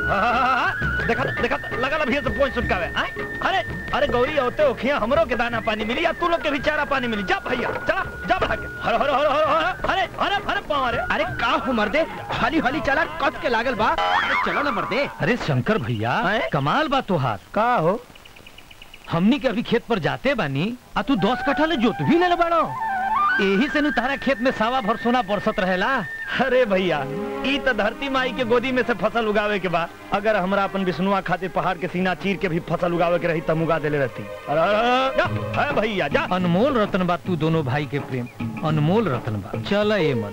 हाँ, हाँ, हाँ, हाँ, देखा देखा लगा भैया से पहुंच सुटकावे आए? अरे अरे गौरी होते ओखिया हमरो के दाना पानी मिली या तू लोग के भी चारा पानी मिली जा भैया चला जा भाग हर हर हर हर हर अरे अरे अरे पाँव अरे अरे का हो मर्दे हली हली चला कद के लागल बा अरे चलो ना मर्दे अरे शंकर भैया हैं? कमाल बा तोहार का हो हमनी के अभी खेत पर जाते बानी आ तू दस कट्ठा ले जोत भी ले बाड़ो यही से नु तारा खेत में सावा भर सोना बरसत रहेला अरे भैया ई तो धरती माई के गोदी में से फसल उगावे के बाद अगर हमरा अपन विष्णुआ खातिर पहाड़ के सीना चीर के भी फसल उगावे के रही तब उगा देले रहती अरे अरे, अरे, जा, है भैया जा अनमोल रतन बा तू दोनों भाई के प्रेम अनमोल रतन बा चल ए मन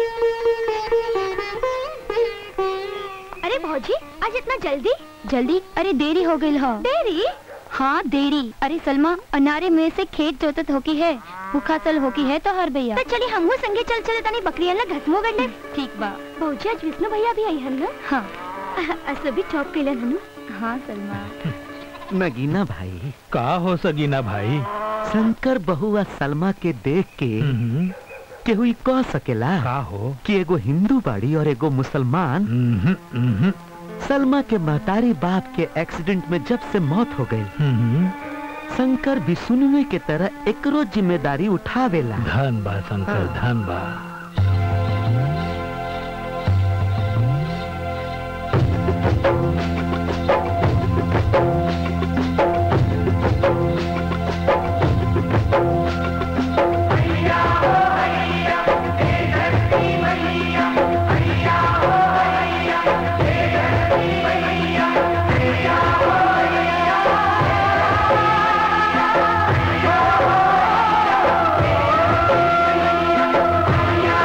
अरे भौजी आज इतना जल्दी जल्दी अरे देरी हो गई हो देरी हाँ देरी अरे सलमा अनारे में से खेत जोतत होकी है भूखा सल होकी है तो हर भैया तो चली हमहू संगे चल चले तनी बकरिया ला घटमो गड़ले ठीक बा भौजी आज विष्णु भैया भी आई हन ना हाँ असो भी चौक कैलन हनु हाँ सलमा नगीना भाई का हो सगीना भाई शंकर बहुआ सलमा के देख के हम्म, केहू ई कह सकेला का हो कि एगो हिंदू बाड़ी और एगो मुसलमान हम्म, हम्म, सलमा के महतारी बाप के एक्सीडेंट में जब से मौत हो गई हम्म, शंकर भी सुनवे के तरह एकरो जिम्मेदारी उठावेला धन बा शंकर धन बा Hey,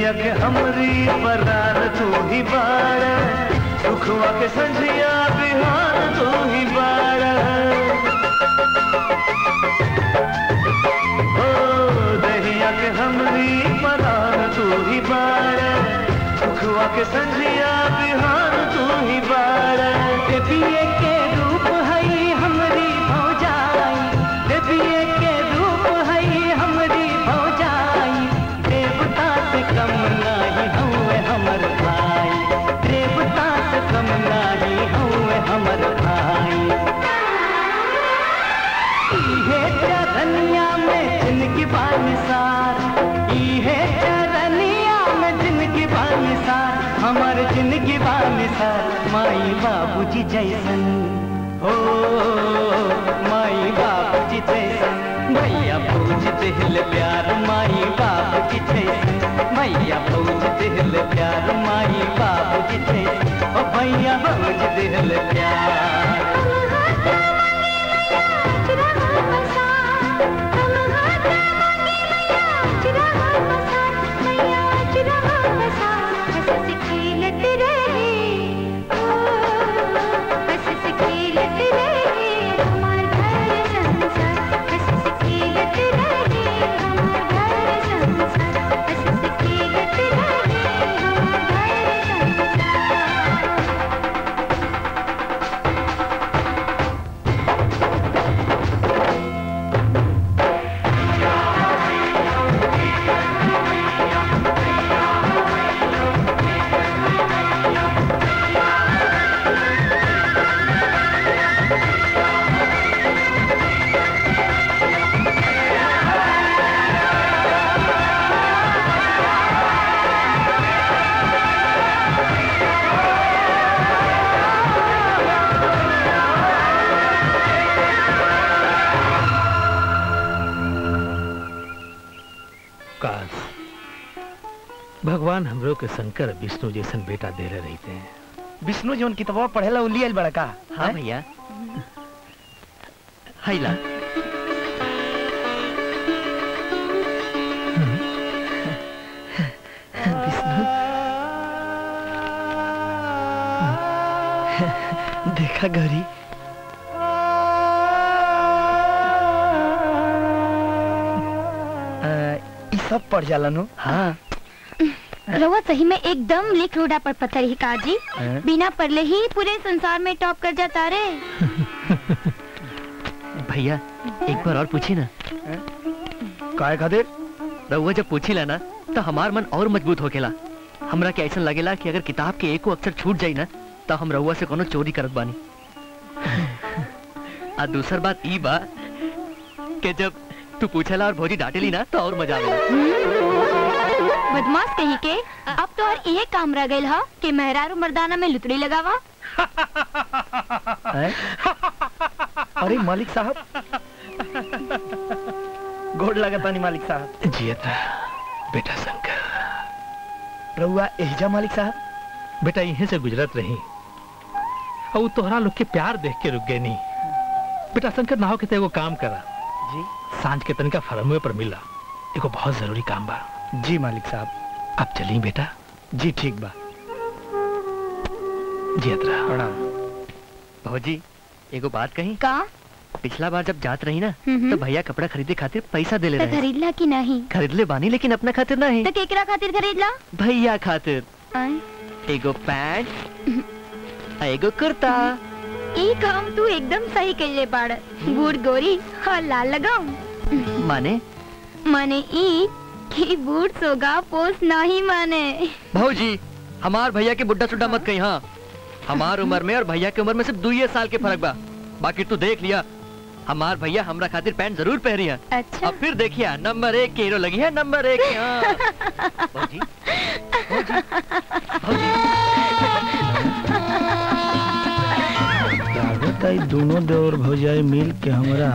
दहिया के हमरी परान तू ही बार सुखवा के संझिया बिहान तू ही बार ओ दहिया के हमरी परान तू ही बार सुखवा के संझिया बिहान तू ही बार देविए के रूप है हमरी भौजाई देविए के रूप है हमरी भौजाई देवता से कम नाही हुए हमर भाई देवता से कम नाही हुए हमर भाई इहे चरनिया में जिनकी बानिसार इहे चरनिया में जिनकी बानिसार हमर जिनकी बानिसार माई बाबूजी जैसन हो माई बाबूजी जैसन भैया पूज दिल प्यार माई बाबूजी जैसन भैया पूज दिल प्यार माई बाबूजी जैसन ओ भैया पूज दिल प्यार काश भगवान हमरो के शंकर विष्णु जैसन बेटा दे रहे रहते हैं विष्णु जी उन किताबवा पढ़ेला उली आइल बड़ा का हाँ भैया हैला देखा घरी ई सब पढ़ जाला नु हाँ रवा सही में एकदम लिख रूडा पर पत्थर ही काजी हैं? बिना पढ़ले ही पूरे संसार में टॉप कर जाता रे भैया एक बार और पूछी ना काय खातिर रउआ जब पूछी ला ना तो हमार मन और मजबूत होकेला हमरा के ऐसा लगेला कि अगर किताब के एको अक्षर छूट जाई ना तो हम रउआ से कोनो चोरी करत बानी आ दूसर बात ई बा कि जब तू पूछेला और भौजी डांटेली ना तो और मजा आवेला बदमाश कहीं के अब तो और ये काम रह गइल हा कि मेहरारू मर्दाना में लुतड़ी लगावा हैं? अरे मालिक साहब गोड़ लगता नहीं मालिक साहब जियत रहा बेटा शंकर रहुआ एहजा मालिक साहब बेटा यहीं से गुजरत रही और उ तोहरा लोग के प्यार देख के रुक गए नहीं बेटा शंकर ना हो के तो एगो काम करा जी सांझ के तनिका फरमुए पर मिला एगो बहुत जरूरी काम बा जी मालिक साहब अब चली बेटा जी ठीक बा जियत रहा प्रणाम भौजी एगो बात कही का पिछला बार जब जात रही ना हम्म। तो भैया कपड़ा खरीदे खातिर पैसा दे ले तो रहे खरीदला कि नहीं खरीद ले बानी लेकिन अपना खातिर नहीं तो केकरा खातिर खरीदला भैया खातिर आय, एगो पैंट आ एगो कुर्ता ई काम तू एकदम सही कइले बाड़ बूढ़ गोरी और लाल लगाऊं माने माने ई कि बूढ़ सोगा पोस नहीं माने भौजी हमार भैया के बुड्ढा सुड्ढा मत कही हाँ हमार उम्र में और भैया के उम्र में सिर्फ दुइये साल के फर्क बा बाकी तू देख लिया हमार भैया हमरा खातिर पैंट जरूर पहनी है अच्छा अब फिर देखिए नंबर एक की हीरो लगी है नंबर एक की, हाँ भौजी भौजी भौजी लागत है दोनों देवर भौजाई मिल के हमरा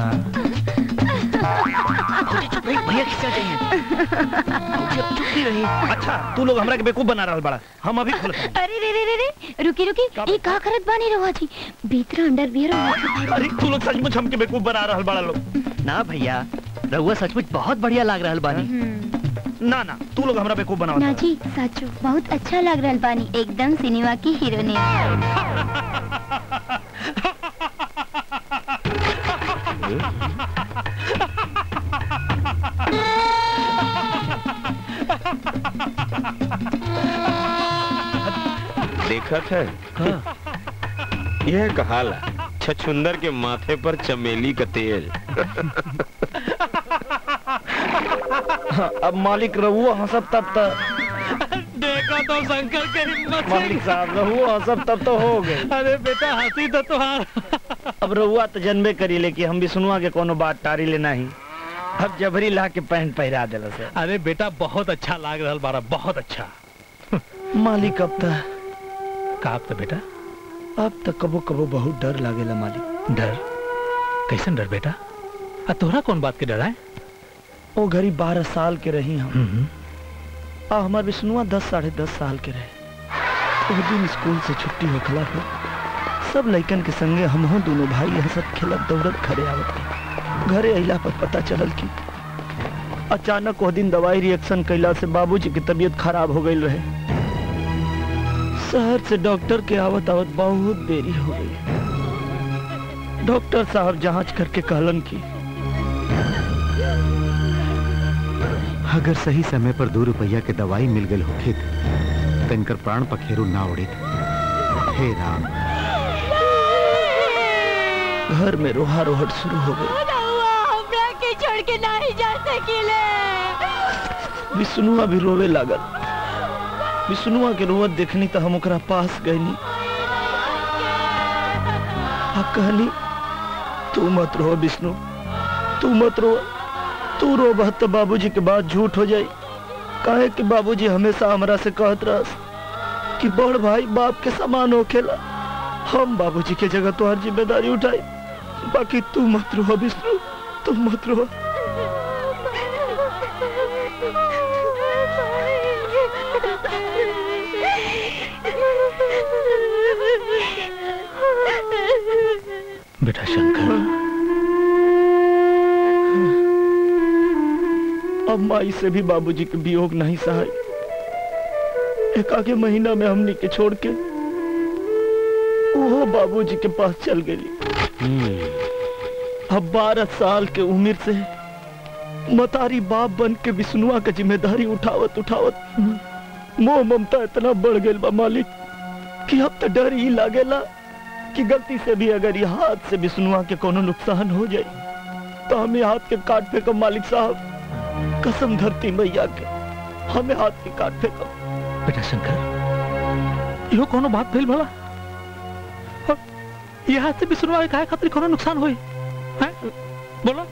भौजी चुप रही भैया किससे चाहिए भौजी अब चुप ही रही अच्छा तू लोग हमरा के बेवकूफ बना रहल बड़ा हम अभी खोलत हनी। अरे रे रे रे रे रुकी रुकी का ई का करत बानी रवा जी भीतर अंडरवियर और अरे तू लोग सचमुच हमके बेवकूफ बना रहल बड़ा लोग ना भैया रहुआ सचमुच बहुत बढ़िया लाग रहा बानी ना ना तू लोग हमरा बेवकूफ बनावत ना है जी साचो बहुत अच्छा लग रहा बानी एकदम सिनेमा की हीरोइन देखत है यह कहाला छछुंदर के माथे पर चमेली का तेल हाँ, अब मालिक रहुओ हंसब तब तक देखा तो शंकर के हिम्मत मालिक साहब रहुओ हंसब तब तो हो गए अरे बेटा हंसी तो तुहार अब रहुआ तो जनबे करी ले कि हम भी सुनवा के कोनो बात टारी ले नहीं अब जबरी ला के पैंट पहरा दिला से अरे बेटा बहुत अच्छा लाग रहा बारा बहुत अच्छा मालिक अब तक काप तो बेटा अब तक कबो कबो बहुत डर लागेला मालिक डर कैसन डर बेटा आ तोहरा कौन बात के डर है ओ घड़ी बारह साल के रही हम हम्म, आ हमार विष्णुआ दस साढ़े दस साल के रहे उस दिन स्कूल से छुट्टी होखला पे सब लइकन के संगे हमहू दोनों भाई हंसत खेलत दौड़त घरे आवत रही घरे अइला पर पता चलल कि अचानक वो दिन दवाई रिएक्शन कैला से बाबूजी की तबीयत खराब हो गई रहे शहर से डॉक्टर के आवत आवत बहुत देरी हो गई डॉक्टर साहब जांच करके कहलन कि अगर सही समय पर दो रुपया के दवाई मिल गई होखित तो इनकर प्राण पखेरु ना उड़ित हे राम घर में रोहा रोहट शुरू हो गई के छोड़ के नहीं जा सकीले विष्णुआ भी रोवे लागल विष्णुआ के रोवत देखनी तो हम ओकरा पास गईनी आ कहनी तू मत रो विष्णु तू मत रो तू रो तो बाबूजी के बात झूठ हो जाई काहे कि बाबूजी हमेशा हमरा से कहत रहस कि बड़ भाई बाप के समान होखेला हम बाबूजी के जगह तुम्हारी जिम्मेदारी उठाई बाकी तू मत रो विष्णु तू मत रो बेटा शंकर अब माई से भी बाबूजी के वियोग नहीं सहाय एक आगे महीना में हमनी के छोड़ के वो बाबूजी के पास चल गई अब बारह साल के उम्र से मतारी बाप बन के विष्णुआ के जिम्मेदारी उठावत उठावत मोह ममता इतना बढ़ गई बा मालिक कि अब तो डर ही लागेला कि गलती से भी अगर ये हाथ से विष्णुआ के कोनो नुकसान हो जाए तो हमें हाथ के काट फेंकब मालिक साहब कसम धरती मैया के हमें हाथ के काट फेंकब बेटा शंकर इहो कोनो बात भेल भला और ये हाथ से बिसरवा काहे खातिर कोनो नुकसान होई हैं बोलो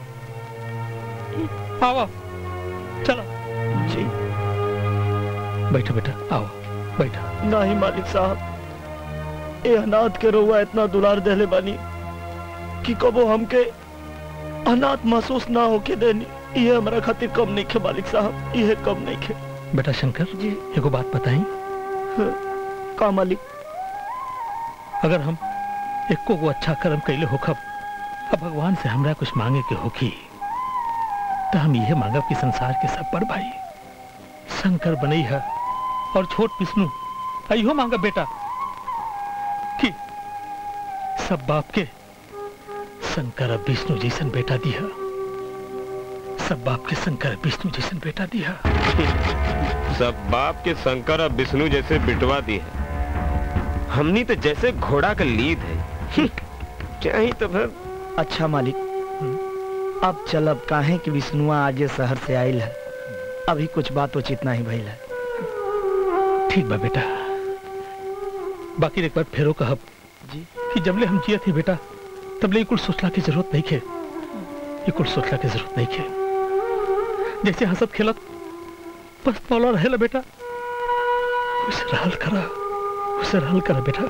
आओ आओ, चलो जी बैठो बेटा आओ बैठो नहीं मालिक साहब ए अनाथ के रोवा इतना दुलार देले बानी कि कबो हमके अनाथ महसूस ना होके देनी ये हमारा खातिर कम नहीं खे मालिक साहब ये कम नहीं खे बेटा शंकर जी एगो बात बताई का मालिक अगर हम एको को अच्छा कर्म कैले होखब अब भगवान से हमरा कुछ मांगे के होखी तो हम यह मांगब कि संसार के सब पर भाई शंकर बनई है और छोट विष्णु अयो मांगब बेटा कि सब बाप के शंकर अब विष्णु जैसन बेटा दिया सब बाप के शंकर विष्णु जैसन बेटा दिया सब बाप के शंकर और विष्णु जैसे बिटवा दी है हमनी तो जैसे घोड़ा का लीद है चाहे तो फिर अच्छा मालिक अब चलब काहे कि विष्णुआ आजे शहर से आयल है अभी कुछ बात उचित नहीं भइल है ठीक बा बेटा बाकी एक बार फेरो कहब जी कि जबले हम जिया थे बेटा तबले कुल सोचला की जरूरत नहीं खे ये कुल सोचला की जरूरत नहीं खे जैसे हंसत खेलत बस पौला रहेला बेटा उसे रहल करा उसे रहल करा बेटा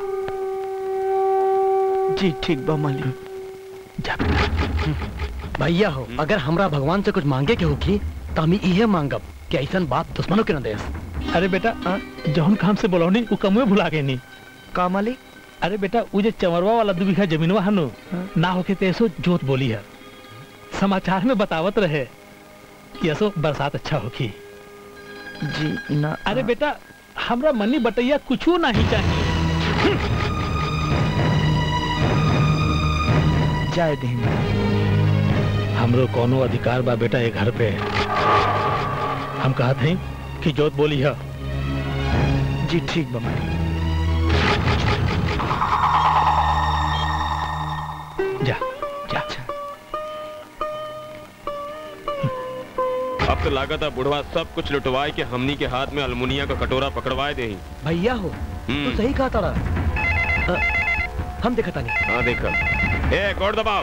जी ठीक बा मालिक जा बेटा भैया हो अगर हमरा भगवान से कुछ मांगे के होगी तो हम इहे मांगब कि ऐसन बात दुश्मनों के न देस अरे बेटा आ, जौन काम से बोलौनी वो कमुए भुला गए नहीं का मालिक अरे बेटा वो जो चमरवा वाला दू बीघा जमीनवा हनु ना होके तो ऐसो जोत बोली है समाचार में बतावत रहे कि ऐसो बरसात अच्छा होगी जी ना अरे बेटा हमरा मनी बटैया कुछो नहीं चाहिए जाए दे हमरो कोनो अधिकार बा बेटा ये घर पे हम कहत हई कि जोत बोली है जी ठीक बा मालिक जा जा अब तो लागत है बुढ़वा सब कुछ लुटवाए के हमनी के हाथ में अलमुनिया का कटोरा पकड़वाए दे भैया हो हम्म। सही कहा तारा अ, हम देखा तानी हाँ देखा ए कोड दबाओ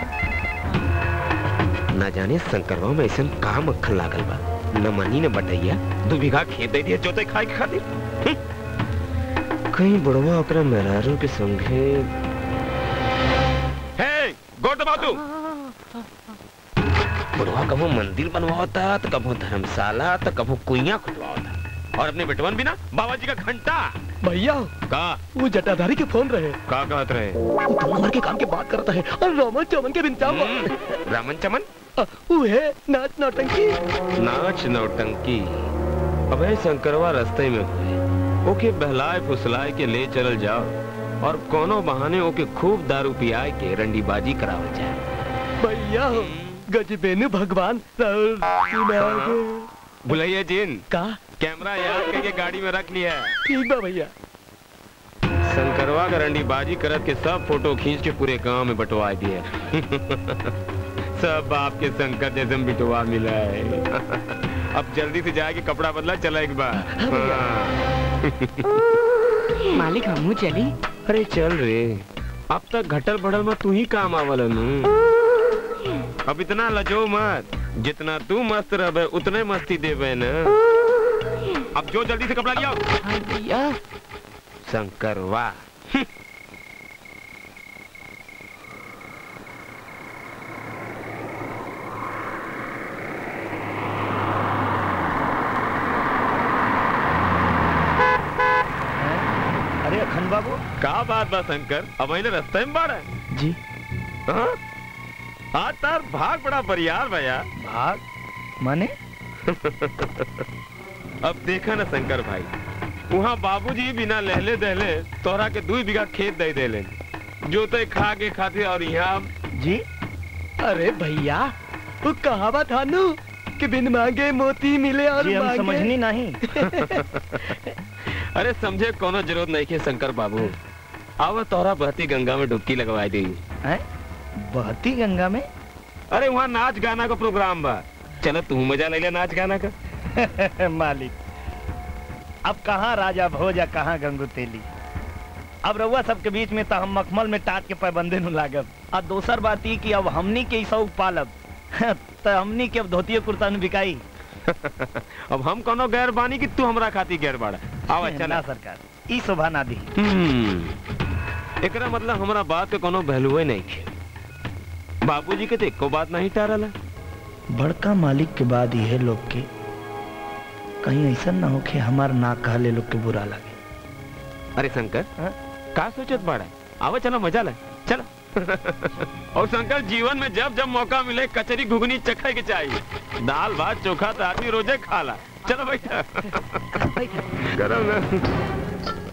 न जाने शंकरवा में ऐसा का मक्खन लागल बा न मनी न बटैया दू बीघा खेत दे दिया जोते खाए के खातिर हम्म। कहीं बुढ़वा ओकरा मेहरारू के संगे हे गोड़ दबाओ तू बुढ़वा कभो मंदिर बनवाता तो कभो धर्मशाला तो कभो कुइया खुदवाता और अपने बेटवन भी ना बाबा जी का घंटा भैया का वो जटाधारी के फोन रहे का कहत रहे वो दो नंबर के काम के बात करता है और रोमन चौमन के बिंचाम हम्म, रामन चमन वो है नाच नौटंकी नाच नौटंकी अबे शंकरवा रास्ते में हुए ओके बहलाए फुसलाए के ले चलल जाओ और कोनो बहाने ओके खूब दारू पियाए के रंडीबाजी करावल जाए भैया गजबेनु भगवान राउर सुनागे। बुलाइए जिन का कैमरा याद करके गाड़ी में रख लिया है ठीक बा भैया शंकरवा का रंडीबाजी करत के सब फोटो खींच के पूरे गांव में बंटवा दिए सब आपके शंकर जैसे में बिटवा मिला है अब जल्दी से जाके कपड़ा बदला चला एक बार हाँ। मालिक हमू चली अरे चल रे अब तक घटल बढ़ल में तू ही काम आवल नु अब इतना लजो मत जितना तू मस्त रहे उतने मस्ती देवे न अब जो जल्दी से कपड़ा लियाओ हाँ भैया शंकर वाह अरे अखंड बाबू का बात बा शंकर अब अहिले रास्ते में बाड़ा है जी हाँ? आज तार भाग बड़ा बरियार भैया भाग माने अब देखा ना शंकर भाई वहाँ बाबूजी बिना लहले दहले तोरा के दू बीघा खेत दे देले जोते खा के खाते और यहाँ जी अरे भैया वो कहावत थानू कि बिन मांगे मोती मिले और जी हम मांगे समझनी नहीं अरे समझे कोनो जरूरत नहीं के शंकर बाबू आवा तोरा बहती गंगा में डुबकी लगवाई दी हैं बहती गंगा में अरे वहाँ नाच गाना का प्रोग्राम बा चलो तू मजा ले ले नाच गाना का मालिक अब कहाँ राजा भोज या कहाँ गंगू तेली अब रउआ सबके बीच में तो हम मखमल में टाट के पैबंदे नु लागब आ दोसर बात ई कि अब हमनी के ई शौक पालब तो हमनी के अब धोतियो कुर्ता नु बिकाई अब हम कोनो गैर बानी कि तू हमरा खाती गैर बाड़ा आवा ना चला सरकार ई शोभा ना दी हम्म एकरा मतलब हमरा बात के कोनो वैल्यूए नहीं थे बाबूजी के तो एको बात नहीं टारला बड़का मालिक के बाद यह लोग के कहीं ऐसा ना हो कि हमार ना कहले लोग के बुरा लगे अरे शंकर हाँ? का सोचत बाड़ा आवा चलो मजा ले चलो और शंकर जीवन में जब जब मौका मिले कचरी घुगनी चखे के चाहिए दाल भात चोखा तो आदमी रोजे खाला चलो बैठा गरम ना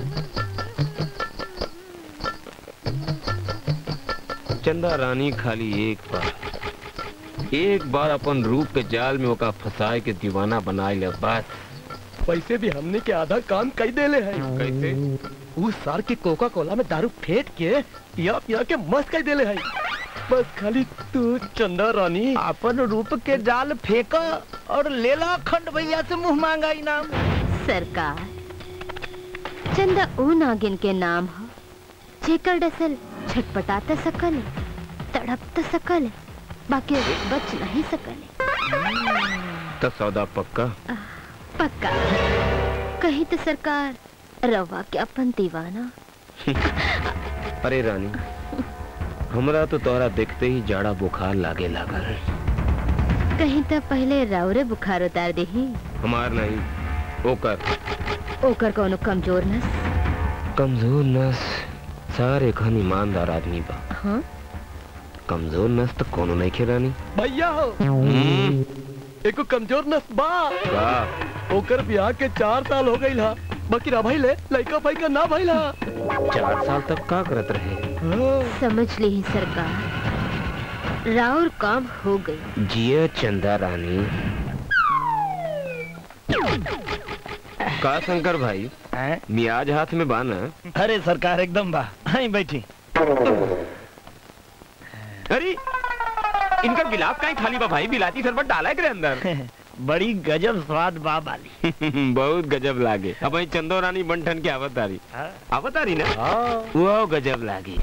चंदा रानी खाली एक बार एक बार अपन रूप के जाल में ओका फंसाए के दीवाना बनाए ले बस वैसे भी हमने के आधा काम कई देले है कैसे उस सार के कोका कोला में दारू फेंट के पिया पिया के मस्त कई देले है बस खाली तू चंदा रानी अपन रूप के जाल फेंका और लेला खंड भैया से मुंह मांगा इनाम सरकार चंदा ऊ नागिन के नाम हो जेकर डसल छटपटा त सकल तड़प त सकल बाकी बच नहीं सकल तो सौदा पक्का पक्का कहीं तो सरकार रवा के अपन दीवाना अरे रानी हमरा तो तोरा देखते ही जाड़ा बुखार लागे लागल कहीं तो पहले रवरे बुखार उतार दही हमार नहीं ओकर ओकर कोनो कमजोर नस कमजोर नस सारे खन ईमानदार आदमी बा हाँ कमजोर नस तो कोनो नहीं खे रानी भैया हो हम्म, एको कमजोर नस बा का ओकर ब्याह के चार साल हो गई हा बाकी रा भाई ले लड़का भाई का ना भाई ला चार साल तक का करत रहे समझ ली सरकार राउर काम हो गई जिया चंदा रानी का शंकर भाई हैं? मियाज हाथ में बाना अरे सरकार एकदम बा आई बैठी अरे इनका गिलास का खाली बा भाई बिलाती शरबत डाला है के अंदर बड़ी गजब स्वाद बा वाली बहुत गजब लागे अब वही चंदो रानी बंठन के आवत आ रही हाँ। आवत आ रही ना वो गजब लागी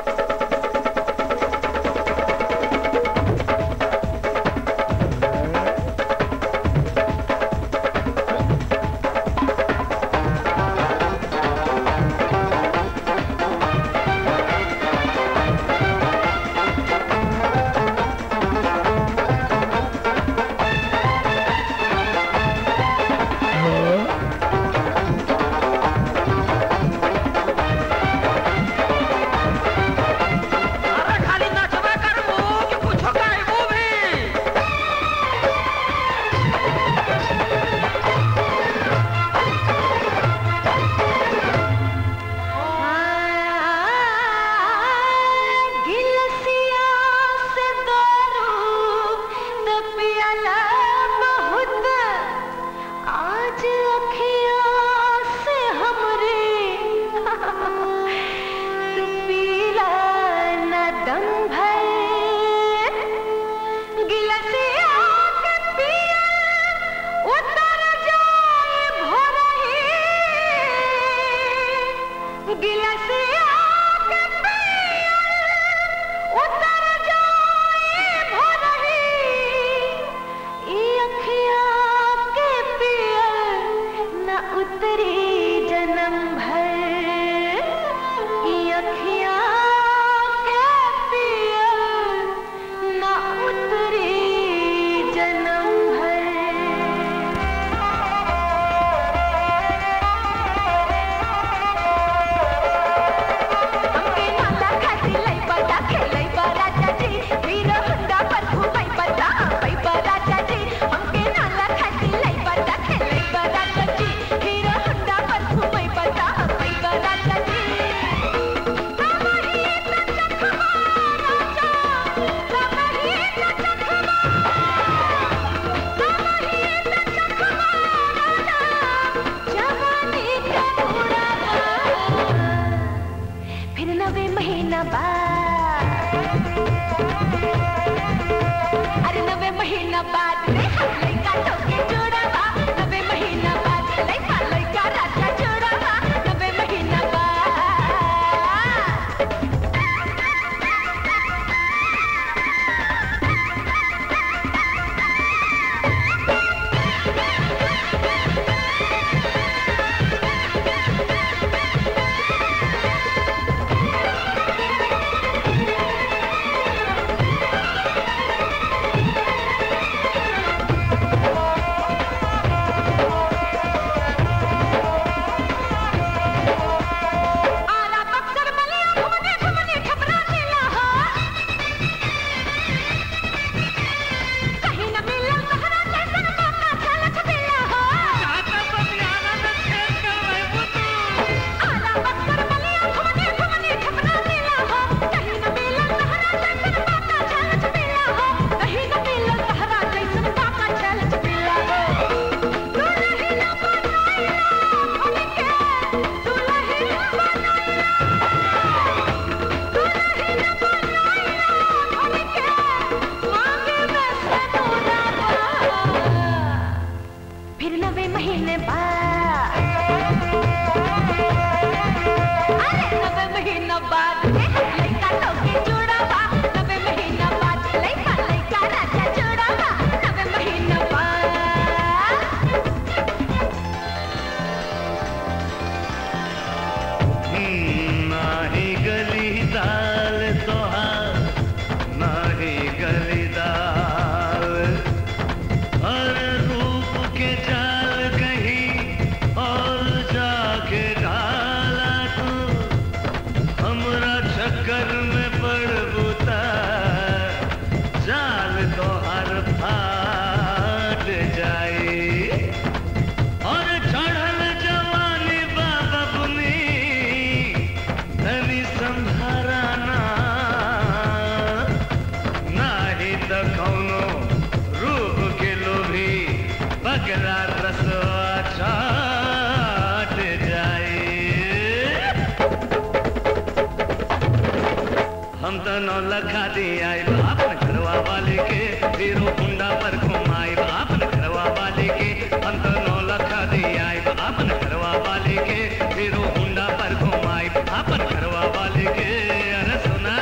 गिलसिया से दारू त पियाला बहुत आज अखियाँ से हमरे तू पीला न दम भर गिलसिया के पिया उतर जाए भोरही गिलसिया के पिया उतर जाए भोरही ई अखियाँ के पिया न उतरी जन्म भर ई अखियाँ के पिया न उतरी जन्म हमके नाला खाती लाई बड़ा खेलाई बड़ा चाची वीर हुंडा पर घुमाई बड़ा पाई बड़ा चाची हमके नाला खाती लाई बड़ा खेलाई बड़ा चाची वीर हुंडा पर घुमाई बड़ा पाई बड़ा चाची तमही त चखमा राजा तमही त चखमा तमही त चखमा राजा जवानी का उड़ावा फिर नवे महीना बाद अरे नवे महीना बाद रे हम लइका टोके जोड़ावा नवे महीना बाद लइका लइका राजा जोड़ावा नवे महीना बाद आला बक्सर बलिया घुमने घुमने घबरा दिला हो कहीं न मिला सहारा जैसन मौका झलक दिला हो आला बक्सर बलिया घुमने घुमने घबरा दिला हो कहीं न मिला सहारा जैसन मौका झलक दिला हो कहीं न मिला सहारा जैसन मौका झलक दिला हो दुल्हन बनाइला हमके दुल्हन फिर नवे महीने बाद अरे नवे महीना बाद लइका टोके जोड़ावा नवे महीना बाद लइका लइका राजा जोड़ावा नवे महीना बाद नाही गली दाल तोहार नाही गली दाल हर रूप के चाल कहीं और जाके ढाला तू हमरा चक्कर में पड़ बुता चाल तोहार फाट जाए एकरा रसवा चाट जाए हम तो नौ लखा दिया अपन घरवा वाले के हीरो हुंडा पर घुमाए अपन घरवा वाले के हम तो नौ लखा दिया अपन घरवा वाले के हीरो हुंडा पर घुमाए अपन घरवा वाले के अरे सुना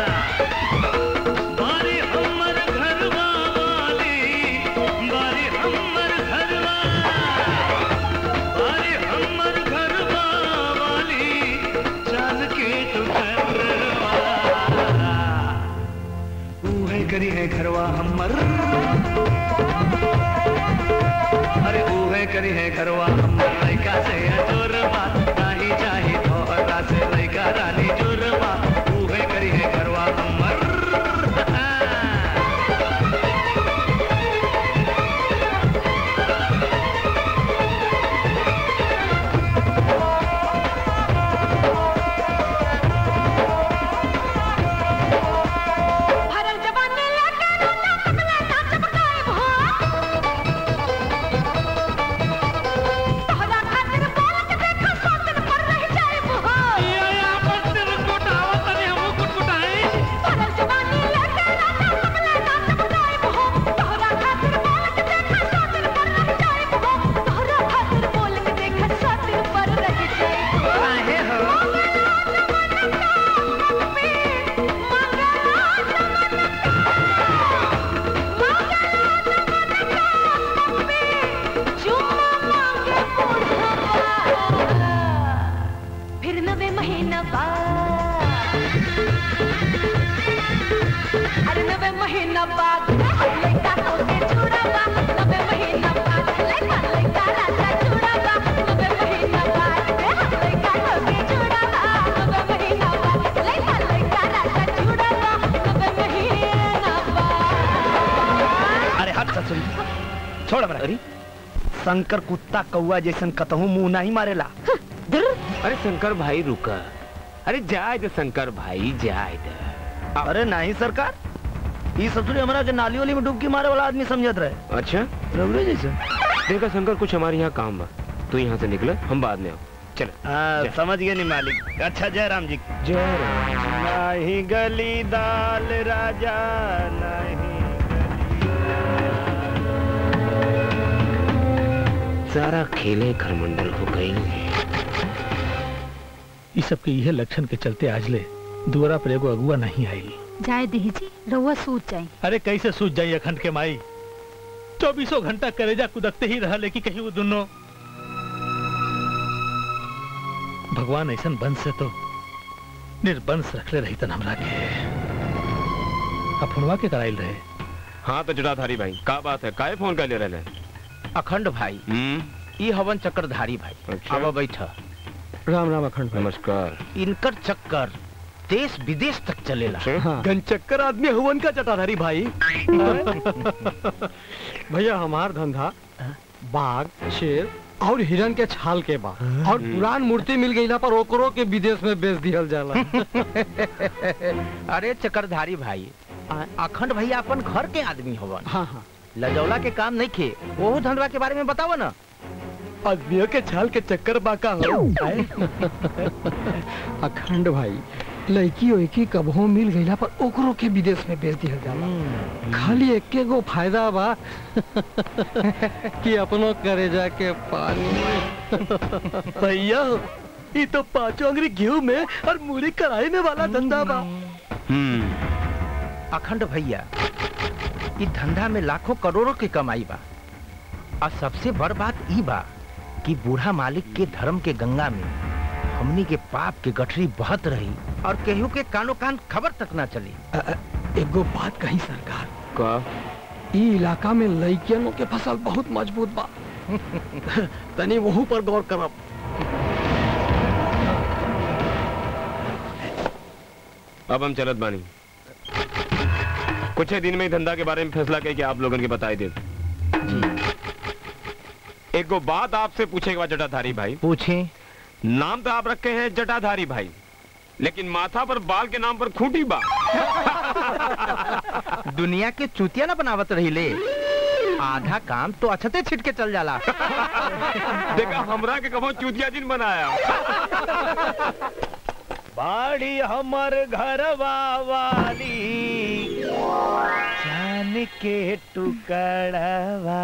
बारी हमर घरवा वाली बारी हमर घरवा बारी हमर घरवा वाली चल के तू घरवा उहे करी है घरवा हमर अरे उहे करी है घरवा हमर लइका से जोरबा नाही चाही तोहरा से लइका रानी जोरबा उहे करी है घरवा हमर भरल जवानी लेके रोना पगला ना चमकाए भो तोहरा खातिर बोल के देखो सोतन पर रह जाए भो ये अपन तेरे कोटावा तने हम कुटकुटाए भरल जवानी लेके रोना पगला ना चमकाए भो तोहरा खातिर बोल के देखो सोतन पर रह जाए भो तोहरा खातिर बोल के देखो सोतन पर रह जाए भो काहे हो फिर नवे महीना बाद अरे नवे महीना बाद लड़का तो के छुड़ावा नवे महीना बाद लड़का लड़का राजा छुड़ावा नवे महीना बाद लड़का तो के छुड़ावा नवे महीना बाद लड़का लड़का राजा छुड़ावा नवे महीना बाद अरे हट ससुरी छोड़ हमरा अरे शंकर कुत्ता कौआ जैसन कतहू मुंह नहीं मारेला अरे शंकर भाई रुका अरे जाए दे शंकर भाई जाए दे अरे नहीं सरकार ये ससुरी हमरा के नाली वाली में डुबकी मारे वाला आदमी समझत रहे अच्छा रघुरे जैसे देखा शंकर कुछ हमारे यहाँ काम बा तू यहाँ से निकले हम बाद में आओ चल हाँ जा। समझ गए नहीं मालिक अच्छा जय राम जी जय राम नहीं गली दाल राजा नहीं सारा खेले खरमंडल हो गई ये सब के यह लक्षण के चलते आज ले दुआरा पर एगो अगुआ नहीं आई जाए दीजी रहुआ सूत जाए अरे कैसे सूझ जाई अखंड के माई चौबीसों घंटा करेजा कुदकते ही रहा लेकिन कहीं वो दोनों भगवान ऐसा वंश से तो निर्वंश रखले रही तन हमरा के अफुनवा के कराइल रहे हाँ तो जटाधारी भाई का बात है काहे फोन कर ले रहे अखंड भाई ई हवन चक्रधारी भाई अच्छा। अब बैठ राम राम अखंड नमस्कार इनकर चक्कर देश विदेश तक चलेला गनचक्कर आदमी हुवन का चटाधारी भाई भैया हमार धंधा बाघ शेर और हिरन के छाल के बा और पुरान मूर्ति मिल गईला पर ओकरो के विदेश में बेच दिहल जाला अरे चक्रधारी भाई अखंड भैया अपन घर के आदमी हवन हाँ हाँ लजौला के काम नहीं खे ओहो धंधवा के बारे में बताओ ना आदमियों के छाल के चक्कर बाका हो अखंड भाई लड़की ओइकी कबहो मिल गईला पर ओकरो के विदेश में बेच दिहल जाला खाली एके गो फायदा बा कि अपनो करेजा के पानी भैया ये तो पांचों अंगरी गेहूं में और मूली कढ़ाई में वाला धंधा बा अखंड भैया ई धंधा में लाखों करोड़ों की कमाई बा और सबसे बड़ बात ई बा कि बूढ़ा मालिक के धर्म के गंगा में हमनी के पाप के गठरी बहत रही और केहू के कानो कान खबर तक ना चली एगो बात कही सरकार का ई इलाका में लड़कियनों के फसल बहुत मजबूत बा तनी वहू पर गौर करब अब हम चलत बानी कुछ ही दिन में ही धंधा के बारे में फैसला करके आप लोगों के बताई दे एक गो बात आपसे पूछेगा जटाधारी भाई पूछे नाम तो आप रखे हैं जटाधारी भाई लेकिन माथा पर बाल के नाम पर खूंटी बा दुनिया के चूतिया ना बनावत रही ले आधा काम तो अच्छते छिट के चल जाला देखा हमरा के कहो चूतिया दिन बनाया बाड़ी हमर घरवा वाली जान के टुकड़वा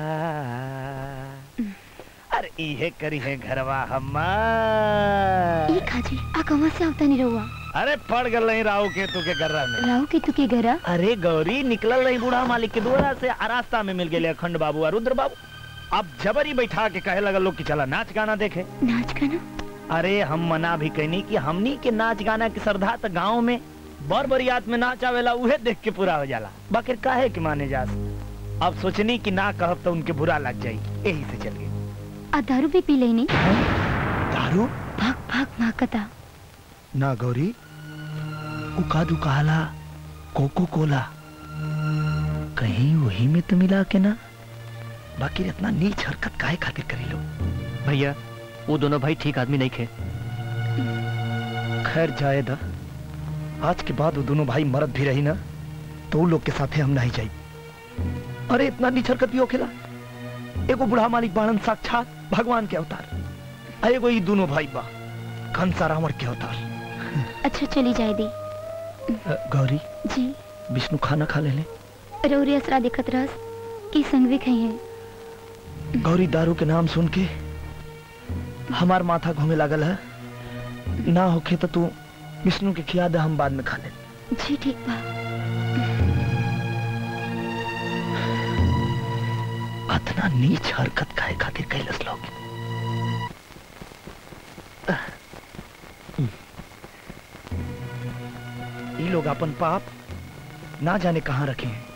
अरे इहे करी है घरवा हमार ई खाजी आ कहाँ से आवता नहीं रहुआ अरे पड़ गल नहीं राहु के तू के गर्रा में राहु के तू के घरा अरे गौरी निकलल नहीं बूढ़ा मालिक के द्वारा से आ रास्ता में मिल गए अखंड बाबू और रुद्र बाबू अब जबरी बैठा के कहे लगल लोग कि चला नाच गाना देखे नाच गाना अरे हम मना भी कहनी कि हमनी के नाच गाना की श्रद्धा तो गाँव में बर बरियात में नाच आवेला उहे देख के पूरा हो जाला बाकी काहे कि माने जा अब सोचनी कि ना कहब तो उनके बुरा लग जाई यही से चल गए आ दारू भी पी लेनी दारू भाग भाग माकता ना गौरी उकादू कहला कोको कोला कहीं वही में तो मिला के ना बाकी इतना नीच हरकत काहे खातिर करी लो भैया वो दोनों भाई ठीक आदमी नहीं थे खैर जाए दा आज के बाद वो दोनों भाई मरद भी रही ना तो वो लोग के साथे हम नहीं जाई अरे इतना नीच हरकत भी होखेला एगो बुढ़ा मालिक बाणन साक्षात भगवान के अवतार आ एगो ई दोनों भाई बा कंसा रावण के अवतार अच्छा चली जाए दी अ, गौरी जी विष्णु खाना खा ले ले रौरी असरा देखत रहस की संगवे खई है गौरी दारू के नाम सुन के हमार माथा घूमे लागल है ना होखे तो तू विष्णु के खिया दे हम बाद में खा ले जी ठीक बा अतना नीच हरकत काहे खातिर कैलस लोग ये लोग अपन पाप ना जाने कहाँ रखे हैं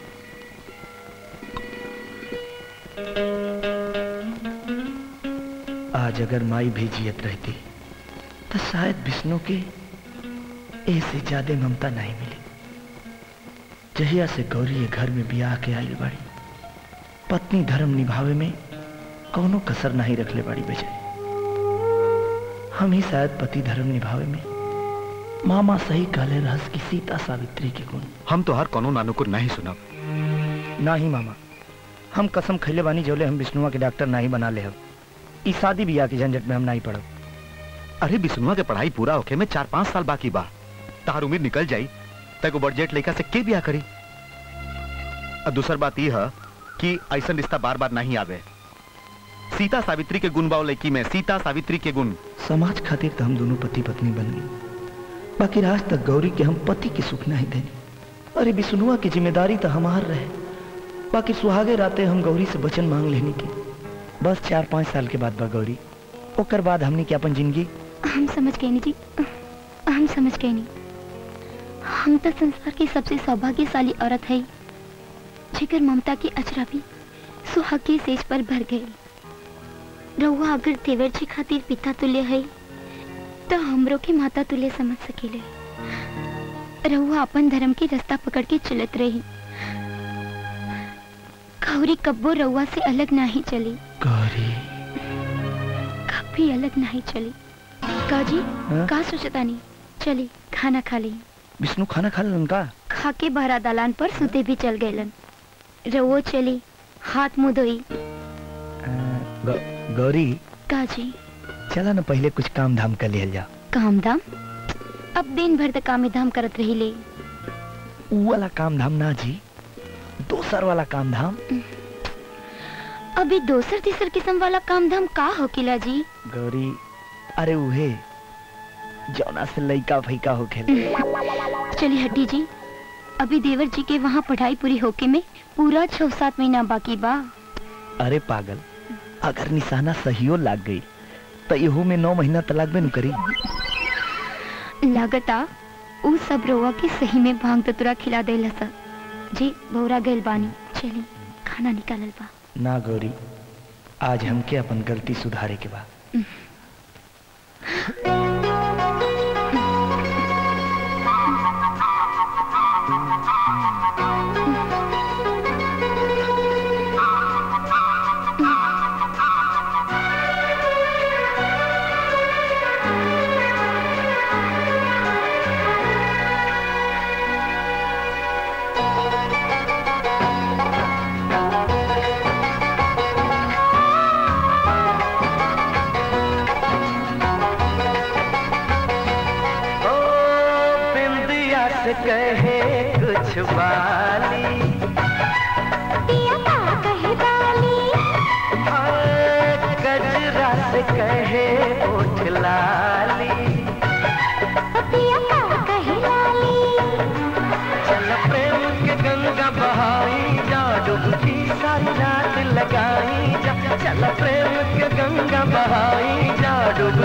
आज अगर माई भी जियत रहती तो शायद विष्णु के ऐसे ज्यादा ममता नहीं मिली जहिया से गौरी ये घर में बियाह के आइल बाड़ी पत्नी धर्म निभावे में कौनो कसर नहीं रखले बाड़ी बेचारी हम ही शायद पति धर्म निभावे में मामा सही कहले रहस की सीता सावित्री के गुण हम तो हर कोनो नानू को नहीं सुनब ना ही मामा हम कसम खैले बानी जोले हम विष्णुआ के डॉक्टर नहीं बना ले हम ई शादी बियाह की झंझट में हम नहीं पड़ब अरे बिस्नुआ के पढ़ाई पूरा होके में चार पाँच साल बाकी बा तार उम्र निकल जाई तको बड़जेट लड़का से के बियाह करी और दूसर बात यह है कि ऐसा रिश्ता बार बार नहीं आवे सीता सावित्री के गुण बाव लड़की में सीता सावित्री के गुण समाज खातिर तो हम दोनों पति पत्नी बन गई बाकी आज तक गौरी के हम पति के सुख नहीं देनी अरे विष्णुआ की जिम्मेदारी तो हमार रहे बाकी सुहागे राते हम गौरी से वचन मांग लेने की बस चार पाँच साल के बाद बा गौरी ओकर बाद हमने क्या अपन जिंदगी हम समझ गए नी जी हम समझ गए नी हम तो संसार की सबसे सौभाग्यशाली औरत है जिगर ममता की अचरा भी सुहाग के सेज पर भर गई रहुआ अगर तेवर जी खातिर पिता तुल्य है तो हमरो के माता तुल्य समझ सकेले रहुआ अपन धर्म के रास्ता पकड़ के चलत रही गौरी कब्बो रहुआ से अलग नहीं चली गौरी कभी अलग नहीं चली काजी हाँ? का सोचता नहीं चली खाना खा ली विष्णु खाना खा लन का खा के बहरा दालान पर सुते भी चल गए रवो चली हाथ मुंह धोई गौ- गौरी काजी चला ना पहले कुछ काम धाम कर लिया जा काम धाम अब दिन भर तक काम धाम करत रही ले ऊ वाला काम धाम ना जी दोसर वाला काम धाम अभी दोसर तीसर किस्म वाला काम धाम का हो किला जी गौरी अरे उहे जौना से लइका फैका हो खेल चली हड्डी जी अभी देवर जी के वहाँ पढ़ाई पूरी होके में पूरा छह सात महीना बाकी बा अरे पागल अगर निशाना सहियो लाग गई तो इहो में नौ महीना तलाक में नु करी लागता उ सब रोवा के सही में भांग ततुरा खिला देला सा जी भौरा गइल बानी चली खाना निकालल बा ना गौरी आज हमके अपन गलती सुधारे के बा Thank you.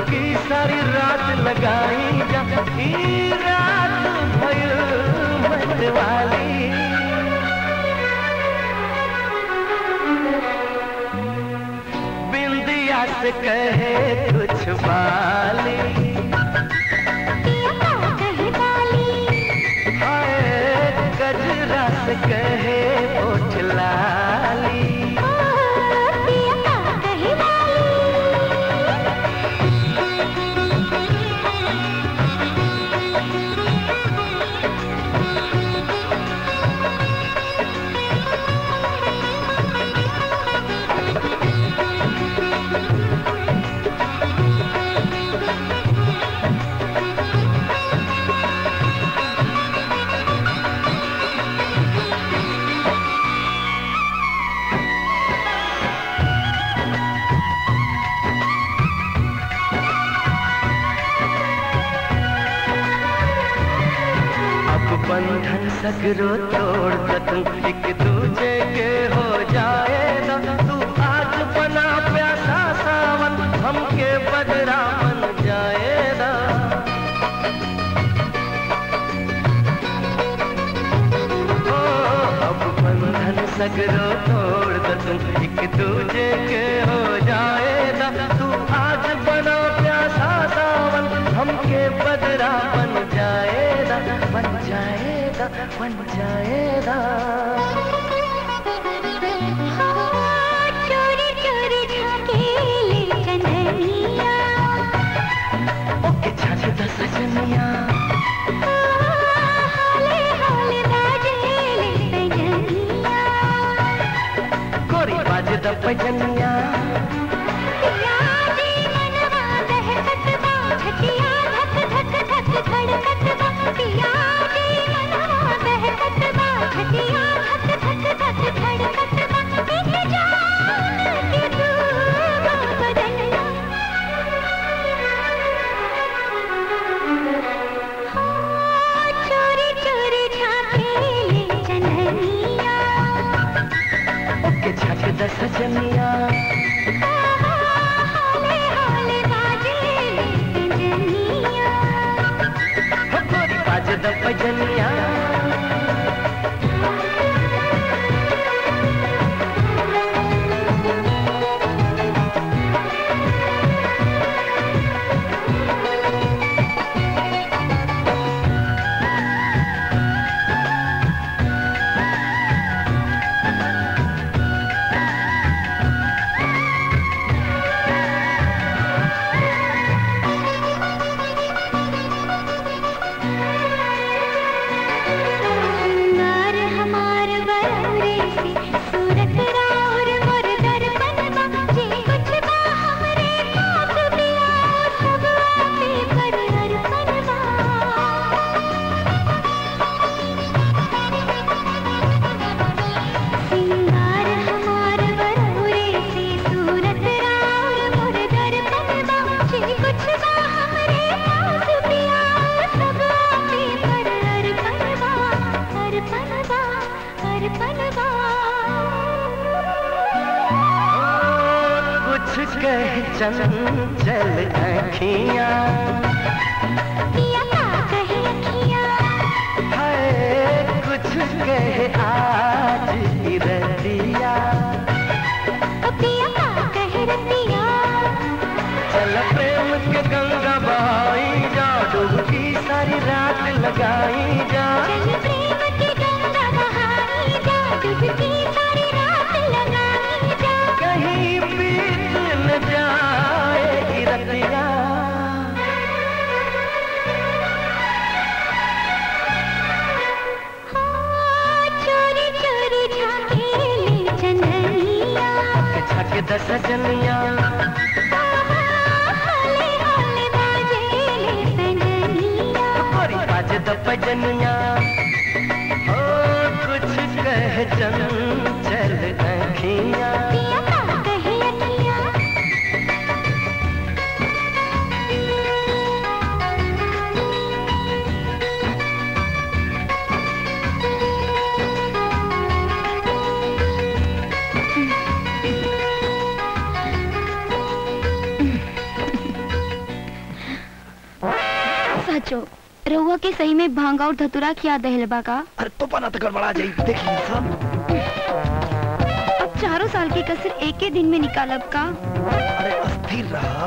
डुबकी सारी रात लगाई जा ई रात भइल मत वाली बिंदिया से कहे कुछ बाली हाय गजरा से कहे ओठ लाली अब बंधन सगरो तोड़ सकूं एक दूजे के हो जाएगा तू आज बना प्यासा सावन हमके बदरा बन जाएगा ओ अब बंधन सगरो तोड़ सकूं एक दूजे के हो जाएगा तू आज बना प्यासा सावन हमके बदरा बन जाएगा बन जाएगा बन जाएगा चोरी चोरी झाकेले चंदनिया ओके छाछ दस सजनिया हाले हाले बाजेले सजनिया गोरी बाज द पजनिया पिया जी मनवा दहकत बा छटिया धक धक धक धड़कत बा पिया जी मनवा दहकत बा छटिया धक धक धक धड़कत बा एक जान के तू बदलना हाँ, चोरी चोरी झाकेले चंदनिया ओके छाछ दस सजनिया हाले हाले बाजेले सजनिया हो गोरी बाज द पजनिया सिंगार हमार बरौरे से सूरत राउर मोर दर्पण बा जे कुछ बा हमरे पास पिया सब आपे पर अर्पण बा सिंगार हमार बरौरे से सूरत राउर मोर दर्पण बा जे कुछ बा हमरे पास पिया सब आपे पर अर्पण बा अर्पण बा अर्पण बा कुछ कह चंचल अखियां पिया का कहे अखियाँ हाय कुछ कह आज की रतिया पिया का कहे रतिया चल प्रेम के गंगा बहाई जा डुबकी सारी रात लगाई जा चल प्रेम की गंगा बहाई जा डुबकी सारी रात लगाई जा कहीं बीत न जाए रतिया हाँ, चोरी चोरी झाकेले चंदनिया छक दस सजनिया हाले हाले बाजेले सजनिया गोरी बाज द पजनिया ओ कुछ कह चंचल अखियां पिया का कहे अखियाँ बच्चों रहुआ के सही में भांगा और धतुरा खिया दहल बा का अरे तो पना तो गड़बड़ा जाई देखिए सब अब चारों साल की कसर एक ही दिन में निकालब का अरे अस्थिर रहा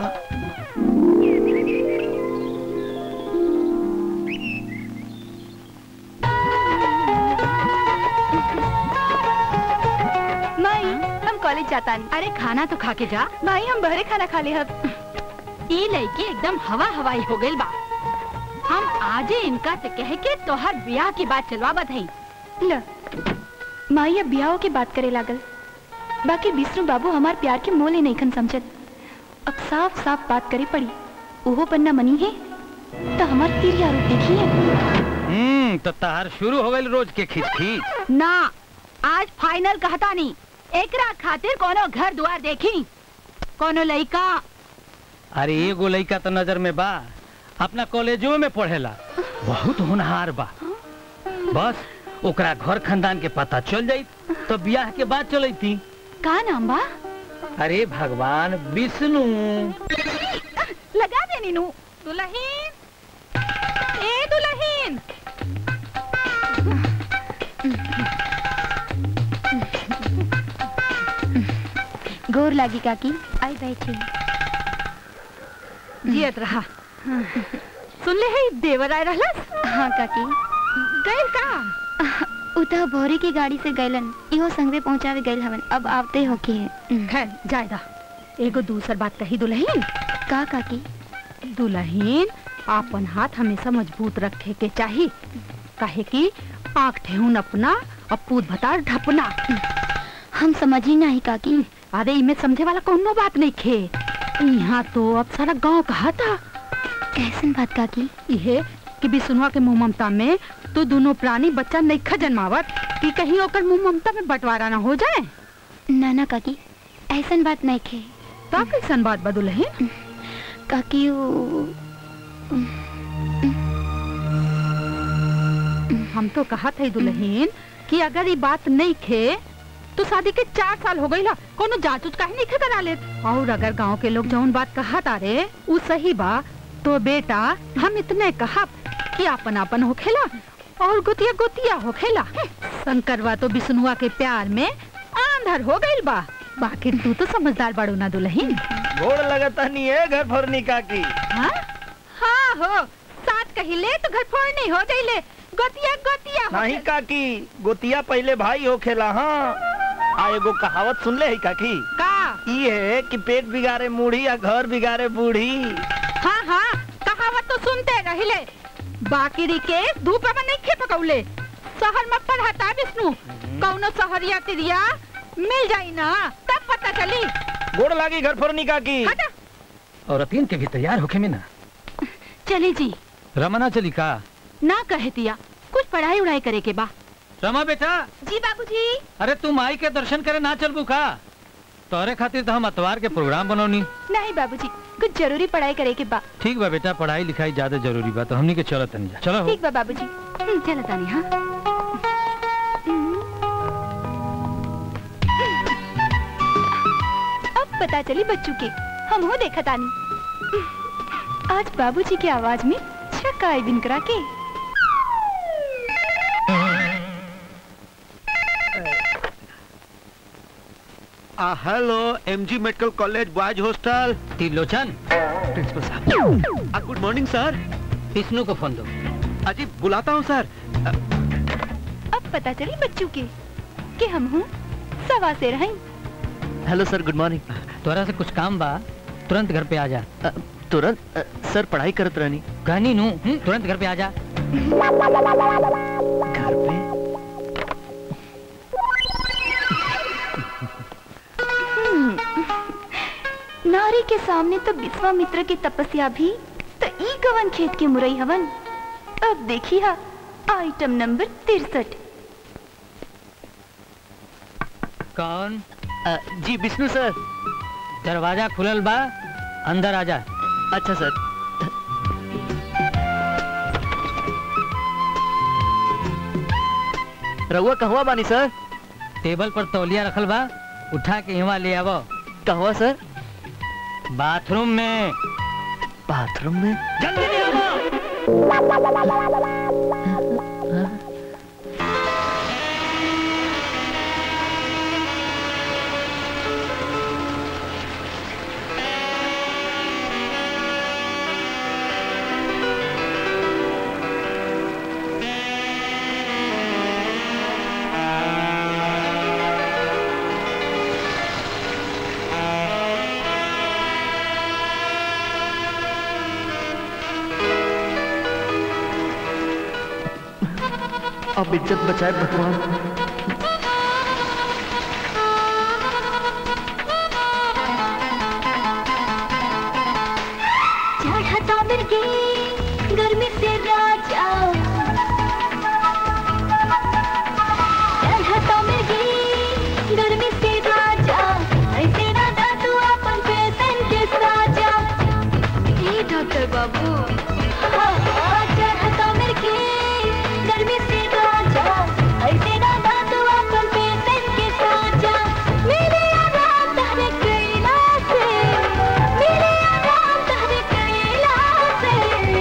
माई हम कॉलेज जाता नहीं अरे खाना तो खा के जा भाई हम बहरे खाना खा ले हब ई लड़की एकदम हवा हवाई हो गई बा हम आजे इनका से कह के तोहर ब्याह की बात चलवा बधाई ल माई अब ब्याह के बात करे लागल बाकी विष्णु बाबू हमार प्यार के मोले नहीं खन समझत अब साफ साफ बात करे पड़ी ओहो पन्ना मनी है तो हमार तिरिया रूप देखी है हम्म तो तहार शुरू हो गई रोज के खींच खींच ना आज फाइनल कहता नहीं एकरा खातिर कोनो घर द्वार देखी कोनो लड़का अरे एगो लड़का तो नजर में बा अपना कॉलेजो में पढ़ेला बहुत होनहार बा बस ओकरा घर खानदान के पता चल जाई तो ब्याह के बाद चलई थी का नाम बा अरे भगवान विष्णु लगा दे नीनू दुल्हीन ए दुल्हीन गोर लागी काकी आई बैठी जियत रहा सुन ले है देवर आए रहलस हाँ काकी गइल का उता भोरे की गाड़ी से गैलन इहो संगवे पहुंचावे गइल हवन अब आवते होके है खैर जायदा एगो दूसर बात कही दुल्हीन का काकी दुल्हीन आपन हाथ हमेशा मजबूत रखे के चाही काहे कि आँख ठेहुन अपना और पूत भतार ढपना हम समझी नहीं काकी अरे इमे समझे वाला कोनो बात नहीं खे यहाँ तो अब सारा गांव कहा था कैसन बात काकी इहे कि बिसुनवा के मुंह ममता में तो दोनों प्राणी बच्चा नहीं खा जन्मावत कि कहीं ओकर मुंह ममता में बंटवारा ना हो जाए ना ना काकी ऐसन बात नहीं खे तो कैसन बात बदुल है काकी वो हम तो कहा था दुल्हन कि अगर ये बात नहीं खे तो शादी के चार साल हो गई ला कोनो जांच उच काहे नहीं खे करा ले और अगर गांव के लोग जौन बात कहा तारे उ सही बा तो बेटा हम इतने कहा कि आपन आपन होखेला और गुतिया गुतिया होखेला शंकरवा तो विष्णुआ के प्यार में आंधर हो गइल बा बाकी तू तो समझदार बाड़ू ना दुल्हन गोड़ लगता नहीं है घर फरनी काकी हाँ हाँ हो साथ कहिले तो घर फोड़ नहीं हो जाइले गोतिया गोतिया नहीं काकी गोतिया पहले भाई हो खेला हाँ आ एगो कहावत सुन ले है काकी का ये है कि पेट बिगाड़े मूढ़ी या घर बिगाड़े बूढ़ी हाँ हाँ कहावत तो सुनते रहिले बाकी के धूप में नहीं खे पकौले शहर में पढ़ाता विष्णु कौनो शहरिया तिरिया मिल जाई ना तब पता चली गोड़ लागी घर फरनी काकी हटा और अतीन के भी तैयार होके में ना चली जी रमना चली का ना कहे दिया कुछ पढ़ाई उड़ाई करे के बा रमा बेटा जी बाबूजी अरे तू माई के दर्शन करे ना चलबू का तोरे खातिर तो हम अतवार के प्रोग्राम बनौनी नहीं बाबूजी कुछ जरूरी पढ़ाई करे के बा ठीक बा बेटा पढ़ाई लिखाई ज्यादा जरूरी बा तो हमनी के चलो तनी जा चलो हो। ठीक बा बाबूजी हम्म, चलो तानी हाँ अब पता चली बच्चों के हम हो देखा तानी आज बाबूजी की आवाज में छक्का आई बिन करा के आ, hello MG medical college boys hostel Trilochan principal साहब आ, गुड मॉर्निंग सर विष्णु को फोन दो अजी बुलाता हूँ सर अब पता चली बच्चों के कि हम हूँ सवा से रहें हेलो सर गुड मॉर्निंग तोरा से कुछ काम बा तुरंत घर पे आ जा तुरंत अ, सर पढ़ाई करत रहनी कहनी नू हम्म, तुरंत घर पे आ जा घर पे नारी के सामने तो विश्वामित्र की तपस्या भी तो ई कवन खेत के मुरई हवन अब देखी हा आइटम नंबर तिरसठ कौन अ, जी विष्णु सर दरवाजा खुलल बा अंदर आ जा अच्छा सर रहुआ कहवा बानी सर टेबल पर तौलिया रखल बा उठा के यहाँ ले आवो कहवा सर बाथरूम में बाथरूम में जल्दी ले आओ अब इज्जत बचाए भगवान चढ़ता मिर्गी गर्मी से राजा चढ़ता मिर्गी गर्मी से राजा ऐसे ना दादू अपन पेशेंट के साजा ए डॉक्टर बाबू हाँ, हाँ, चढ़ता मिर्गी गर्मी से राजा ऐसे ना दादू अपन पेशेंट के साजा मेरे आराम तहरे कैला से मेरे आराम तहरे कैला से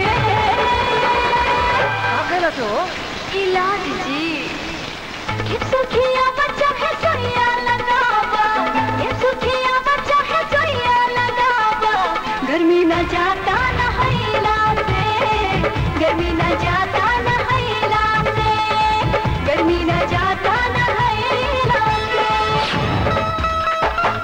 तो इलाज जी ये सुखिया बच्चा है जोया लगावा ये सुखिया बच्चा है जोया लगावा गर्मी न जाता न हैला से गर्मी न जाता न हैला से गर्मी न जाता न हैला से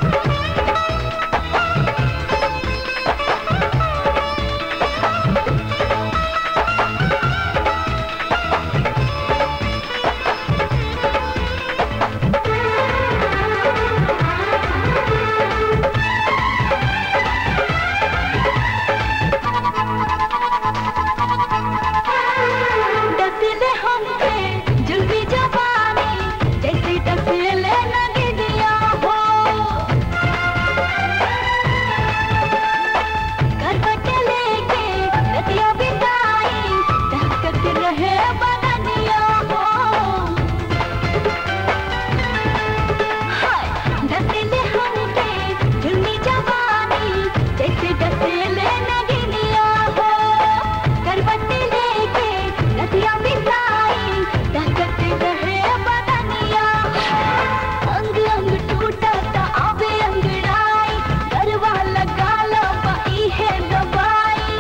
डसले हमके जुल्फी जवानी जैसे डसले लगे दिया हो करवट लेके रतिया बिताई दहकत रहे बदनिया हो हाय डसले हमके जुल्फी जवानी जैसे डसले लगे दिया हो करवट लेके रतिया बिताई दहकत रहे बदनिया अंग अंग टूटा ता आवे अंगड़ाई गरवा लगा लो बाई है दवाई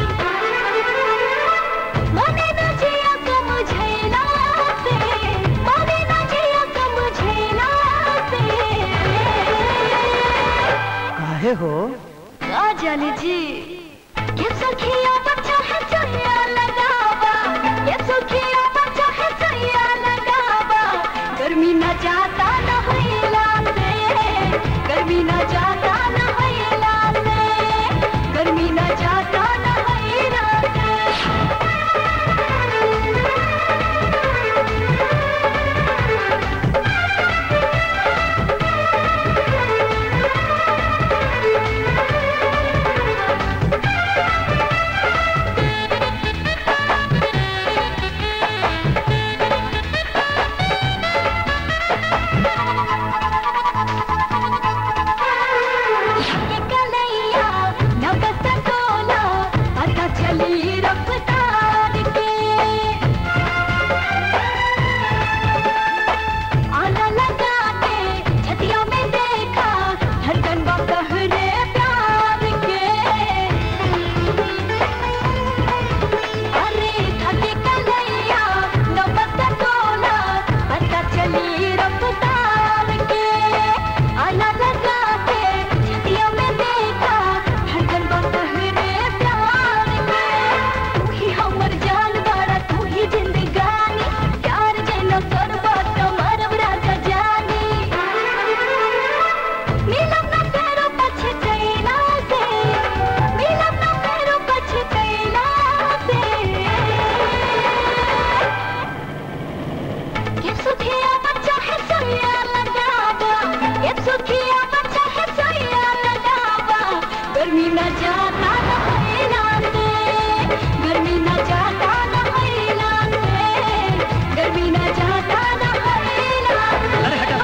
मने न जिया को मुझे ना से मने न जिया को मुझे ना से काहे हो आ जाने जी ये सखिया बच्चा है चुया लगावा ये सखिया बच्चा है चुया लगावा गर्मी न जाता न हैला से गर्मी न जाता न हैला से गर्मी न जाता न हैला ये कन्हैया नगत तोला पता चली रफ्तार के आना लगा के छतिया में देखा धड़कन बा कहरे प्यार के अरे थके कन्हैया नगत तोला पता चली रफ्तार के आना लगा के छतिया में देखा धड़कन बा कहरे प्यार के तू ही हमर जान बारा तू ही जिंदगानी प्यार जेना करबा त मरब राजा जानी मिलब ना फेरो पछतैला से मिलब ना फेरो पछतैला से ये सुखिया बच्चा है सोया लगावा ये सुखिया बच्चा है सोया लगावा गर्मी न जाता न हैला से गर्मी न जाता न हैला से गर्मी न जाता न हैला अरे हटा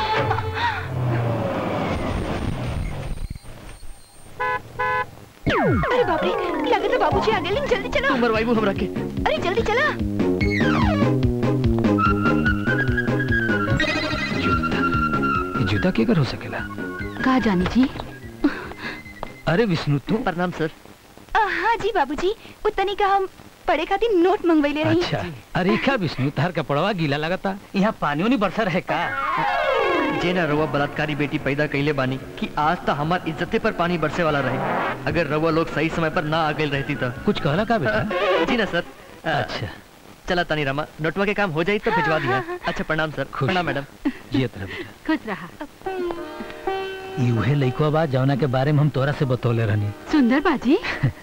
अरे बाप रे लगे तो बाबूजी आ गए जल्दी चलो तू मरवाइबू हमरा के अरे जल्दी चला ये जूता केकर हो सकेला कहा जानी जी अरे विष्णु तू प्रणाम सर आ, हाँ जी बाबूजी उतनी का हम पढ़े खातिर नोट मंगवाइले रही अच्छा अरे का विष्णु तार कपड़वा गीला लगता यहाँ पानी नहीं बरसा रहे का जे ना रउआ बलात्कारी बेटी पैदा कैले बानी कि आज तक हमार इज्जते पर पानी बरसे वाला रहे अगर रउआ लोग सही समय पर ना आ गए रहती तो कुछ कहला का बेटा जी ना सर अच्छा चला तानी रामा नोटवा के काम हो जाई तो भिजवा दिया अच्छा प्रणाम सर खुश। प्रणाम मैडम जियत रह बेटा खुश रहा ई उहे लइकवा बा जौना के बारे में हम तोरा से बतौले रहनी सुंदर बाजी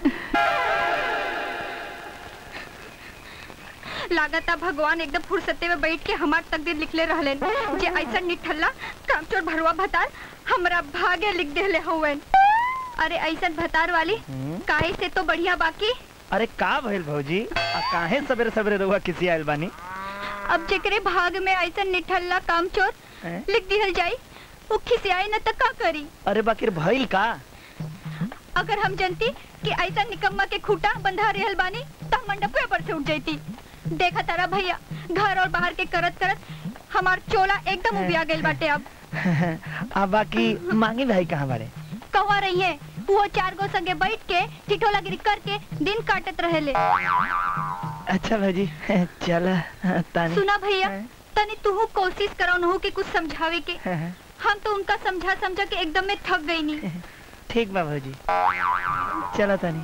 लागता भगवान एकदम फुर्सते में बैठ के हमार तकदीर लिखले रहले जे ऐसा निठल्ला कामचोर भरवा भतार हमरा भागे लिख देले हवन अरे ऐसा भतार वाली काहे से तो बढ़िया बाकी अरे का भइल भौजी आ काहे सवेरे सवेरे रहुआ किसी आइल बानी अब जेकरे भाग में ऐसा निठल्ला कामचोर हैं? लिख दिहल जाई वो खिसियाई न त का करी अरे बाकिर भइल का अगर हम जनती कि ऐसा निकम्मा के खूटा बंधा रहल बानी त मंडप पर से उठ जाती देखा तारा भैया घर और बाहर के करत करत हमार चोला एकदम उबिया गइल बाटे अब आ बाकी मांगी भाई कहाँ बारे कहवा रही है वो चार गो संगे बैठ के टिटोलागिरी करके दिन काटत रहेले अच्छा भाजी चल तानी सुना भैया तनी तू कोशिश करो कि कुछ समझावे के हम तो उनका समझा समझा के एकदम में थक गई नहीं ठीक बा भौजी चला तानी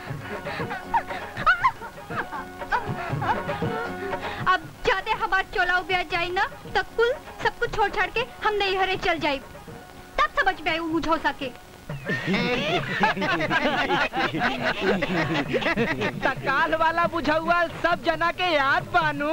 अब ज्यादा हमार चोला उबिया जाए ना तब कुल सब कुछ छोड़ छाड़ के हम नहीं हरे चल जाए तब समझ में आई वो बुझो सके तकाल वाला बुझौआ सब जना के याद पानू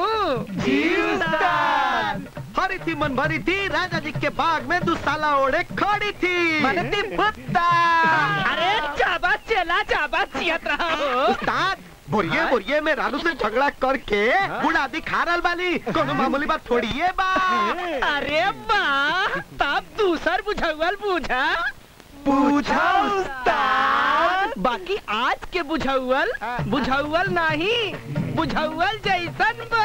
हरी थी मन भरी थी राजा जी के बाग में दुसाला ओढ़े खड़ी थी मनती पुत्ता अरे चाबा चला चाबा चियत रहा हो उस्ताद बोरिए बोरिए में रानू से झगड़ा करके बुढ़ा दिखा रहल बाली कोनो मामूली बात थोड़ी है बा अरे वाह तब दूसर बुझौल बुझा पूछा उस्ताद बाकी आज के बुझौल बुझौल नहीं बुझौल जैसन बा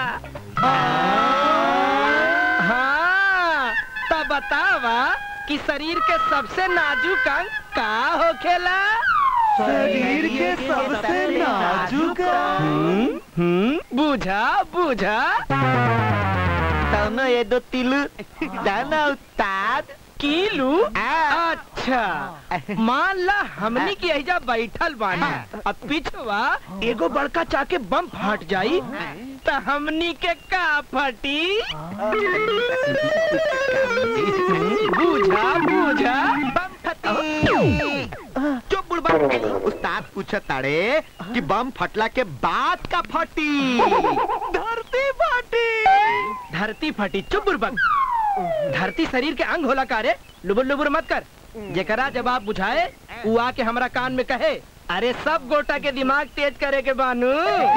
हाँ तब बतावा कि शरीर के सबसे नाजुक अंग का होखेला शरीर के सबसे नाजुक हम्म, हम्म, बुझा बुझा तनो ये दो तिलु दाना उस्ताद कीलू अच्छा मान ला हमनी की एजा बैठल बानी अब पिछवा एगो बड़का चाके बम फट जाई त हमनी के का फटी बुझा बुझा बम फटी चुप बुढ़बा उस्ताद पूछत ताड़े कि बम फटला के बाद का फटी धरती फटी धरती फटी चुप बुरबक धरती शरीर के अंग होला का रे लुबुर लुबुर मत कर जेकरा जवाब बुझाए उ आके हमरा कान में कहे अरे सब गोटा के दिमाग तेज करे के बानू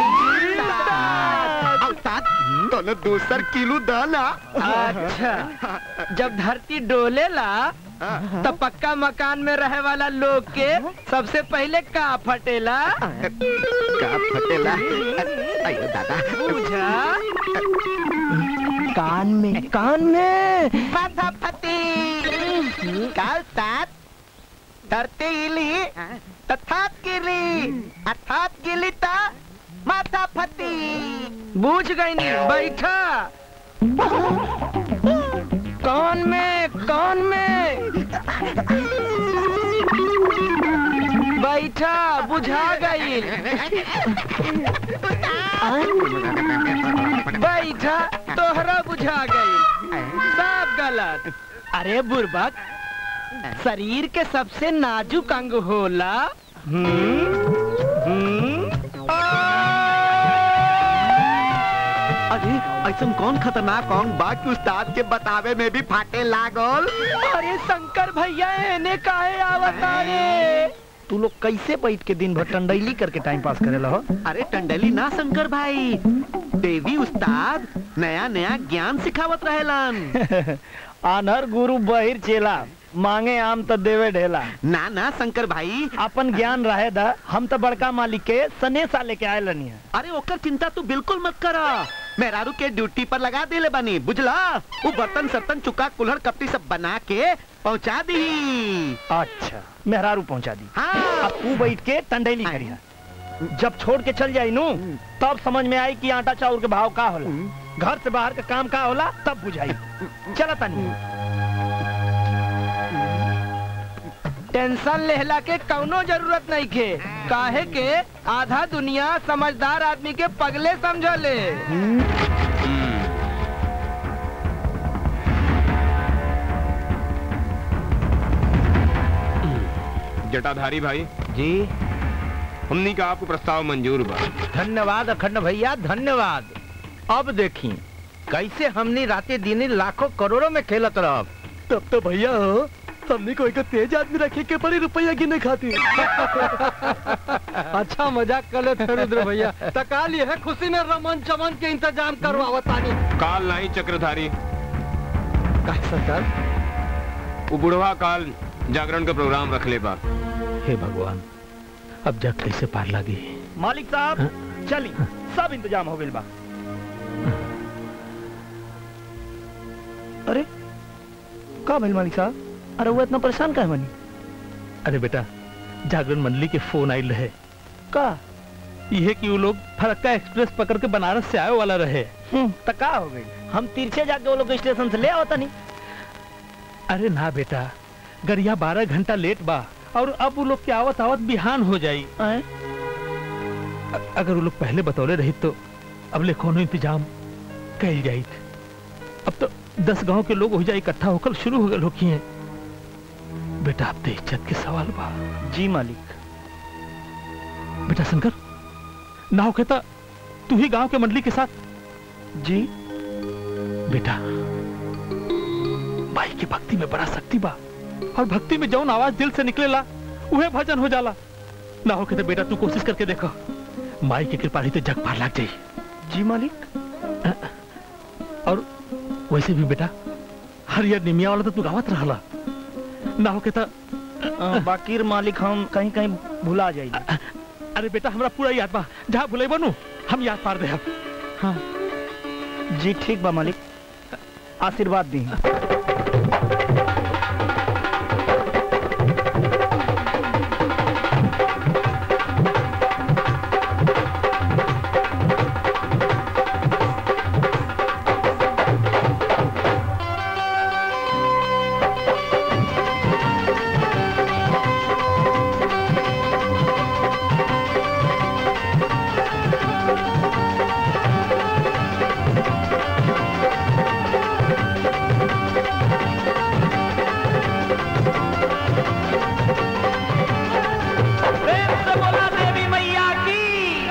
उस्ताद तोने दूसर किलो दाना अच्छा जब धरती डोलेला तब पक्का मकान में रहे वाला लोग के सबसे पहले का फटेला का फटेला अयो दादा बुझा कान में कान में माथा फटी काल तात धरती इली तथात गिली अर्थात गिली ता माथा फटी बूझ गई नहीं बैठा कौन में कौन में बैठा बुझा गई बैठा तोहरा बुझा गई सब गलत अरे बुरबक शरीर के सबसे नाजुक अंग होला हम्म हम्म अरे ऐसा कौन खतरनाक अंग बा कि उस्ताद के बतावे में भी फाटे लागल अरे शंकर भैया एने काहे आवता रे तू लोग कैसे बैठ के दिन भर टंडैली करके टाइम पास करेला हो अरे टंडली ना शंकर भाई देवी उस्ताद नया नया ज्ञान सिखावत रहेलन आनर गुरु बहिर चेला मांगे आम तो देवे ढेला ना ना शंकर भाई अपन ज्ञान रहे दा हम तो बड़का मालिक के सनेसा लेके आए लनी है अरे ओकर चिंता तू बिल्कुल मत करा मेहरारू के ड्यूटी पर लगा देले बनी बुझला वो बर्तन सर्तन चुका कुल्हड़ कपटी सब बना के पहुंचा दी अच्छा मेहरारू पहुंचा दी हाँ अब तू बैठ के टंडेली करिया जब छोड़ के चल जाई नू तब समझ में आई कि आटा चाउर के भाव का होला घर से बाहर का काम का होला तब बुझाई चला तनी टेंशन लेहला के कौनो जरूरत नहीं के काहे के आधा दुनिया समझदार आदमी के पगले समझले जटाधारी भाई जी हमनी का आपको प्रस्ताव मंजूर बा धन्यवाद अखंड भैया धन्यवाद अब देखी कैसे हमनी राते दिने लाखों करोड़ों में खेलत रह तब तो भैया हमने को एक तेज आदमी रखे के पड़ी रुपया गिने खातिर अच्छा मजाक कर ले थे रुद्र भैया तका लिए है खुशी में रमन चमन के इंतजाम करवावत आनी काल नहीं चक्रधारी का सरकार वो बुढ़वा काल जागरण का प्रोग्राम रख ले बा हे भगवान अब जग कैसे पार लगी मालिक साहब चली सब इंतजाम हो गइल बा अरे का भइल मालिक साहब अरे वो इतना परेशान काहे बनी अरे बेटा जागरण मंडली के फोन आयल रहे का यह कि वो लोग फरक्का एक्सप्रेस पकड़ के बनारस से आए वाला रहे तो का हो गई हम तिरछे जाके वो लोग स्टेशन से ले आवता नहीं अरे ना बेटा गरिया बारह घंटा लेट बा और अब वो लोग के आवत आवत बिहान हो जाई आए? अ- अगर वो लोग पहले बतौले रही तो अब ले कोनो इंतजाम कैल जाई अब तो दस गांव के लोग हो जाए इकट्ठा होकर शुरू हो गए होकी हैं बेटा अब तो इज्जत के सवाल बा जी मालिक बेटा शंकर ना हो कहता तू ही गांव के मंडली के साथ जी बेटा भाई की भक्ति में बड़ा शक्ति बा और भक्ति में जौन आवाज दिल से निकलेला वह भजन हो जाला ना हो कहते बेटा तू कोशिश करके देखो माई की कृपा रही तो जग पार लग जाई जी मालिक और वैसे भी बेटा हरियर निमिया वाला तो तू गावत रहला ना हो कहता अ, बाकी मालिक हम कहीं कहीं भुला जाइए अरे बेटा हमरा पूरा याद बा जहाँ भुले बनू हम याद पार दे हाँ जी ठीक बा मालिक आशीर्वाद दी प्रेम से बोला देवी मैया की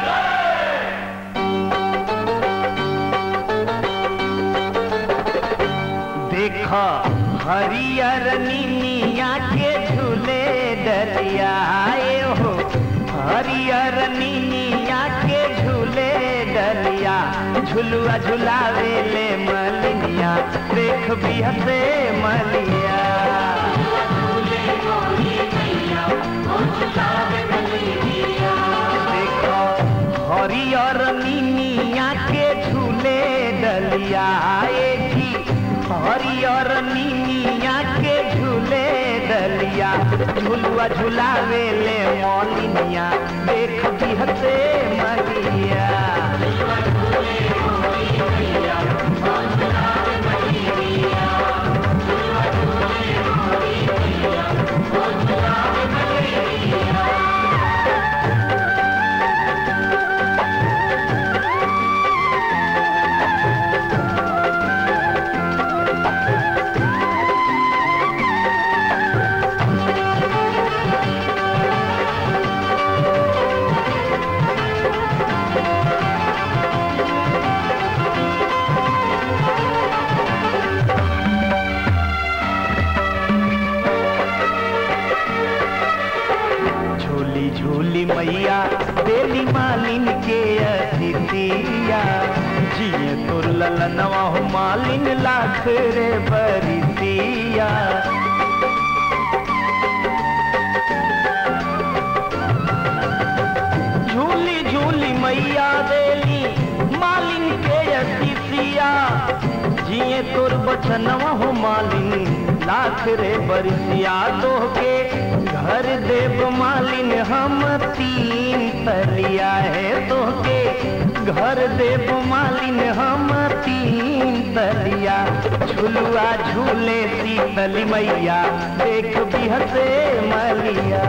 देखा हरियर नीनिया के झूले डलिया आए हो हरियर नीनिया के झूले डलिया झुलुआ झुलावे ले मलिनिया देख भी हसे मलिया देखो हरियर नीनिया के झूले डलिया आएगी हरियर नीनिया के झूले डलिया झुलुआ झुलावे ले मौलिनिया देख भी हसे मलिया झूली झूली मैया बेली मालिन के अतिथिया जिए तो ललनवा हो मालिन लाख रे बरितिया बचनवा हो मालिन लाख रे बरिसिया तोहके घर देव मालिन हम तीन तलिया है तोहके घर देव मालिन हम तीन तलिया झुलुआ झूले शीतल मैया देख बिहसे मलिया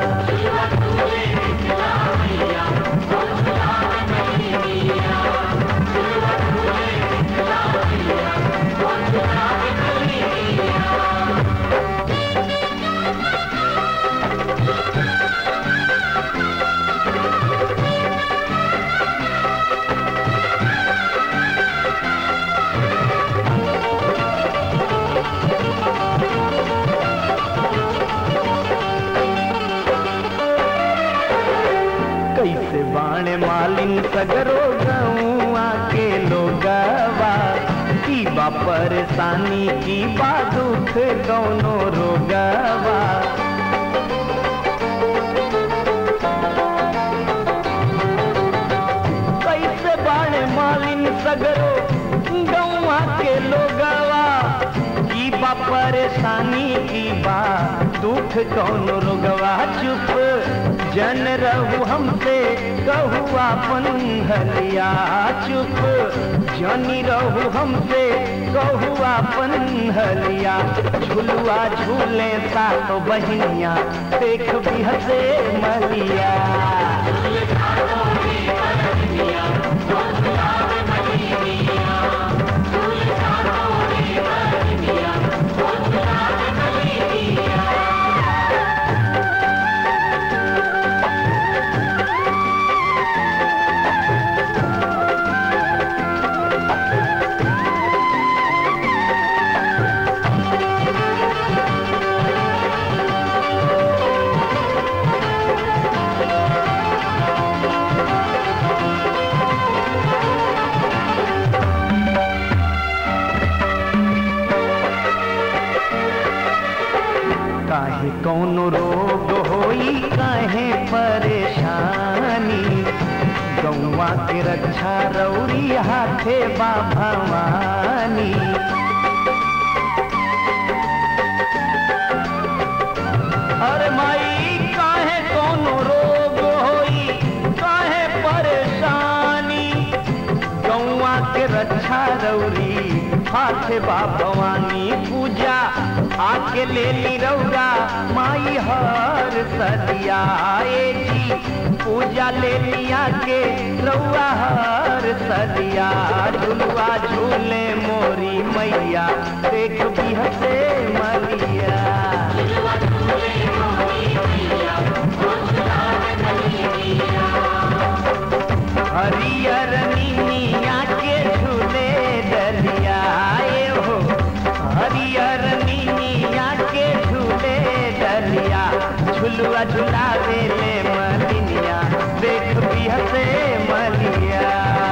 कैसे बाणे मालिन सगरो गौआ के लोगवा की बा परेशानी की बा दुख कौनो रोगवा कैसे बाणे मालिन सगरो गौआ के लोगवा की बा परेशानी की बा दुख कौन रोगवा चुप जन रहू हमसे कहू आपन हलिया चुप जनी रहू हमसे कहू आपन हलिया झुलुआ झूले सातो बहिनिया देख भी हसे मलिया काहे कौनो रोग होई काहे परेशानी गौवा के रक्षा रौरी हाथे बा भवानी अरे माई काहे कौनो रोग होई काहे परेशानी गौवा के रक्षा रौरी हाथे बा भवानी पूजा आके ले ली रौरा माई हर सदिया ए जी पूजा ले लिया के रौआ हर सदिया झुलुआ झूले मोरी मैया देख भी हसे मलिया हरियर नीनिया के झूले डलिया ए हो हरियर नीनिया के झूले डलिया झुलुआ झुलावे ले मलिनिया देख भी हसे मलिया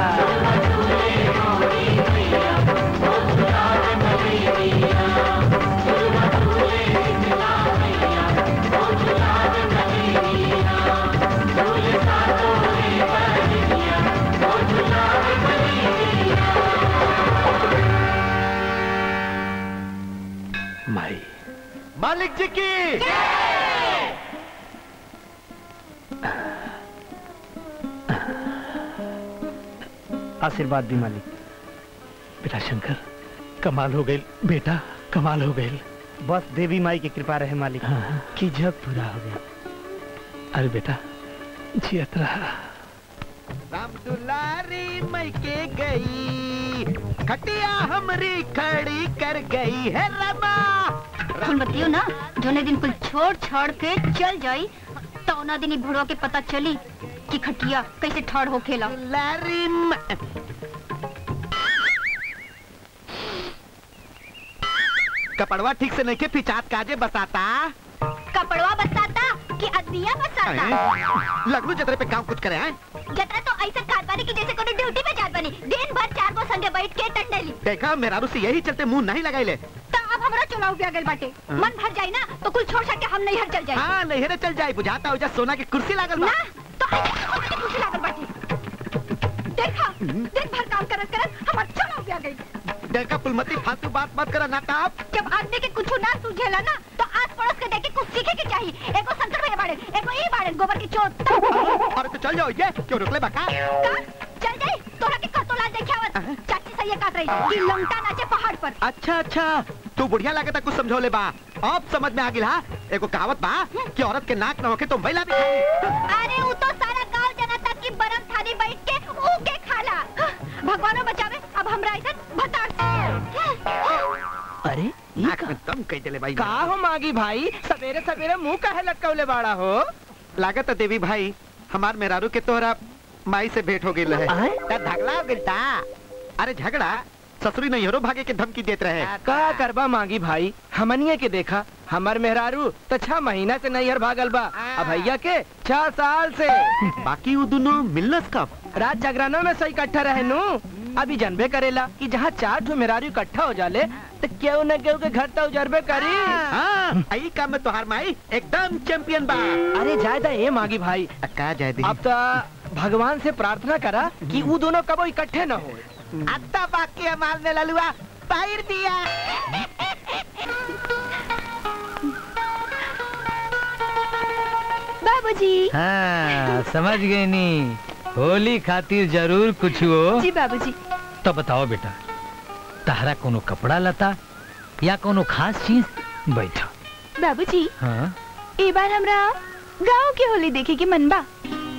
माई मालिक जी की आशीर्वाद दी मालिक बेटा शंकर कमाल हो गई बेटा कमाल हो गई बस देवी माई की कृपा रहे मालिक कि जग पूरा हो गया अरे बेटा जियत रहा राम दुलारी मई के गई खटिया हमरी खड़ी कर गई है रमा कुल बतियो ना जोने दिन कुल छोड़ छाड़ के चल जाई तो ना दिन ही भुड़वा के पता चली कि खटिया कैसे ठाड़ हो खेला लारी कपड़वा ठीक से नहीं के पिचात काजे बताता कपड़वा बसाता कि अदिया बसाता लगलू जतरे पे काम कुछ करे हैं जतरा तो ऐसा खात बानी कि जैसे कोनो ड्यूटी पे जात बानी दिन भर चार गो संगे बैठ के टंडेली देखा मेरा से यही चलते मुंह नहीं लगाई ले तो अब हमरा चुनाव भी आ गइल बाटे मन भर जाई ना तो कुल छोड़ छाड़ के हम नहीं हर चल जाई हाँ नहीं रे चल जाए बुझाता हो जा सोना की कुर्सी लागल बा ना तो ऐसे सोने की कुर्सी लागल बाटे देखा दिन भर काम करत करत हमार चुनाव भी आ गइल देखा फुलमती फालतू बात मत करा ना ताप जब आदमी के कुछ ना सूझेला ना तो आस पड़ोस के देख के कुछ सीखे के चाहिए एको शंकर भैया बाड़े एको ई बाड़े गोबर की चोट अरे तो चल जाओ ये क्यों रुकले बका का चल जाई तोरा के कतो लाल देखावत चाची सही काट रही कि लंगटा नाचे पहाड़ पर अच्छा अच्छा तू बुढ़िया लगे था कुछ समझौले बा अब समझ में आ गिला एगो कहावत बा कि औरत के नाक न होके तो महिला भी खाई अरे वो तो सारा गांव जनता की बरम थाली बैठ के ऊ के खाला भगवानो बचावे अब हमरा ऐसा भतार अरे नाक में दम कह देले भाई का हो मागी भाई सवेरे सवेरे मुंह काहे लटकवले बाड़ा हो लागत है देवी भाई हमार मेहरारू के तोहरा माई से भेंट हो गई है ता झगड़ा हो गइल ता अरे झगड़ा ससुरी नैहरो भागे के धमकी देत रहे का करबा मांगी भाई हमनिए के देखा हमार मेहरारू तो छह महीना से नैहर भागल बा अब भैया के छह साल से बाकी वो दोनों मिलनस कब रात जागरणों में सही इकट्ठा रहे नु अभी जानबे करेला कि जहाँ चार ठो मेहरारू इकट्ठा हो जाले तो केहू न केहू के घर तो उजरबे करी हाँ आई काम में तोहार माई एकदम चैंपियन बा अरे जायदा ए मांगी भाई का जाय दी अब तो भगवान से प्रार्थना करा कि वो दोनों कबो इकट्ठे न हो अत्ता बाकी हमार ने ललुआ पाइर दिया बाबूजी हाँ समझ गए नी होली खातिर जरूर कुछ हो जी बाबूजी तो बताओ बेटा तहरा कोनो कपड़ा लता या कोनो खास चीज बैठा बाबूजी हाँ ए बार हमरा गांव के होली देखे के मन बा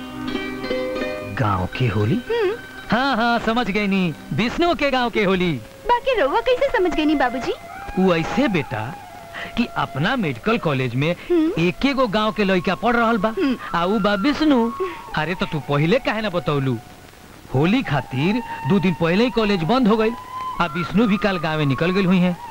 गांव की होली हाँ हाँ समझ गई नी विष्णु के गांव के होली बाकी रउआ कैसे समझ गई नी बाबूजी वो ऐसे बेटा कि अपना मेडिकल कॉलेज में एक गो गांव के लड़का पढ़ रहल बा आ उ बा विष्णु अरे तो तू पहले काहे ना बतौलू होली खातिर दो दिन पहले ही कॉलेज बंद हो गई आ विष्णु भी कल गाँव निकल गई हुई है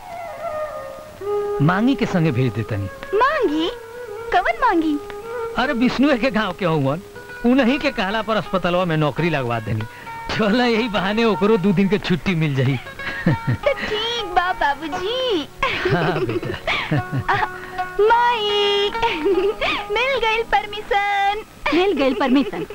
मांगी के संगे भेज देतनी मांगी कवन मांगी अरे विष्णु के गांव के हुआ उन्हीं के कहला पर अस्पतालवा में नौकरी लगवा देनी चल यही बहाने ओकरो दो दिन के छुट्टी मिल जाई तो ठीक बा बाबूजी हाँ बेटा माई मिल गई परमिशन मिल गई परमिशन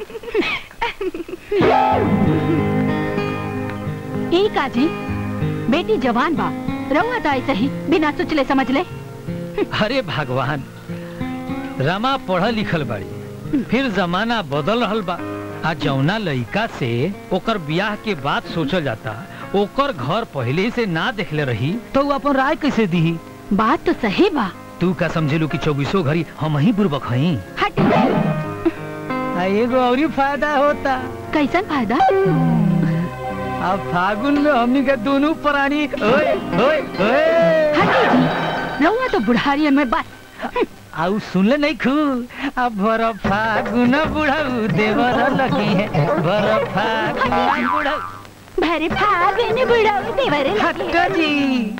एक आजी बेटी जवान बा रहुआ तो ऐसे ही बिना सोचले समझ ले अरे भगवान रमा पढ़ल लिखल बाड़ी फिर जमाना बदल रहल बा आ जौना लड़का से ओकर ब्याह के बाद सोचल जाता ओकर घर पहले से ना देखले रही तो वो अपन राय कैसे दी बात तो सही बा तू का समझेलू कि चौबीसों घड़ी हम ही बुर्बक हई हट एगो और फायदा होता कैसन फायदा अब फागुन में हमनी के दोनों प्राणी ओए ओए ओए रहुआ तो बुढ़ारियन में बस आउ सुनले नहीं खू अब भर फागुन बुढ़ाऊ देवर लगी है भर फागुन बुढ़ाऊ भरे फागुन बुढ़ाऊ देवर हट्टा जी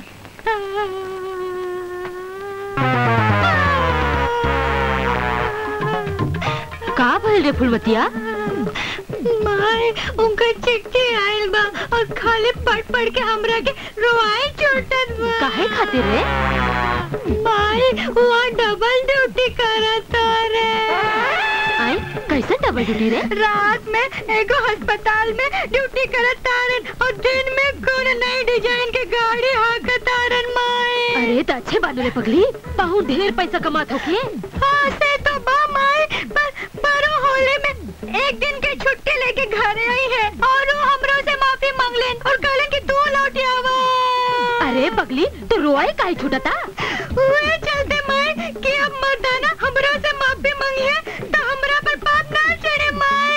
का भइल रे फुलवतिया माय उनका चिट्ठी आइल बा और खाली पढ़ पढ़ के हमरा के रोआई चोटत बा काहे खातिर रे माय वहाँ डबल ड्यूटी करता रे आई कैसे डबल ड्यूटी रे रात में एगो अस्पताल में ड्यूटी करत तारन और दिन में कौन नई डिजाइन के गाड़ी हाकत तारन माय अरे तो अच्छे बालू रे पगली बहुत ढेर पैसा कमात होके हाँ से तो बा माय पर परो होली में एक दिन के छुट्टी लेके घरे आई है और वो हमरो से माफी मांगलेन और कहले कि तू लौट आवा अरे पगली तू रोए काहे छूटता वे चलते माय कि अब मर्दाना हमरो से माफी मांगी है तो हमरा पर पाप ना चढ़े माय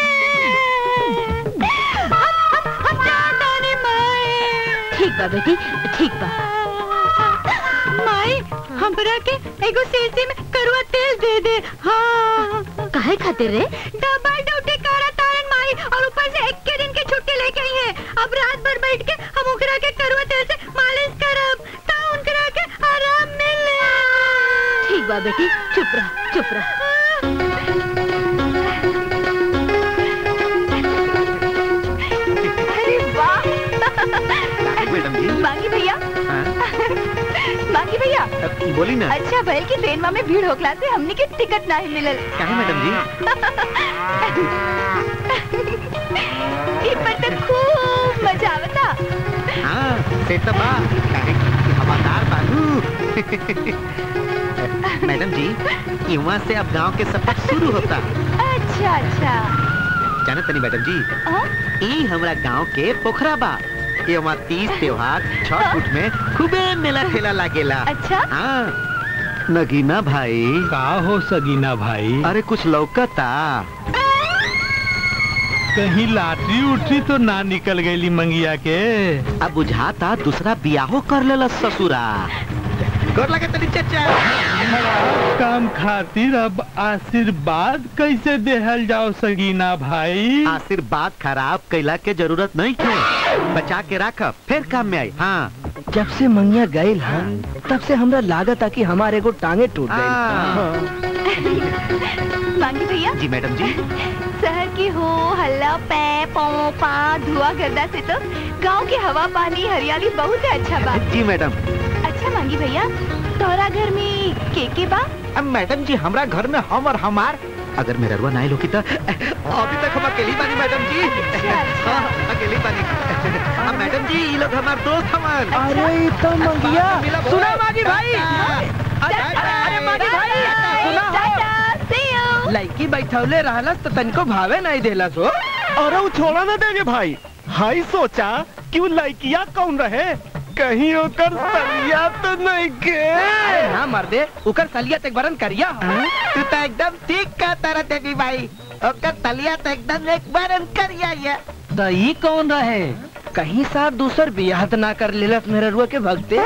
हम हम हम जाता नहीं माय ठीक बा बेटी ठीक बा माई हमरा के एगो शीशी में करुआ तेल दे दे हाँ काहे खातिर रे डबल ड्यूटी करा तारन माई और ऊपर से एक के दिन की छुट्टी लेके आई है अब रात भर बैठ के हम उकरा के करुआ तेल से मालिश करब ता उनकरा के आराम मिले ठीक बा बेटी चुप रह चुप रह अरे वाह मैडम जी मांगी भैया हाँ? मांगी भैया अब बोली ना अच्छा भैल की ट्रेन में भीड़ होखला से हमने के टिकट नहीं मिलल काहे मैडम जी ई पर तो खूब मजा आवता हाँ से तो बा काहे कि हवादार बाबू मैडम जी यहाँ से अब गांव के सफर शुरू होता अच्छा अच्छा जाने तनी मैडम जी ई हमरा गांव के पोखरा बा ये वहाँ तीज त्योहार छठ फुट में खूबे मेला ठेला लागेला अच्छा हाँ नगीना भाई का हो सगीना भाई अरे कुछ लौकता कहीं लाटरी उठरी तो ना निकल गई मंगिया के अब बुझाता दूसरा बियाहो कर लेला ससुरा गोर लगे तनी चाचा काम खातिर अब आशीर्वाद कैसे देहल जाओ सगीना भाई आशीर्वाद खराब कैला के जरूरत नहीं है बचा के रख फिर काम में आई हाँ जब से मंगिया गए हाँ तब से हमरा लागत आ कि हमारे को टांगे टूट गई मांगी भैया जी मैडम जी शहर की हो हल्ला पै पौ पा धुआं गर्दा से तो गांव की हवा पानी हरियाली बहुत है अच्छा बा जी मैडम अच्छा मांगी भैया तोहरा घर में के के बा अब मैडम जी हमरा घर में हम और हमार अगर मेरा रुआ नहीं लोगी तो अभी तक हम अकेली बानी मैडम जी हाँ, अकेली बानी अब मैडम जी ये लोग हमारे दोस्त हमार अरे तो मंगिया सुना मागी भाई अरे मागी भाई सुना लड़की बैठौले रहलस तो तनको भावे नहीं देलस हो अरे वो छोड़ा ना देंगे भाई हाई सोचा कि वो लड़किया कौन रहे कहीं ओकर सलिया तो नहीं के अरे ना मर दे उकर सलिया तक बरन करिया तू तो एकदम ठीक कहता रहा देवी भाई ओकर तलिया तो एकदम एक बार करिया ये तो ई कौन रहे कहीं सार दूसर बियाह त ना कर लेलस मेरे रुआ के भगते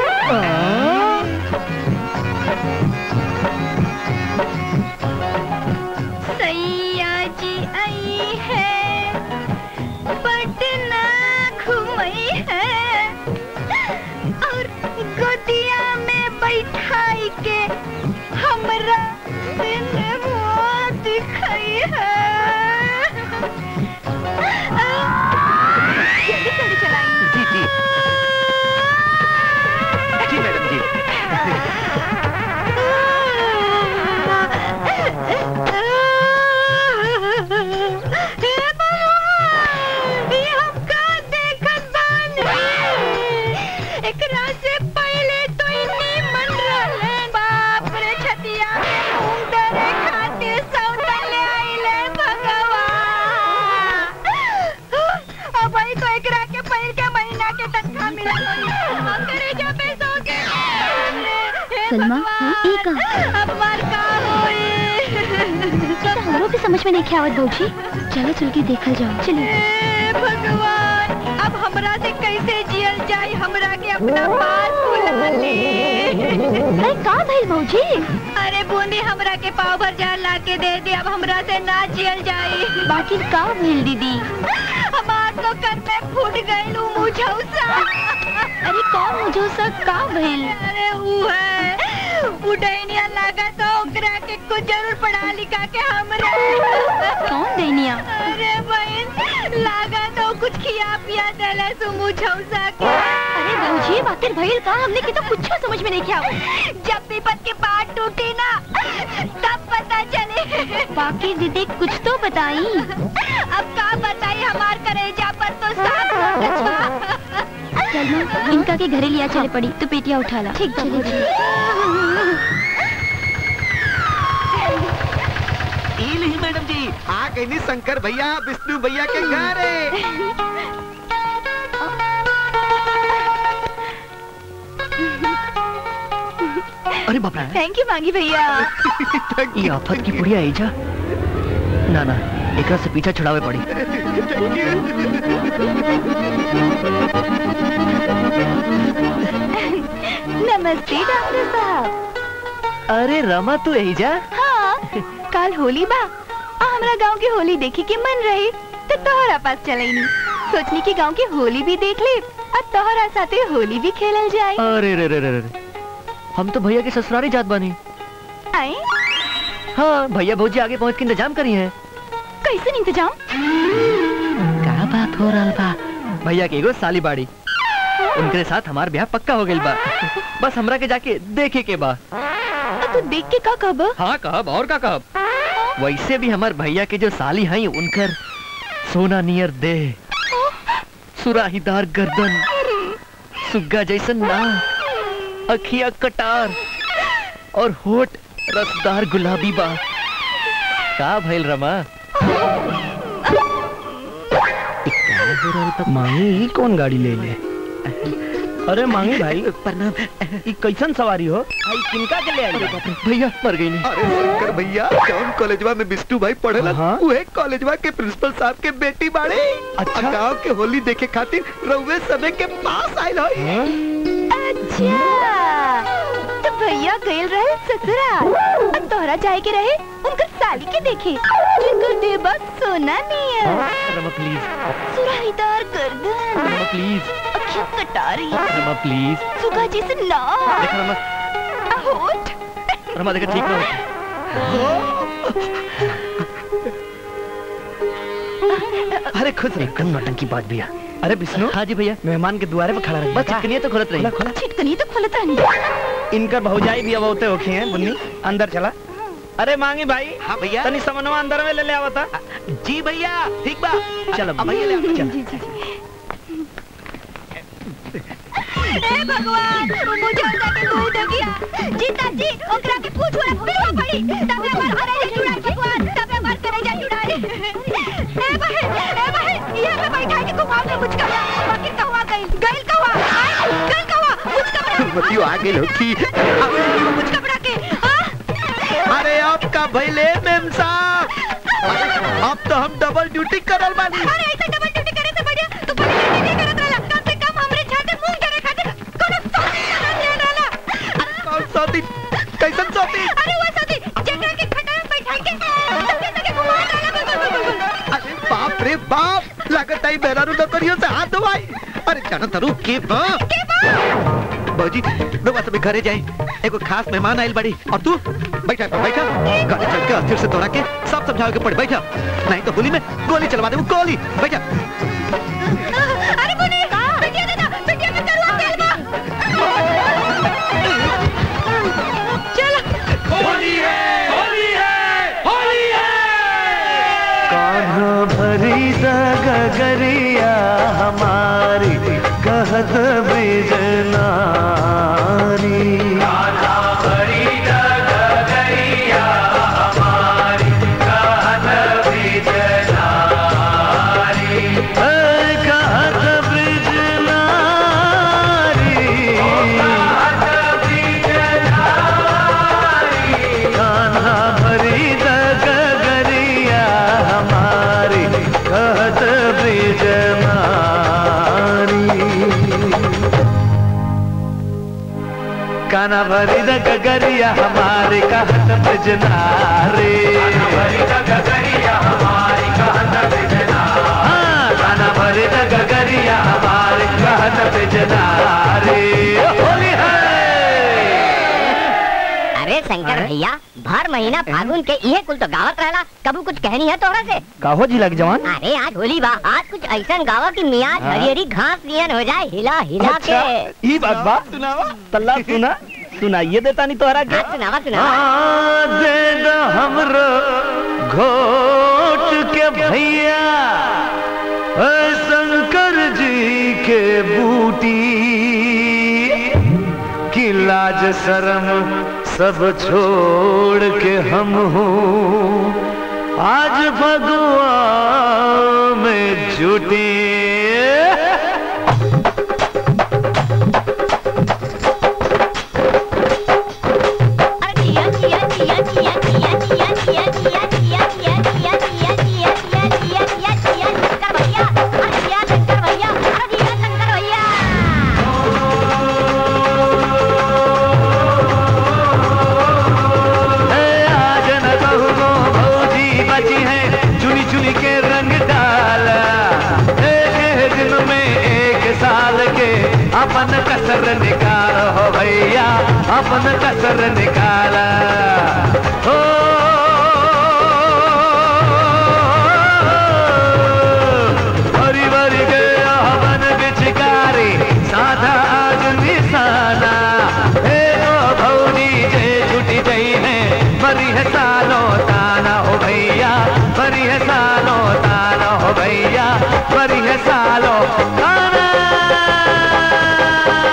सैया जी आई है पटना घुमई है और गोदिया में बैठाई के हमरा सिनेमा दिखाई है जल्दी जल्दी चलाई जी जी जी मैडम जी हे भगवान, ये हम का देखत बानी? एकरा से पहले तो इन्हीं मन रहले। बाप रे, छतिया में घूम डरे खातिर सौंदर्य आइले भगवान। अब भाई तो एकरा के पहिल के महीना के तनख्वाह मिलल होई। हमरे जो पैसों के हे सलमा ई का अब मार का होई तो हमरो के समझ में नहीं आवत भौजी चलो चल के देखल जाओ चलिए हे भगवान अब हमरा से कैसे जियल जाए हमरा के अपना पास बुला ले अरे का भइल भौजी अरे बूंदी हमरा के पाव भर जा ला के दे दे अब हमरा से ना जियल जाए बाकी का भइल दीदी हमार तो कर में फूट गइल उ मुझौसा अरे कौन मुझे सब का भइल अरे ऊ है उडैनिया लागा तो ओकरा के कुछ जरूर पढ़ा लिखा के हमरा कौन दैनिया अरे बहन लागा तो कुछ खिया पिया देले सु मुझौसा के अरे भौजी आखिर भइल का हमने के तो कुछ समझ में नहीं आवत जब विपत के पार टूटी ना तब पता चले बाकी दीदी कुछ तो बताई अब का बताई हमार करेजा पर तो साफ कागज बा। सलमा इनका के घरे लिया चले पड़ी तो पेटिया उठा ला ठीक चले ई नहीं मैडम जी आ गई नी शंकर भैया विष्णु भैया के घर है अरे बाप रे थैंक यू मांगी भैया ये आफत की पुड़िया आई जा ना ना एकरा से पीछा छुड़ावे पड़ी नमस्ते डॉक्टर साहब अरे रमा तू यही जा हाँ कल होली बा आ हमरा गांव की होली देखी के मन रही तो तोहरा पास चले नहीं सोचनी की गांव की होली भी देख ले और तोहरा साथे होली भी खेलल जाए अरे रे रे रे रे हम तो भैया के ससुरारी जात बानी आए हाँ भैया भौजी आगे पहुँच के इंतजाम करी है कैसे इंतजाम क्या बात हो रहा बा भैया के एगो साली बाड़ी उनके साथ हमार ब्याह पक्का हो गइल बा बस हमरा के जाके देखे के बा तू देख के का कब हाँ कहब और का कहब वैसे भी हमार भैया के जो साली हैं उनकर सोना नियर दे सुराहीदार गर्दन सुग्गा जैसन ना अखिया कटार और होठ रसदार गुलाबी बा का भइल रमा मांगी कौन गाड़ी ले ले अरे मांगी भाई प्रणाम ई कैसन सवारी हो आई किनका के ले आई भैया मर गई नहीं अरे शंकर भैया कौन कॉलेजवा में बिस्टू भाई पढ़ेला उहे कॉलेजवा के प्रिंसिपल साहब के बेटी बाड़े अच्छा गांव के होली देखे खातिर रउवे सबे के पास आइल होई अच्छा तो भैया गइल रहे ससुराल और तोहरा जाए के रहे उनकर साली के देखे जिनकर देह बस सोना नहीं है रमा प्लीज सुराहीदार गर्दन रमा प्लीज अखियां कटारी रमा प्लीज सुगा जैसे नाक देख रमा होठ रमा देखा ठीक ना अरे खुद एकदम नौटंकी बात भैया अरे विष्णु हाँ जी भैया मेहमान के द्वारे पे खड़ा रख बस चिकनिया तो खुलत रही खोला छिटकनी तो खुलता नहीं इनकर भौजाई भी अब होते होखे हैं बुन्नी अंदर चला अरे मांगी भाई हाँ भैया तनी समनवा अंदर में ले ले आवता जी भैया ठीक बा चल अब अब भैया ले आओ, चल जी जी हे भगवान मुझे उनका के दूध दे गया जीता जी ओकरा के पूछ वाला पूछवा पड़ी तबे हमार हरे जा जुड़ा भगवान तबे हमार करे जा जुड़ा ए भाई ए भाई ये पे बैठा के घुमाव में मुझ का बाकी कहवा गई गइल कहवा आय, गइल कहवा मुझ का बतियो आ गेल हो की मुझ कपड़ा के हाँ? अरे आपका भैले मेम साहब अब तो हम डबल ड्यूटी करल बानी अरे ऐसा डबल ड्यूटी करे से बढ़िया तू पहले ड्यूटी नहीं करत रहला कम से कम हमरे छाते मुंह करे खातिर कोनो सौती करत ले रहला कौन सौती कैसन सौती अरे वो सौती जेकरा के खटारा में बैठा के तके तके घुमा रहला बिल्कुल बिल्कुल बिल्कुल अरे बाप रे बाप लागत आई बेरारू नौकरियों से हाथ धोवाई अरे जानो तरू के बा के बा बाबूजी लोग सब घरे जाए एगो खास मेहमान आइल बड़ी और तू बैठा बैठा गाड़ी चल के अस्थिर से दौड़ा के सब समझाओ के पड़े बैठा नहीं तो गोली में गोली चलवा दे वो गोली बैठा अरे बुनी बिटिया दादा बिटिया में करुआ तेल बा चल होली है होली है होली है कान्हा भरी गगरिया हमारी कहत बिजनारी कहत बिजनारी कान्हा भरी गगरिया हमारी कहत बिजनारी काना भरी द गगरिया हमारे कहत बिजनारी हाँ, काना भरी द गगरिया हमारे कहत बिजनारी होली है अरे शंकर भैया भर महीना फागुन के ये कुल तो गावत रहला कबू कुछ कहनी है तोहरा से काहो जी लग जवान अरे आज होली बा आज कुछ ऐसा गावा की मियाज हाँ। हरी हरी घास नियन हो जाए हिला हिला अच्छा के ई बात बा तल्ला सुना सुनाइए देता नहीं तोहरा के सुनावा सुनावा हाँ, दे दो हमरो घोट के भैया ऐ शंकर जी के बूटी की लाज शर्म सब छोड़ के हम हूँ आज भगवा में जुटी आज न कहूँ भौजी बची है चुनी चुनी के रंग डाला एक एक दिन में एक साल के अपन कसर निकाल हो भैया अपन कसर निकाला हो भरी भरी के हवन बिचकारी साधा आज निशाना हे ओ भौजी जे छुटी गई है मरी है सालो ताना हो भैया मरी है सालो ताना हो भैया मरी है सालो ताना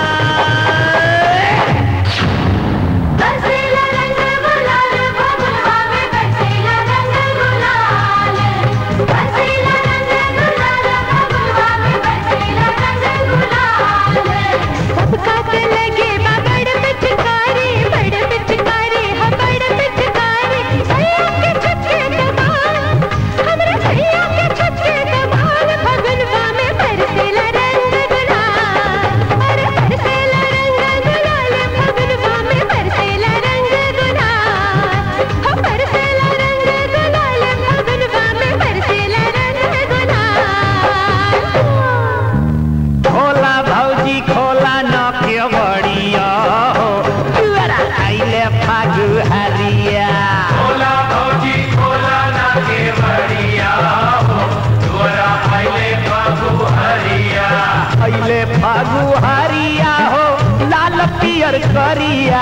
पियर करिया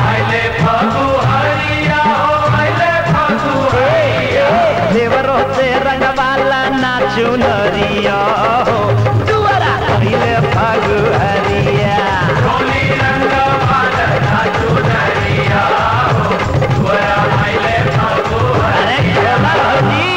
देवरो से रंगवाला नाचू नरिया हो दुआरा पहिले फागु हरिया अरे खेला होली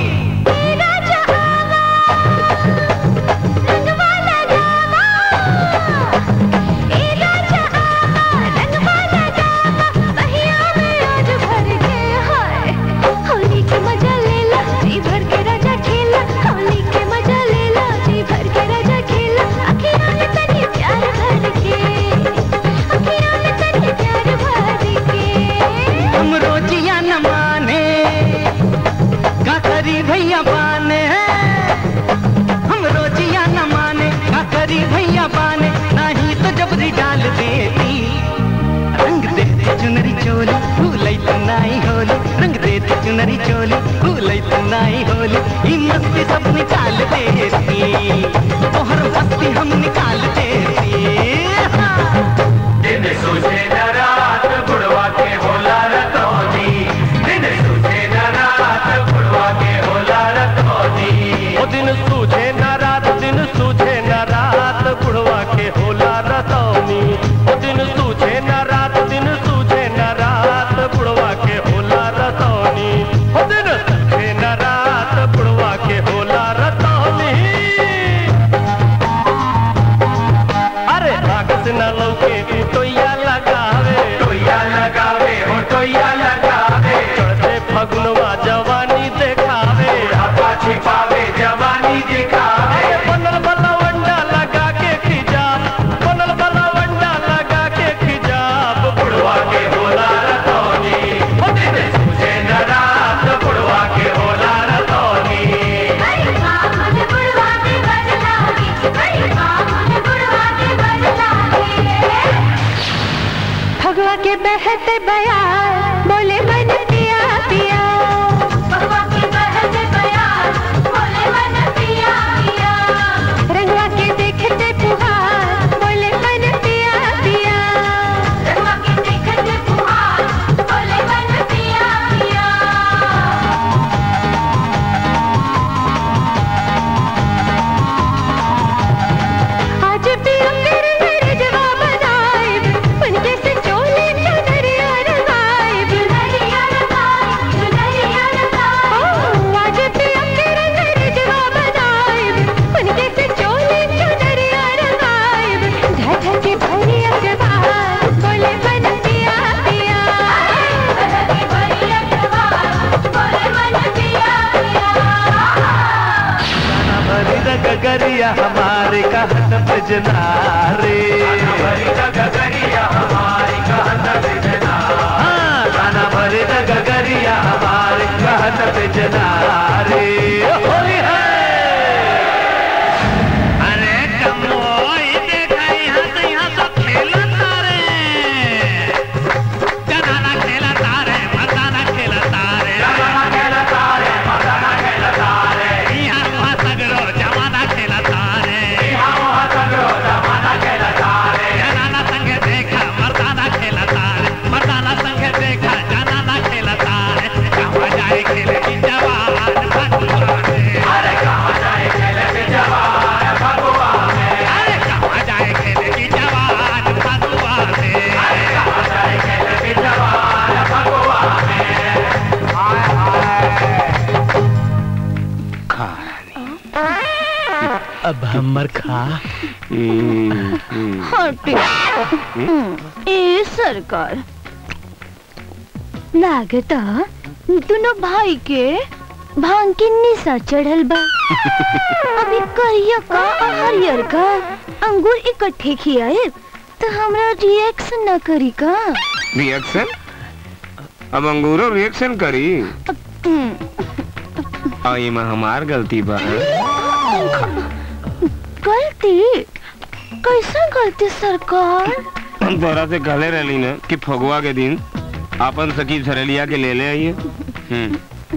होली के मजा ले ला जी भर के राजा खेला होली के मजा ले ला जी भर के राजा खेला अखियां में तनी प्यार भर के अखियां में तनी प्यार भर के हम रोजिया न माने का करी भैया बाने हम रोजिया न माने का करी भैया बाने नहीं तो जबरी डाल देती रंग देती चुनरी चोली भूलई तो नाई होली रंग देती चुनरी चोली भूलई तो नाई होली ई मस्ती सब निकाल देती तोहर मस्ती हम निकाल देती दिन सूझे न रात बुढ़वा के होला रतौनी दिन सूझे न रात बुढ़वा के होला रतौनी ओ दिन सूझे न रात दिन सूझे न रात बुढ़वा के होला रतौनी ओ दिन सूझे न रात दिन सूझे न रात बुढ़वा के होला रतौनी ओ दिन सूझे न रात बुढ़वा के होला रतौनी अरे भागस न लौके टोइया लगावे टोइया लगावे हो टोइया लगावे चढ़ते फगुनवा जवानी देखावे आपा छिपावे जवानी दिखावे अरे बनल बलवंडा लगा के खिजाब बनल बलवंडा लगा के खिजाब बुढ़वा के होला रतौनी ओ दिन सूझे न रात बुढ़वा के होला रतौनी बड़ी माँ मुझे बुढ़वा के बदलागी बड़ी माँ मुझे बुढ़वा के बदलागी भगवा के बहते बयार बोले मन पिया पिया भगवा के बहते बयार बोले मन पिया पिया रंगवा के देखते फुहार बोले मन पिया पिया रंगवा के देखते फुहार बोले मन पिया पिया आज भी अंदर मेरे जवाब बनाए उनके से चोले चुनरिया रंगाए चुनरिया लगाई चुनरिया लगाई ओ आज भी अंदर मेरे जवाब बनाए उनके से चोले चुनरिया रंगाए झझ के भरी अखबार बोले मन पिया पिया के भरी अखबार बोले मन पिया पिया भरी गगरिया हमारे कहत बजना रे भरी गगरिया हमारी कहत बिजना हाँ, गाना भरे गगरिया हमारे कहत बजना रे होली है अरे कमोई देखा यहाँ से यहाँ सब खेलन तारे जनाना खेला तारे मर्दाना खेला तारे जमाना खेला तारे मर्दाना खेला तारे यहाँ वहाँ सगरो जमाना खेला तारे यहाँ वहाँ सगरो जमाना खेला तारे जनाना संगे देखा मर्दाना खेला तारे मर्दाना संगे देखा जनाना खेला तारे कहाँ जाए खेले की जवान भगवा में अरे कहाँ जाए खेले के जवान भगवा में अरे कहाँ जाए खेले की जवान भगवा में अरे कहाँ जाए खेले के जवान भगवा में अब हमर खा ए सरकार लागता दोनों भाई के भांग के निशा चढ़ल बा अभी करिया का और हरियर का अंगूर इकट्ठे खियाए तो हमरा रिएक्शन न करी का रिएक्शन अब अंगूरो रिएक्शन करी और ये में हमार गलती बा गलती कैसा गलती सरकार हम तोरा से कहले रहली ना कि फगुआ के दिन अपन सखी झरलिया के ले ले आइए हम्म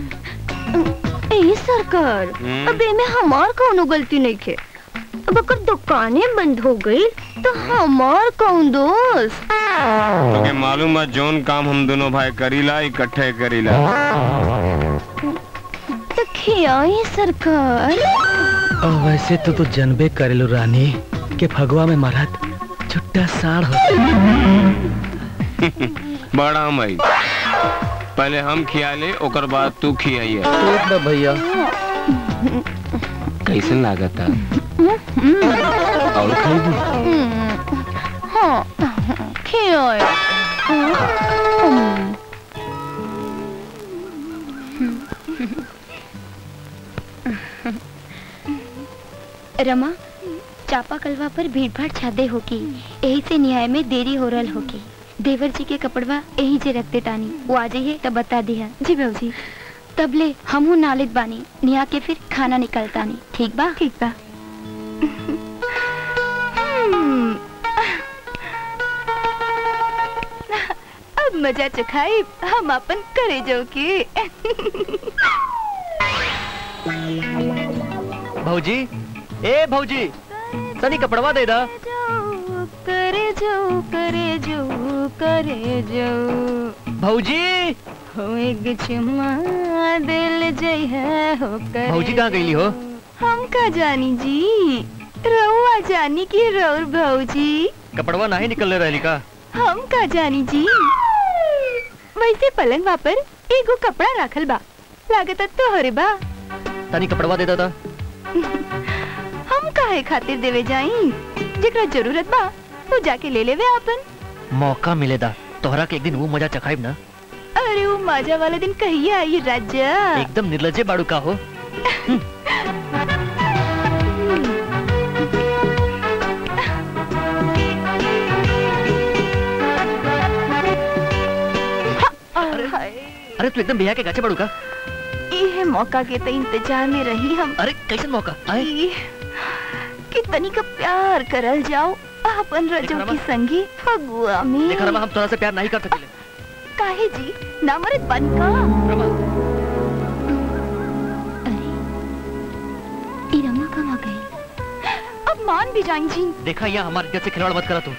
ए सरकार हम्म। अब एमे हमार कोनो गलती नहीं खे अब अगर दुकानें बंद हो गई तो हमार कौन दोस्त तोके मालूम है जोन काम हम दोनों भाई करीला इकट्ठे करीला तो खियाई सरकार और वैसे तो तू जनबे करेलू रानी के फगवा में मरद छुट्टा साढ़ हो बड़ा मई पहले हम खियाले ओकर बाद तू खियाइए ठीक बा भैया कैसन लागत है और खाइबू हाँ खियाई रमा चापा कलवा पर भीड़ भाड़ छादे होगी यही से न्याय में देरी हो रहा होगी देवर जी के कपड़वा यही जे रखते तानी वो आ जाइए तब बता दिया जी बहू जी तब ले हमहू नालित बानी निहा के फिर खाना निकलतानी ठीक बा ठीक बा अब मजा चखाई हम अपन करे जो की भौजी ए भौजी तनी कपड़वा दे दा करे जो करे जो करे जो भौजी हो एक चुम्मा दिल जय है हो करे भौजी कहाँ गईली हो हम का जानी जी रहुआ जानी की रौर भौजी कपड़वा नहीं निकलने रहली का हम का जानी जी वैसे पलंग पर एगो कपड़ा राखल बा लागत तो हरे बा तनी कपड़वा दे दा हम काहे खातिर देवे जाई जेकरा जरूरत बा वो जाके ले लेवे आपन मौका मिलेदा तोहरा के एक दिन वो मजा चखाइब ना अरे वो मजा वाला दिन कहिए आई राजा एकदम निर्लजे बाड़ू का हो अरे तू एकदम बिया के गाचे बाड़ू का ये मौका के तो इंतजार में रही हम अरे कैसन मौका आए कि तनिक प्यार करल जाओ अपन रजो की संगी फगुआ में देखा रमा हम तोरा से प्यार नहीं कर सकेले काहे जी नामरत बन का अरे ये रमा कहाँ गई अब मान भी जाएं जी देखा यहाँ हमारे इज्जत से खिलवाड़ मत करा तू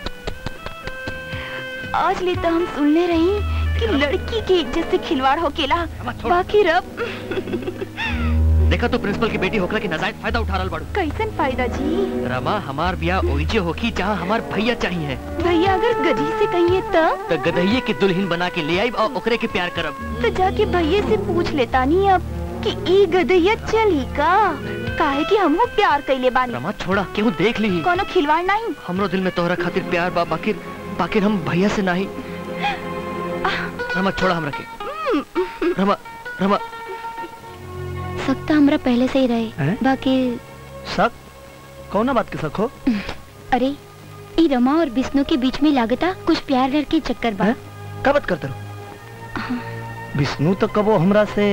आज ले तो हम सुनने रही कि लड़की की इज्जत से खिलवाड़ हो केला बाकी रब देखा तू प्रिंसिपल की बेटी होकर के नजायज फायदा उठा रहा बाड़ू कैसन फायदा जी रमा हमार बियाह ओइजे होकी जहाँ हमार भैया चाहिए भैया अगर गधी से कहिए तब तो गदहिये की दुल्हन बना के ले आई और ओकरे के प्यार करब तो जाके भैया से पूछ लेता नहीं अब कि ई गदहिया चली का काहे कि हमहू प्यार कैले बानी रमा छोड़ा क्यों देख ली कोनो खिलवाड़ नहीं हमरो दिल में तोहरा खातिर प्यार बा बाकिर बाकिर हम भैया से नहीं रमा छोड़ा हम रखे रमा रमा सख्त हमरा पहले से ही रहे हैं? बाकी शक कौन बात के शक हो अरे ई रमा और विष्णु के बीच में लागता कुछ प्यार लड़ के चक्कर बा का बात करते रहो विष्णु तो कबो हमरा से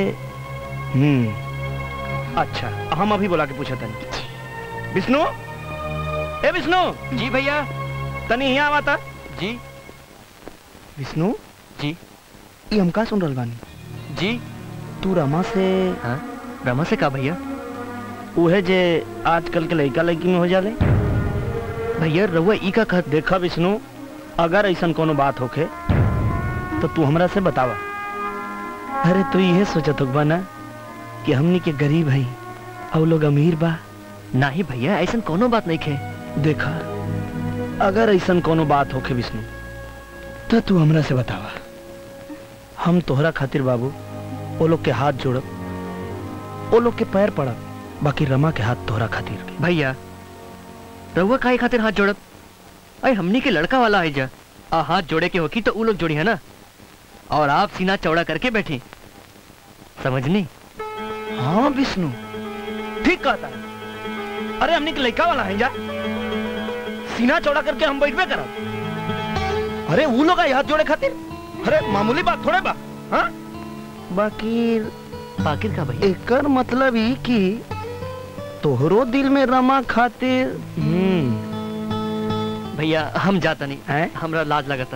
हम्म अच्छा हम अभी बोला के पूछा तनी विष्णु ए विष्णु जी भैया तनी यहाँ आवा था जी विष्णु जी ये हम का सुन रहल बानी जी तू रमा से हाँ रमा से का भैया उहे जे आजकल के लड़का लड़की में हो जाले भैया रउआ ई का कहत देखा विष्णु अगर ऐसा कोनो बात होखे तो तू हमरा से बतावा अरे तू ये सोचत होगा ना कि हमनी के गरीब हई और लोग अमीर बा नहीं भैया ऐसा कोनो बात नहीं खे देखा अगर ऐसा कोनो बात होखे विष्णु तो तू हमरा से बतावा हम तोहरा खातिर बाबू वो लोग के हाथ जोड़ब वो लोग के पैर पड़ब बाकी रमा के हाथ तोहरा खातिर के। भैया रउआ काहे खातिर हाथ जोड़ब अरे हमनी के लड़का वाला है जा आ हाथ जोड़े के होकी तो उ लोग जोड़ी है ना और आप सीना चौड़ा करके बैठी समझनी हाँ विष्णु ठीक कहता है अरे हमने के लड़का वाला है जा सीना चौड़ा करके हम बैठबे करब अरे वो लोग हाथ जोड़े खातिर अरे मामूली बात थोड़े बा हाँ बाकी बाकिर का भैया एकर मतलब ही कि तोहरो दिल में रमा खातिर हम्म भैया हम जाता नहीं हमरा लाज लगता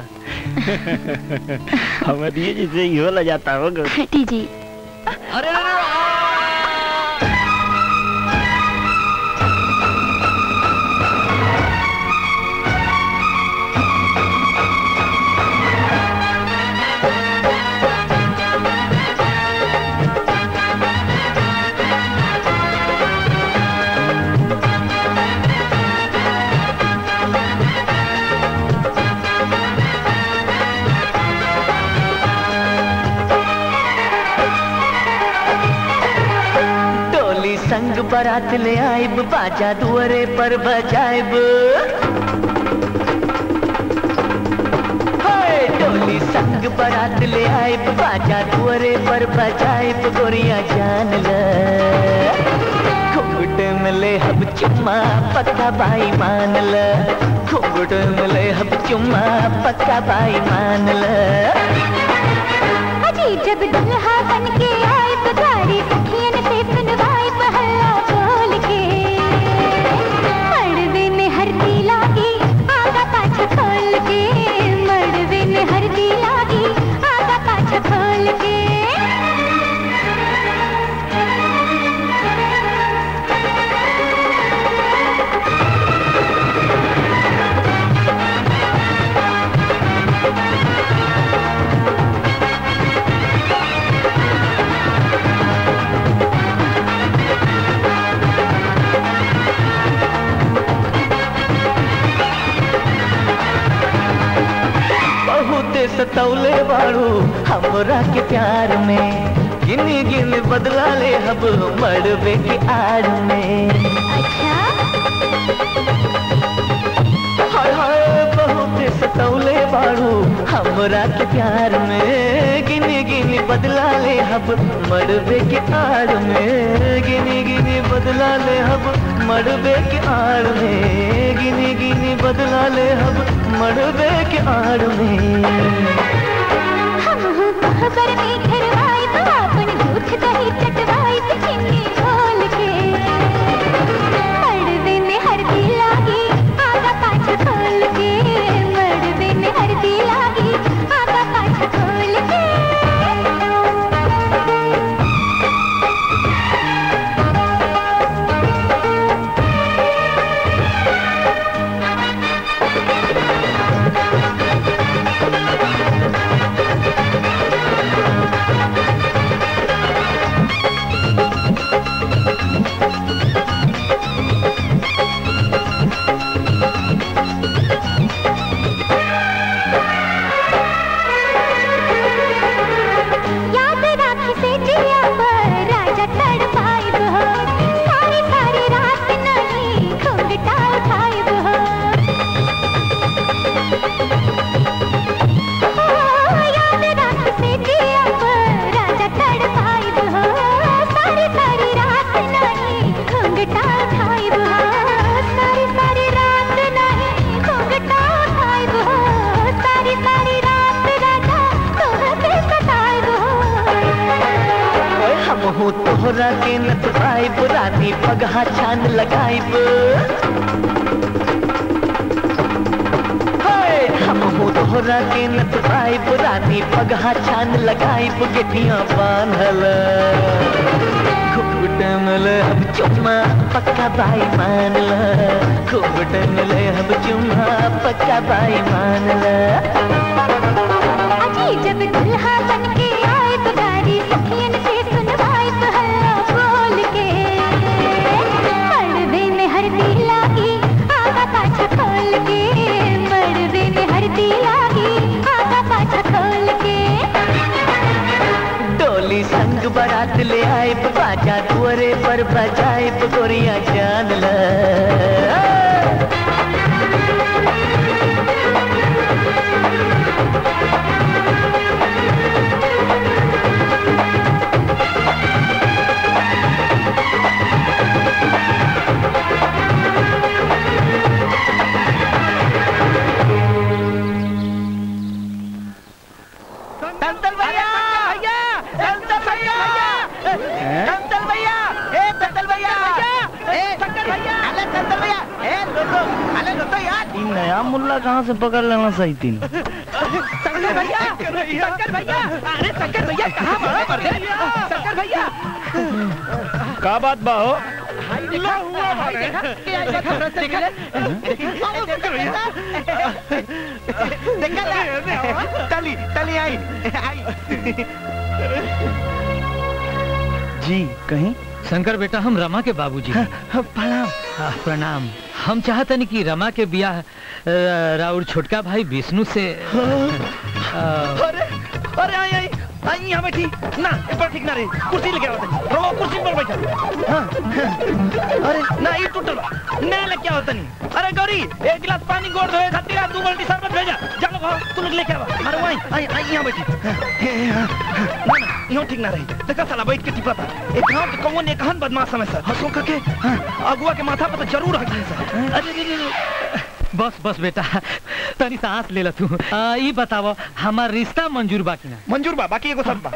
हमारी जैसे यो ल जाता होगा हटी जी अरे अरे बारात ले आइब बाजा दुअरे पर बजाइब हाय, डोली संग बारात ले आइब बाजा दुअरे पर बजाइब गोरिया जान ल घुंघट में ले हब चुम्मा पक्का भाई मान ल घुंघट में ले हब चुम्मा पक्का भाई मान ल अजी जब दुल्हा बन के आए पुजारी सखियन से सुनवाए पहला बोल के मड़वे में हरदी लागी आगा पाछा खोल के मड़वे में हरदी लागी आगा पाछा खोल के बहुत सतौले बाड़ू हमरा के प्यार में गिन गिन बदला ले हब मड़बे के आड़ में हाय हाय बहुत सतौले बाड़ू हमरा के प्यार में गिन गिन बदला ले हब मड़बे के आड़ में गिन गिन बदला ले हब मड़बे के आड़ में गिन गिन बदला ले हब मड़बे के आड़ में हम हूँ खबर में घरवाई तो अपन दूध दही चटवाई तो चिन्नी खोल के मड़वे में हरदी लागी आगा पाछा खोल के मड़वे में हरदी लागी आगा पाछा खोल के याद राखी से जिया पर राजा तड़पाई हो सारी सारी रात नहीं घुंघटा उठाई हो याद राखी से जिया पर राजा तड़पाई हो सारी सारी रात नहीं घुंघटा उठाई हो सारी सारी रात नहीं घुंघटा उठाई हो सारी सारी रात राजा तोहके सताई हो हम हो तोहरा के नतवाइब रानी पगहा छान लगाइब हाय, हम हो तोहरा के नतवाइब रानी पगहा छान लगाइब गेटियां बांधल घुघुट मिल अब चुम्मा पक्का बाई मान ल घुघुट मिल अब चुम्मा पक्का बाई मान ल अजी जब दुल्हा बन के आए तो गाड़ी सखियन से सुनवाए तो हल्ला बोल के मड़वे में हरदी लागी आगा पाछा खोल के मड़वे में हरदी लागी आगा पाछा खोल के डोली संग बारात ले आए बाजा दुअरे पर बजाए गोरिया जान ल दंतल भैया भैया दंतल भैया दंतल भैया ए दंतल भैया ए शंकर भैया अरे दंतल भैया ए लोटो अरे लोटो यार इन नया मुल्ला कहाँ से पकड़ लेना सही तीन शंकर भैया शंकर भैया अरे शंकर भैया कहाँ बड़ा मर गए शंकर भैया का बात बा हो लो हुआ भाई देखा क्या देखा देखा आओ शंकर भैया देखा ना तली तली आई आई जी कहीं शंकर बेटा हम रमा के बाबूजी हैं। प्रणाम हाँ, प्रणाम हम चाहतन कि रमा के बियाह अ, राउर छोटका भाई विष्णु से अ, अरे अरे आई आई आई यहाँ बैठी ना इस पर ठीक ना रही कुर्सी लेके आओ तनी रो कुर्सी पर बैठा हाँ, हाँ। अरे ना ये टूटल बा ना लेके आओ तनी अरे गौरी एक गिलास पानी गोड़ धोए खातिर आ, दू बाल्टी शरबत भेजा जा लोग आओ तू लोग लेके आवा अरे वहीं आई आई यहाँ बैठी हाँ, हे, हाँ, हाँ, ना ना यूं ठीक ना रही देखा साला बैठ के टिपा था एक गांव के कौन एक हन बदमाश समय सर हंसो करके हाँ, अगुआ के माथा पर तो जरूर हकी सर अरे अरे, अरे बस बस बेटा तनी सांस ले ला तू आ, ई बतावो हमार रिश्ता मंजूर बाकी ना मंजूर बा बाकी एगो सब बा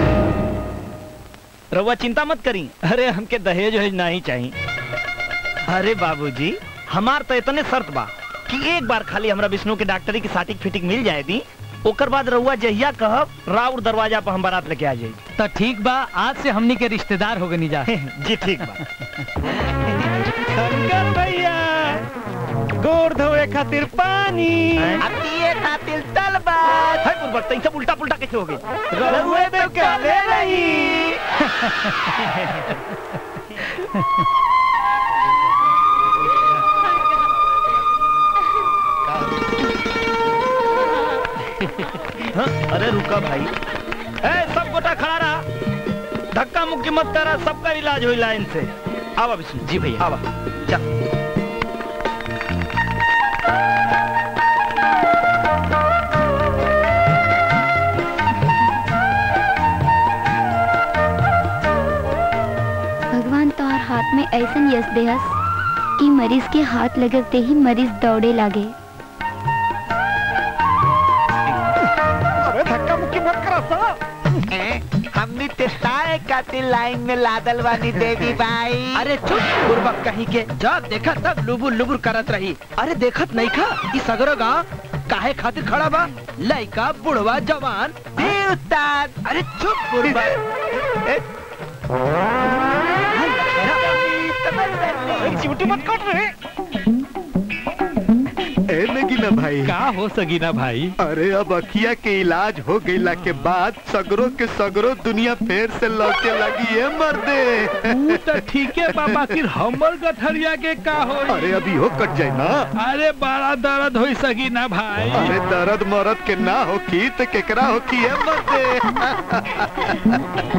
रउआ चिंता मत करी अरे हमके दहेज वहेज नहीं चाहिए अरे बाबूजी हमार तो इतने शर्त बा कि एक बार खाली हमरा विष्णु के डॉक्टरी की साटिक फिटिक मिल जाए दी ओकर बाद रउआ जहिया कहब राउर दरवाजा पर हम बारात लेके आ जाई तो ठीक बा आज से हमनी के रिश्तेदार हो गनी जा जी ठीक बा शंकर भैया गोर धोए खातिर पानी अब पिए खातिर तलबा है पूर्वक तई सब उल्टा पुल्टा कैसे हो गई रउए तो काले रही हाँ, अरे रुका भाई ए सब गोटा खड़ा रहा धक्का मुक्की मत करा सबका इलाज हुई लाइन से आवा विष्णु जी भैया आवा जा भगवान तोहर हाथ में ऐसन यश देहस कि मरीज के हाथ लगते ही मरीज दौड़े लागे अरे धक्का मुक्की मत करा सा हमनी तेताए कातिल लाइन में लादल बानी देवी भाई अरे चुप बुर्बक कहीं के जा देखा तब लुबुर लुबुर करत रही अरे देखत नहीं खा ई सगरो गांव काहे खातिर खड़ा बा लइका बुढ़वा जवान ए उस्ताद अरे चुप बुर्बक चिमटी मत काट रहे ए नगीना भाई का हो सगीना भाई अरे अब अखिया के इलाज हो गईला के बाद सगरो के सगरो दुनिया फिर से लौटे लगी है मर्दे ऊ तो ठीक है बाबा फिर हमर गठरिया के का हो अरे अभी हो कट जाए ना अरे बड़ा दर्द हो सगीना भाई अरे दर्द मरद के ना हो की तो केकरा हो की है मर्दे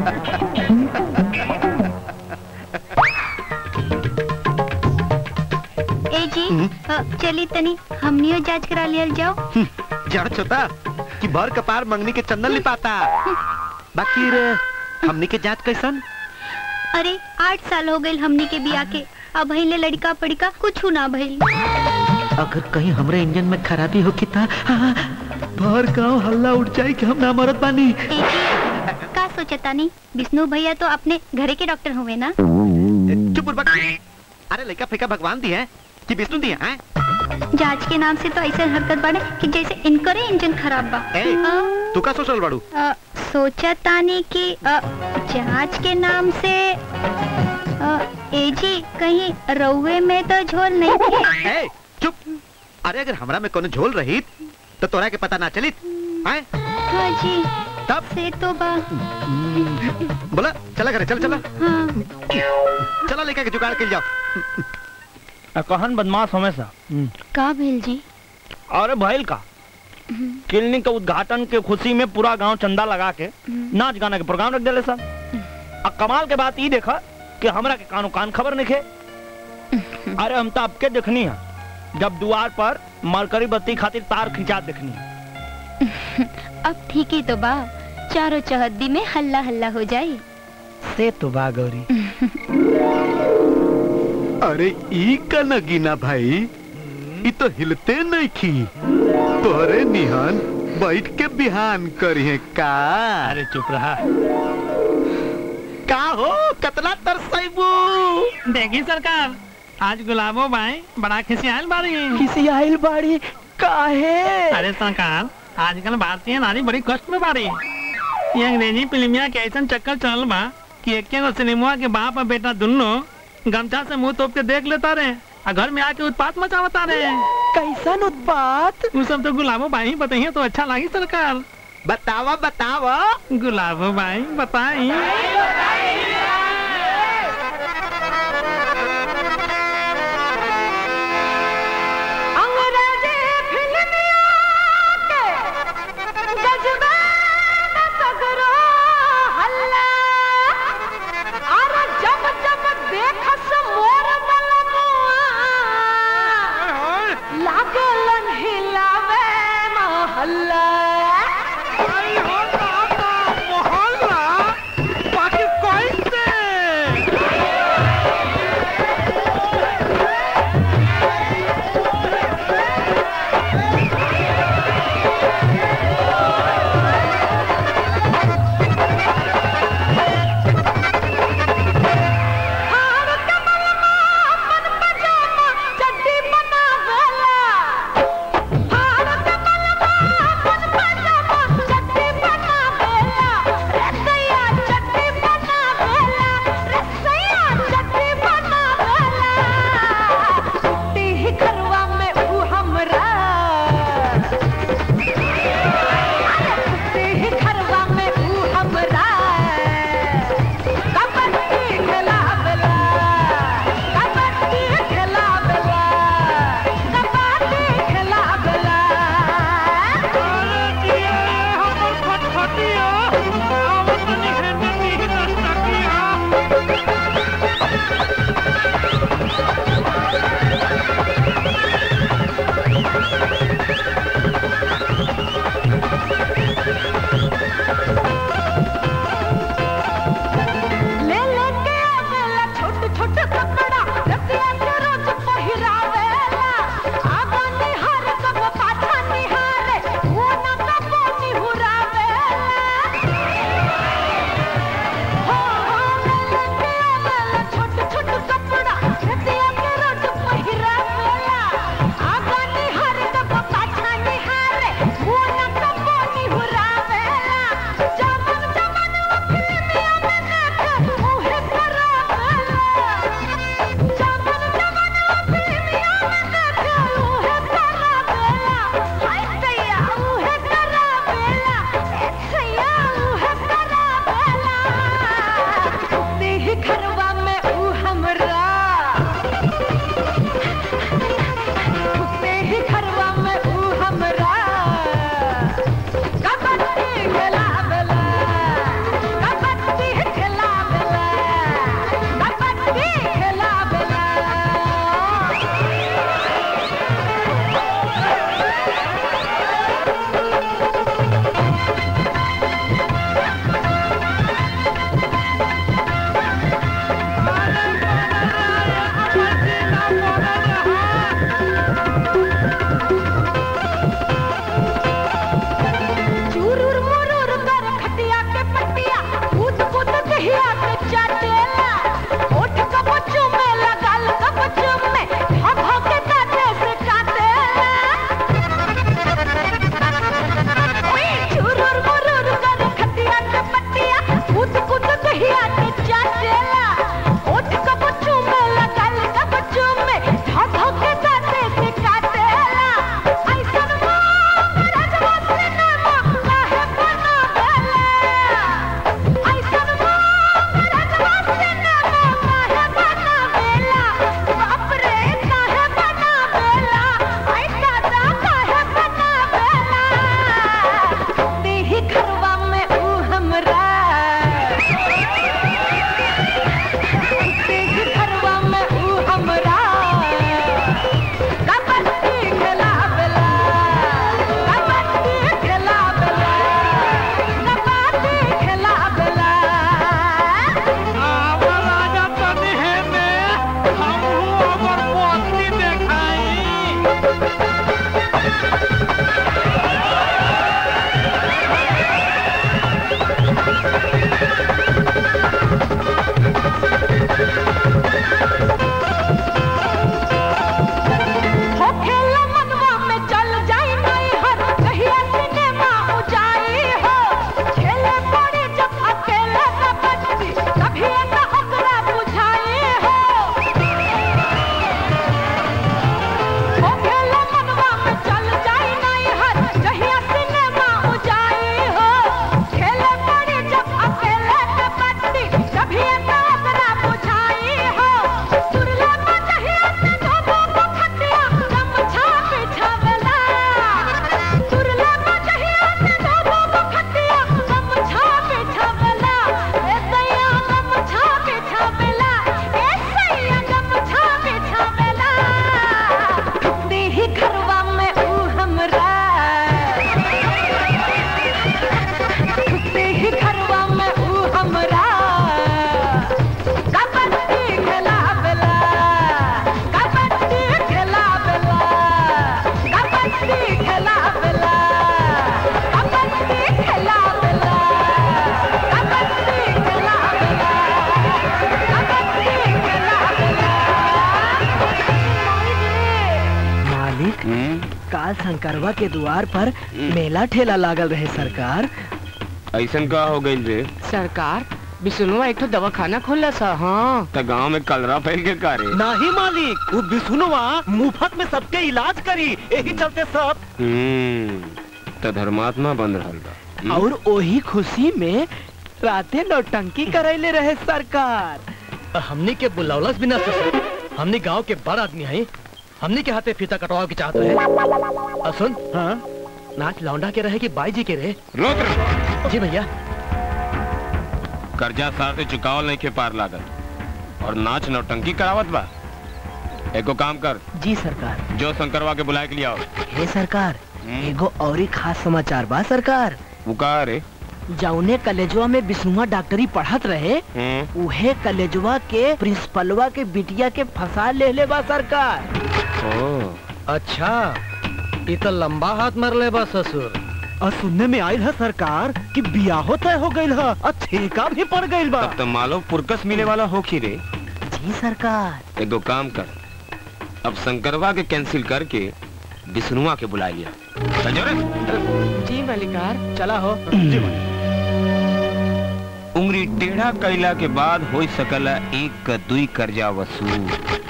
ए जी अ, चली तनी हमनियो जांच करा लियल जाओ जड़ छोटा कि भर कपार मंगनी के चंदन लिपाता बाकी रे हमनी के जांच कैसन अरे आठ साल हो गए हमनी के बिया के अब ले लड़का पड़िका कुछ ना भइल अगर कहीं हमरे इंजन में खराबी हो की ता भर गांव हल्ला उठ जाए कि हम ना मरद बानी ए जी का सोचता नहीं विष्णु भैया तो अपने घरे के डॉक्टर हुए ना चुप बुर्बक अरे लड़का फेंका भगवान दी है कि विष्णु दी है जांच के नाम से तो ऐसे हरकत बाड़े कि जैसे इनकरे इंजन खराब बा ए, अ, तू का सोचल बाड़ू अ, सोचा तानी कि अ, जांच के नाम से अ, ए जी कहीं रउए में तो झोल नहीं थे ए, चुप अरे अगर हमरा में कोनो झोल रही तो तोरा के पता ना चलित आए हाँ जी तब से तो बा बोला चला करे चल चला हाँ चला लेके के जुगाड़ कर जाओ कहन बदमाश हमेशा का भेल जी अरे भैल का क्लिनिक के उद्घाटन के खुशी में पूरा गांव चंदा लगा के नाच गाना के प्रोग्राम रख दिले सब अब कमाल के बात ई देखा कि हमरा के कानो कान खबर नहीं खे अरे हम तो आपके देखनी है जब द्वार पर मरकरी बत्ती खातिर तार खिंचा देखनी है अब ठीक ही तो बा चारों चहद्दी में हल्ला हल्ला हो जाए से तो बा गौरी अरे ई का नगीना भाई ई तो हिलते नहीं खी तोरे निहान बैठ के बिहान करिए का अरे चुप रहा का हो कतला तरसैबू देखी सरकार आज गुलाबो बाई बड़ा खिसियाल बाड़ी खिसियाल बाड़ी काहे अरे सरकार आजकल भारतीय नारी बड़ी कष्ट में बाड़ी ये अंग्रेजी फिल्मिया के ऐसा चक्कर चल बा कि एक गो सिनेमा के बाप और बेटा दोनों गमछा से मुंह तोप के देख लेता रहे और घर में आके उत्पात मचावता रहे कैसन उत्पात वो सब तो गुलाबो बाई बताइए तो अच्छा लगी सरकार बतावा बतावा गुलाबो बाई बताई अंग्रेजी फिल्मिया के जज्बे में सगरो हो खेला मनवा में चल जाई नहीं हर कहिया सिनेमा उजाई हो खेले पड़ी जब अकेले कबड्डी कभी न ओकरा बुझाई हो हो खेला मनवा में चल जाई नहीं हर कहिया सिनेमा उजाई हो खेले पड़ी जब अकेले कबड्डी कभी न ओकरा बुझाई हो सुरला बजहिया से धोबो को खटिया गमछा बिछावेला सुरला बजहिया से धोबो को खटिया गमछा बिछावेला ए सैया गमछा बिछावेला ए सैया गमछा बिछावेला देही घरवा में ऊ हमरा देही घरवा में ऊ हमरा कबड्डी खेलावेला कबड्डी खेलावेला कबड्डी खेलावेला कबड्डी खेलावेला कबड्डी खेलावेला कबड्डी मालिक काल शंकरवा के द्वार पर मेला ठेला लागल रहे सरकार ऐसन का हो गई रे सरकार बिसुनुआ एक तो दवाखाना खोला सा हाँ त गांव में कलरा फैल के का रे नहीं मालिक वो बिसुनवा मुफ्त में सबके इलाज करी यही चलते सब हम्म त धर्मात्मा बन रहल बा और वही खुशी में राते नौटंकी करैले रहे सरकार हमनी के बुलावलस बिना ससुर हमनी गांव के बड़ आदमी हैं हमनी के हाथे फीता कटवाओ के चाहते हैं और सुन हाँ नाच लौंडा के रहे कि बाई जी के रहे रोक जी भैया कर्जा सार से चुकावल नहीं के पार लागत और नाच नौटंकी करावत बा एको काम कर जी सरकार जो शंकरवा के बुलाए के लिए आओ हे सरकार एगो और ही खास समाचार बा सरकार वो का रे जौने कलेजवा में विष्णुआ डॉक्टरी पढ़त रहे हम्म उहे कलेजवा के प्रिंसिपलवा के बिटिया के फंसा ले ले बा सरकार ओ अच्छा ये तो लंबा हाथ मरले बा ससुर और सुनने में आयल है सरकार कि बियाहो तय हो गइल है और ठेका भी पड़ गइल बा तब तो मालो पुरकस मिले वाला हो की रे जी सरकार एगो काम कर अब शंकरवा के कैंसिल करके विष्णुआ के बुला लिया समझो रे जी मलिकार चला हो उंगली टेढ़ा कैला के बाद हो सकला एक का दुई कर्जा वसूल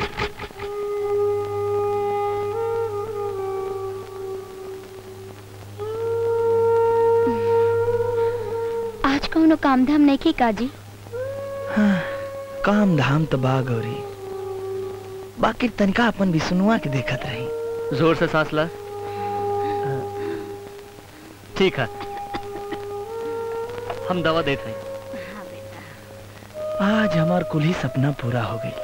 आज कौनो काम धाम नहीं की काजी हाँ, काम धाम तो बा गौरी बाकी तनिका अपन विष्णुआ के देखत रही जोर से सांस ला ठीक है हम दवा देते हैं आज हमार कुल ही सपना पूरा हो गई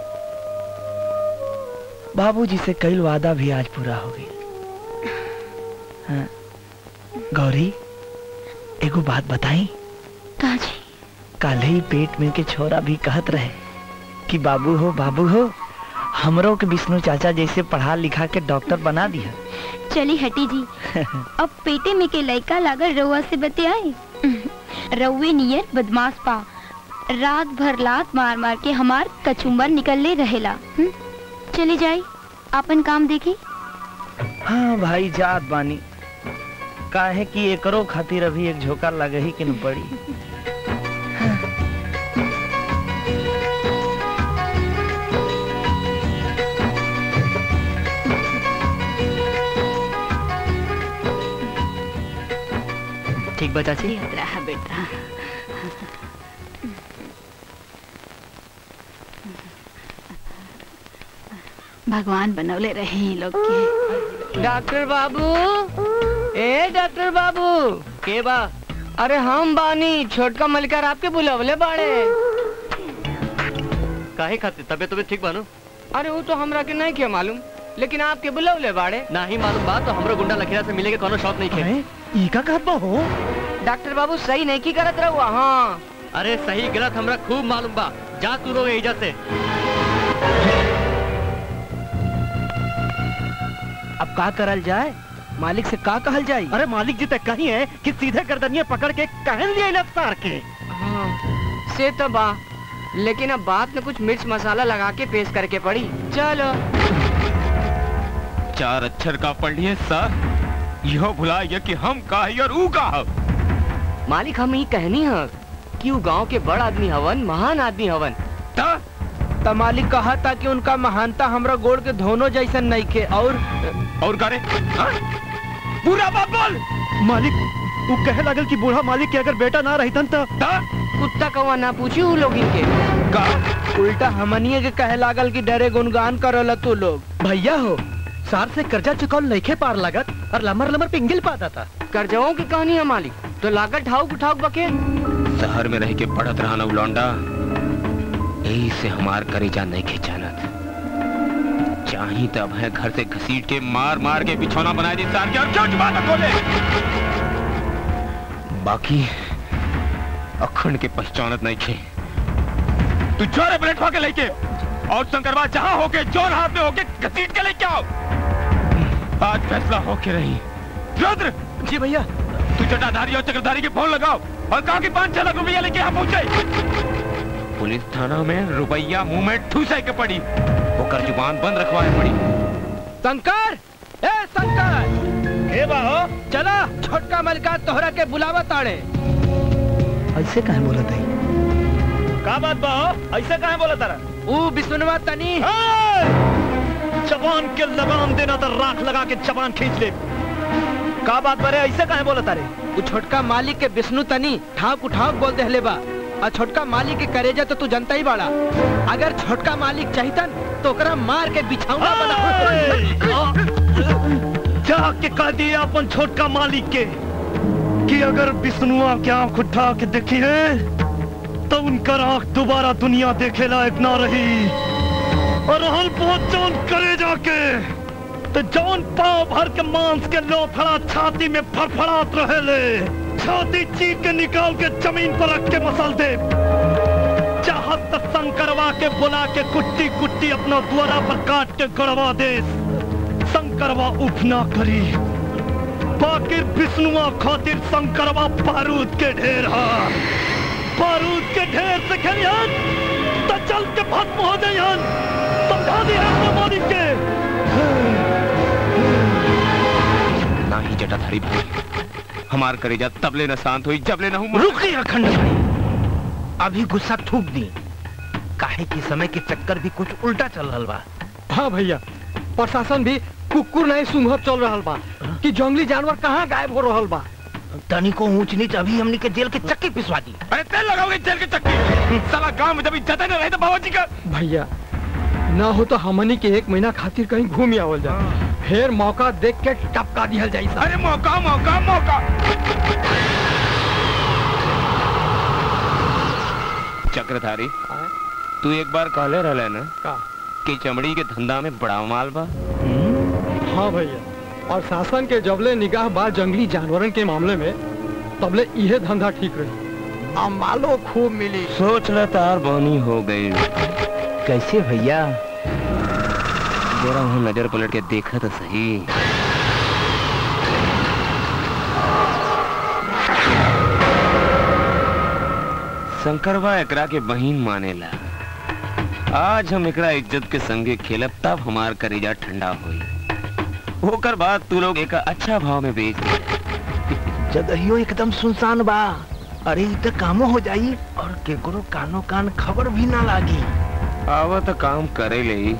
बाबूजी से कई वादा भी आज पूरा हो गई हाँ, गौरी एगो बात बताई काजी कल ही पेट में के छोरा भी कहत रहे कि बाबू हो बाबू हो हमरो के विष्णु चाचा जैसे पढ़ा लिखा के डॉक्टर बना दिया चली हटी जी अब पेटे में के लड़का लागल रउआ से बतियाई रउए नियर बदमाश पा रात भर लात मार मार के हमार कचुम्बर निकलले रहेला हम्म? चली जाई अपन काम देखी हाँ भाई जात बानी काहे कि एकरो खातिर अभी एक झोंका लगे ही कि न पड़ी ठीक बा चाची रहा बेटा भगवान बनौले रहे इन लोग के डॉक्टर बाबू ए डॉक्टर बाबू के बा अरे हम बानी छोटका मलिकार आपके बुलावले बाड़े काहे खातिर तबीयत तबीयत ठीक बानो अरे वो तो हमरा के नहीं के मालूम लेकिन आपके बुलावले बाड़े नहीं मालूम बात तो हमरो गुंडा लखीरा से मिले के कोनो शौक नहीं खे ई का कहत बा हो डॉक्टर बाबू सही नहीं की करत रहुआ हाँ अरे सही गलत हमरा खूब मालूम बा जा तू रो एजा से अब का करल जाए मालिक से का कहल जाए अरे मालिक जी तक कही है कि सीधे गर्दनिया पकड़ के कहन लिया सार के से तो बा लेकिन अब बात में कुछ मिर्च मसाला लगा के पेश करके पड़ी चलो चार अक्षर का पढ़ लिए सर यह भुला गया कि हम का है और ऊ का है मालिक हम ही कहनी है कि वो गांव के बड़ आदमी हवन महान आदमी हवन त मालिक कहा था कि उनका महानता हमरा गोड़ के धोनो जैसन नहीं के और और करे पूरा बात बोल मालिक तू कहे लागल कि बूढ़ा मालिक के अगर बेटा ना रही तन तो कुत्ता कौवा ना पूछी उ लोग इनके का उल्टा हमनिए के कहे लागल कि डरे गुनगान करल तू लोग भैया हो सार से कर्जा चुकाल नहीं पार लागत और लमर लमर पिंगल पाता था कर्जवों की कहानी है मालिक तो लागत ठाउक उठाउक बके शहर में रह के पढ़त रहा ना लौंडा यही से हमार करेजा नहीं खिंचानत चाही तब है घर से घसीट के मार मार के बिछौना बना दी सार के और क्यों जुबान न खोले बाकी अखंड के पहचानत नहीं खे तू जोरे प्लेट के लेके और शंकरवा जहां होके जोर हाथ में होके घसीट के लेके आओ आज फैसला होके रही रुद्र जी भैया तू जटाधारी और चक्रधारी के फोन लगाओ और कहा कि पाँच छह लाख रुपया लेके यहाँ पहुंचे पुलिस थाना में रुपया मुंह में ठूसे के पड़ी होकर जुबान बंद रखवाए पड़ी शंकर ए शंकर के बाहो चला छोटका मलका तोहरा के बुलावा ताड़े ऐसे कहे बोला था का बात बाहो ऐसे कहे बोला तारा ऊ बिसुनवा तनी जबान के लगाम देना तो राख लगा के जबान खींच ले का बात बरे ऐसे कहे बोला तारे ऊ छोटका मालिक के विष्णु तनी ठाक उठाक बोल देहले बा और छोटका मालिक के करेजा तो तू जनता ही बाड़ा अगर छोटका मालिक चाहितन तो ओकरा मार के बिछाऊंगा बना जाके कह दिया अपन छोटका मालिक के कि अगर विष्णुआ की आंख उठा के देखी है तो उनकर आंख दोबारा दुनिया देखे लायक ना रही और हल बहुत जौन करे जाके तो जौन पाव भर के मांस के लोथड़ा छाती में फड़फड़ात रहे ले छाती चीर के निकाल के जमीन पर रख के मसल दे चाहत तो शंकरवा के बुला के कुट्टी कुट्टी अपना द्वारा पर काट के गड़वा दे शंकरवा उफ ना करी बाकी विष्णुआ खातिर शंकरवा बारूद के ढेर हा बारूद के ढेर से खेलियन तो चल के भस्म हो जाइयन समझा दिया अपने मालिक के ना ही जटाधारी भाई हमार करेजा तबले न शांत हुई जबले न हूँ रुक गई अखंड भाई अभी गुस्सा थूक दी काहे की समय के चक्कर भी कुछ उल्टा चल रहा बा हाँ भैया प्रशासन भी कुकुर नहीं सुंघत चल रहा बा कि जंगली जानवर कहाँ गायब हो रहा बा तनी को ऊंच नीच अभी हमने के जेल के चक्की पिसवा दी अरे तेल लगाओगे जेल के चक्की साला गांव में जब इज्जत न रहे तो बाबूजी का भैया ना हो तो हमनी के एक महीना खातिर कहीं घूम आवल जाए फिर मौका देख के टपका दिया जाए अरे मौका मौका मौका चक्रधारी तू एक बार कहले रहले ना का कि चमड़ी के धंधा में बड़ा माल बा हाँ भैया और शासन के जबले निगाह बा जंगली जानवरन के मामले में तबले इहे धंधा ठीक रही आ मालो खूब मिली सोच ल तार बनी हो गई कैसे भैया जरा हूँ नजर पलट के देखा तो सही शंकरवा एकरा के बहिन मानेला आज हम एकरा इज्जत के संगे खेलब तब हमार करेजा ठंडा होई होकर बाद तू लोग एक अच्छा भाव में बेच दे जगहियो एकदम सुनसान बा अरे इ त कामो हो जाई और केकरो कानो कान खबर भी ना लागी आवा तो काम करे ले ही।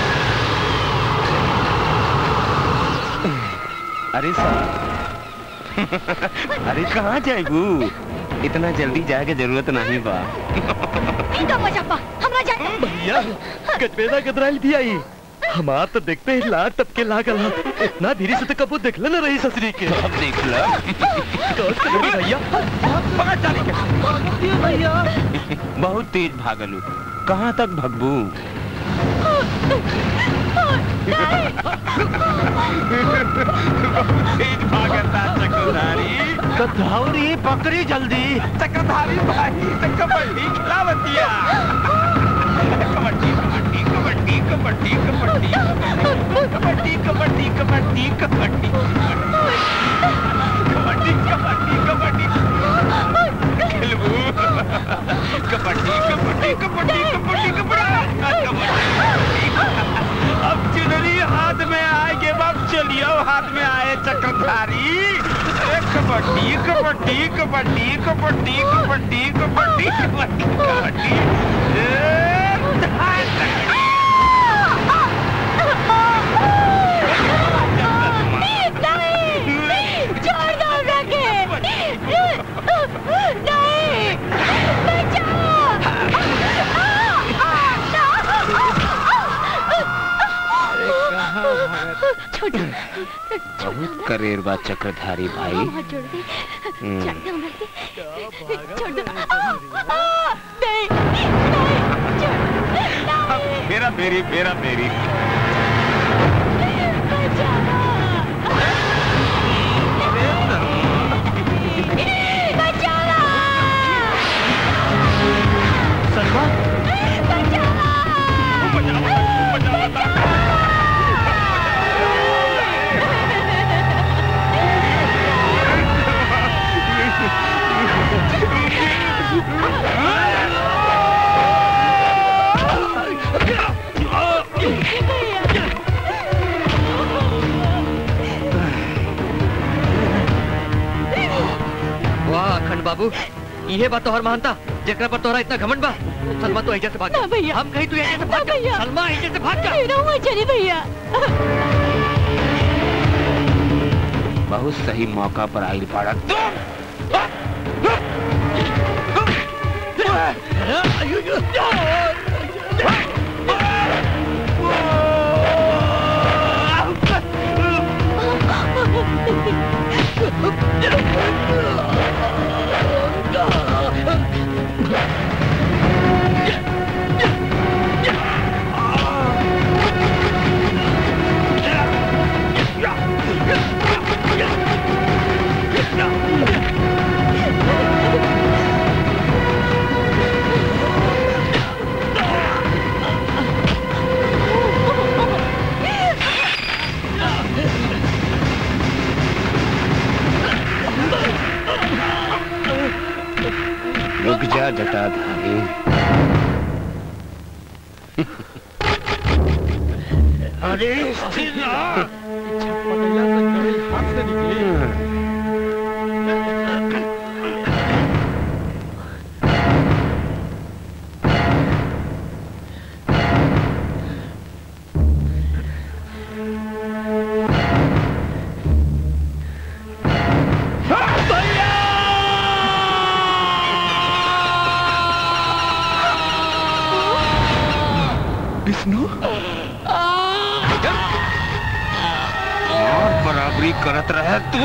अरे साहब अरे कहाँ जाएगू इतना जल्दी जाए के जरूरत नहीं बा इनका मजा पा हमरा जाए भैया गजबेदा गदराइल भी आई हमार तो देखते ही लाट टपके लागल हा। इतना धीरे से तो कबू देखले न रही ससुरी के अब देख ला कौन से लगी भैया पकड़ चाली के भैया बहुत तेज भागलू कहाँ तक भगबू तेज भागता चक्रधारी कथौरी पकड़ी जल्दी चक्रधारी भाई तो कबड्डी खिलावतिया कबड्डी कबड्डी कबड्डी कबड्डी कबड्डी कबड्डी कबड्डी कबड्डी कबड्डी कबड्डी कबड्डी कबड्डी खेलबू कबड्डी कबड्डी कबड्डी कबड्डी कबड्डी अब चुनरी हाथ में आएगे बाप चलियो हाथ में आए चक्रधारी अरे कबड्डी कबड्डी कबड्डी कबड्डी कबड्डी कबड्डी कबड्डी कबड्डी ए, धाय तकड़ी। नहीं छोड़ दो रखे नहीं छोड़ बहुत करेर बा चक्रधारी भाई छोड़ दे हम्म। छोड़ दे उमर के छोड़ दो आ, आ, नहीं मेरा मेरी मेरा मेरी सलमा वाह अखंड बाबू ये बात तोहर महानता जेकरा पर तोहरा इतना घमंड बा सलमा तो एजे से भाग जा। ना भैया। हम कहीं तू एजे से भाग जा सलमा एजे से भाग जा रहूंगा चली भैया बहुत सही मौका पर आई पाड़ा रुक जा जटाधारी अरे विष्णु और बराबरी करत रहे तू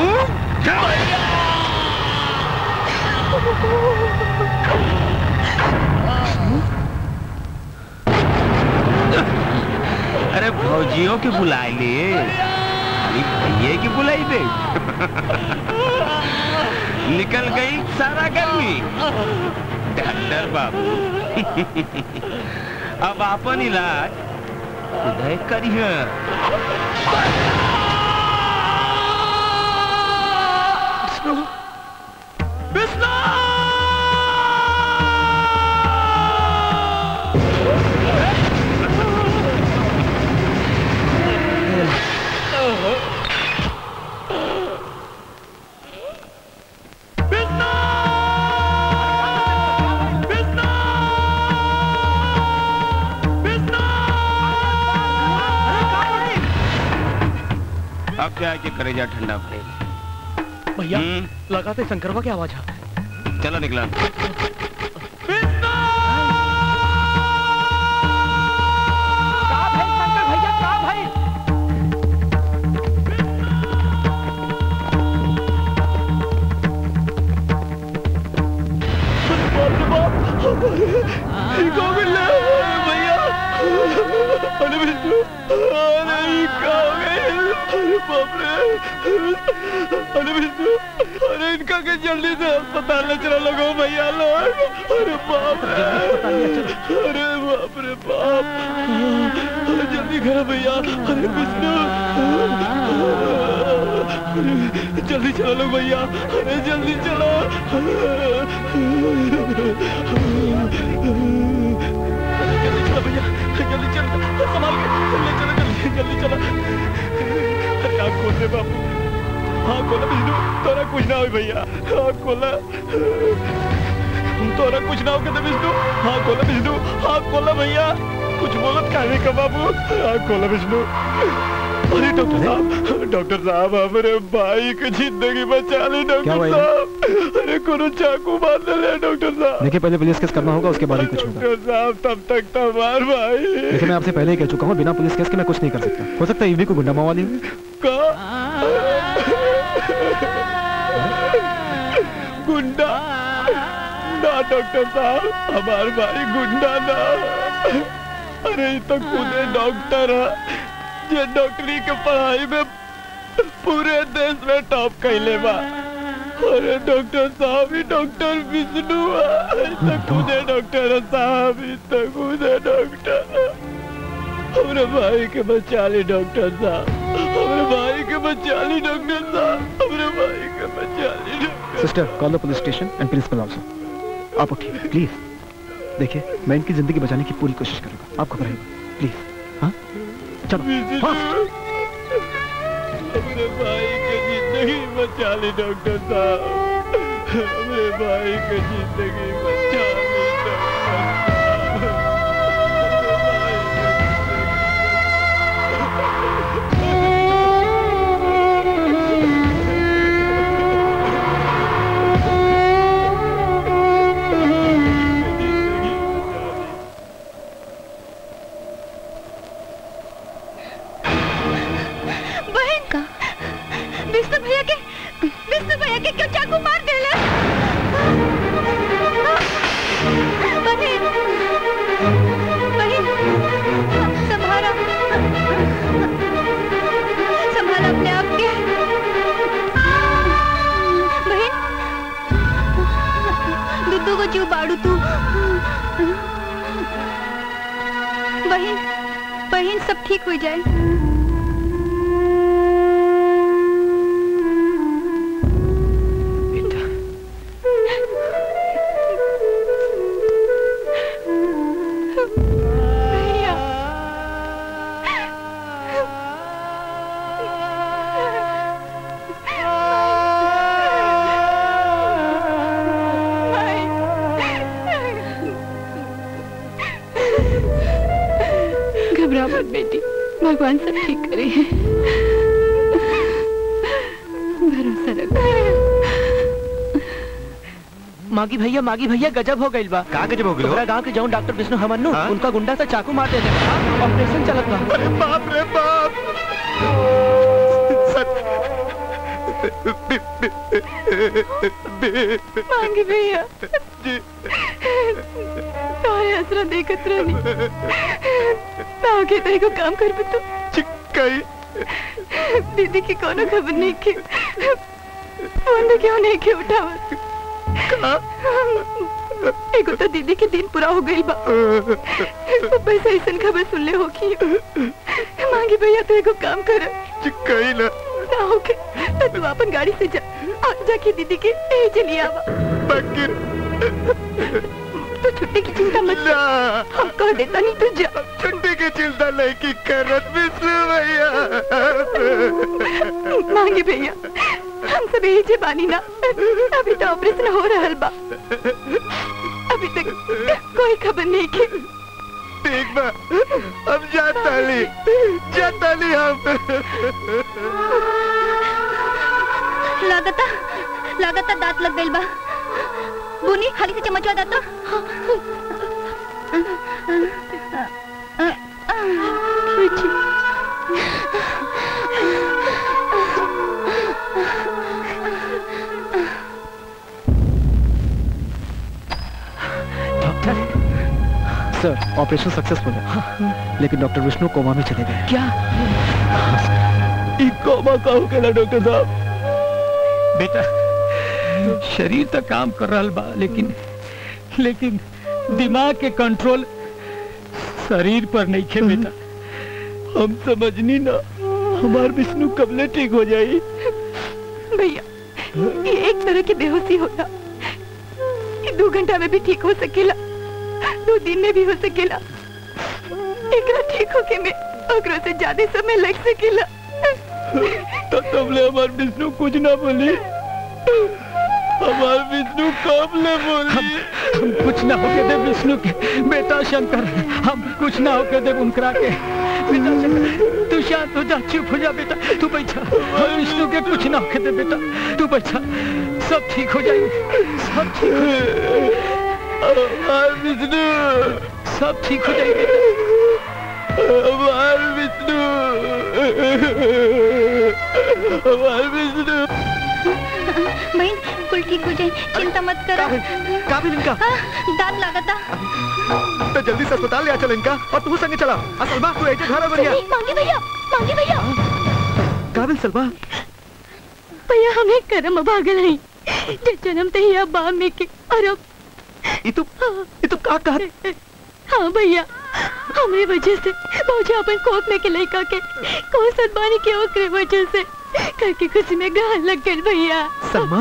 अरे भौजियों की बुलाए ले खाली भैये की बुलाई दे निकल गई सारा गर्मी डॉक्टर बाबू अब अपन इलाज उदय करिए विष्णु विष्णु अब क्या है कि करेजा ठंडा पड़ेगा भैया लगाते शंकरवा की आवाज आ चलो निकला भैया का भाई भैया अरे विष्णु अरे अरे बाप रे अरे विष्णु अरे इनका के जल्दी से अस्पताल ले चला लगो भैया लोग अरे बाप रे अरे बाप रे बाप अरे जल्दी करो भैया अरे विष्णु अरे जल्दी चलो लोग भैया अरे जल्दी चलो कुछ ना हो भैया आँख खोला तोरा कुछ ना हो के तो विष्णु हाँ खोला विष्णु हाँ खोला भैया कुछ बोलत काहे का बाबू हाँ खोला विष्णु अरे डॉक्टर साहब डॉक्टर साहब हमारे भाई की जिंदगी बचा ली क्या डॉक्टर हुआ साहब अरे कोनो चाकू मार ले डॉक्टर साहब देखिए पहले पुलिस केस करना होगा उसके बाद ही कुछ होगा डॉक्टर साहब तब तक तो हमार भाई देखिए मैं आपसे पहले ही कह चुका हूँ बिना पुलिस केस के मैं कुछ नहीं कर सकता हो सकता है ईवी को गुंडा मावाली हो गुंडा ना डॉक्टर साहब हमार भाई गुंडा ना अरे ये तो खुदे डॉक्टर है जे डॉक्टरी के पढ़ाई में पूरे देश में टॉप कैले बा अरे डॉक्टर साहब ही डॉक्टर विष्णु है ये तो खुदे डॉक्टर है साहब ये तो खुदे डॉक्टर है। हमरे भाई के बचा ली डॉक्टर साहब हमरे भाई के बचा ली डॉक्टर साहब हमरे भाई के बचा ली doctor sister call the police station and principal also आप उठिए प्लीज देखिए मैं इनकी जिंदगी बचाने की पूरी कोशिश करूंगा आप घबराइए प्लीज हाँ चलो फास्ट हमरे भाई के जिंदगी बचा ली डॉक्टर साहब हमरे भाई के जिंदगी बचा ली डॉक्टर बहन का विष्णु भैया के विष्णु भैया के क्यों चाकू मार देले बहन बहन संभाला संभाला अपने आप के बहन दुद्दू को क्यों बाड़ू तू बहन बहन सब ठीक हो जाए घबरा मत बेटी भगवान सब ठीक करे भरोसा रखो मागी भैया मागी भैया गजब हो गइल बा का गजब हो गइल हो? तोहरा गांव के जौन डॉक्टर विष्णु हमन नु उनका गुंडा से चाकू मार देले ऑपरेशन चलत बा अरे बाप रे बाप मांगे भैया तारे असरा देखत रहनी आगे तेरे को काम कर बतो चिक्कई दीदी की कोनो खबर नहीं के फोन भी क्यों नहीं के उठावत एगो तो दीदी के दिन पूरा हो गई बा ऊपर से ऐसन खबर सुन ले हो की मांगी भैया तो एगो काम कर चिक्कई ना ना हो के तो तू अपन गाड़ी से जा और जाके दीदी के ए चली आवा बकिर तू छुट्टी की चिंता मत कर हम कह देता नहीं तू जा छुट्टी की चिंता नहीं की करत विष्णु भैया मांगे भैया हम सब यही जे बानी ना अभी तो ऑपरेशन हो रहल बा अभी तक कोई खबर नहीं के ठीक बा अब जाता ली जाता ली हम लागता लागता दांत लग गइल बा बुनी खाली से चमचवा दाता सर ऑपरेशन सक्सेसफुल है लेकिन डॉक्टर विष्णु कोमा में चले गए क्या ई कोमा का हो गया डॉक्टर साहब बेटा शरीर तो काम कर रहा बा लेकिन लेकिन दिमाग के कंट्रोल शरीर पर नहीं खे बेटा हम समझनी ना हमार विष्णु कबले ठीक हो जाई भैया ये एक तरह की बेहोशी होता ये दो घंटा में भी ठीक हो सकेला दो दिन में भी हो सकेला एकरा ठीक होके में ओकरो से ज्यादा समय लग सकेला तो तुमने हमार विष्णु कुछ ना बोली हमार विष्णु कब ले बोली हम, हम कुछ ना होके दे विष्णु के बेटा शंकर हम कुछ ना होके दे उनकरा के बेटा शंकर तू शांत हो जा चुप हो जा बेटा तू बैठा हम विष्णु के कुछ ना होके दे बेटा तू बैठा सब ठीक हो जाएगा सब ठीक हो जाएगा हमार विष्णु सब ठीक हो जाएगा बेटा हमार विष्णु हमार विष्णु बहन कुल ठीक हो जाए चिंता मत करो काबिल इनका दांत लागता तो जल्दी से अस्पताल ले आ चल इनका और तू संगे चला आ सलमा तू एजे घर आ बढ़िया नहीं, मांगे भैया मांगे भैया काबिल सलमा भैया हमें करम भागल है जे जन्म ते ही अब में के और अब ये तो ये तो का कहा हाँ भैया हमरे वजह से मौजा अपन कोख में के लड़का के कौन सदबानी के ओकरे वजह से घर की खुशी में गाल लग गए भैया सलमा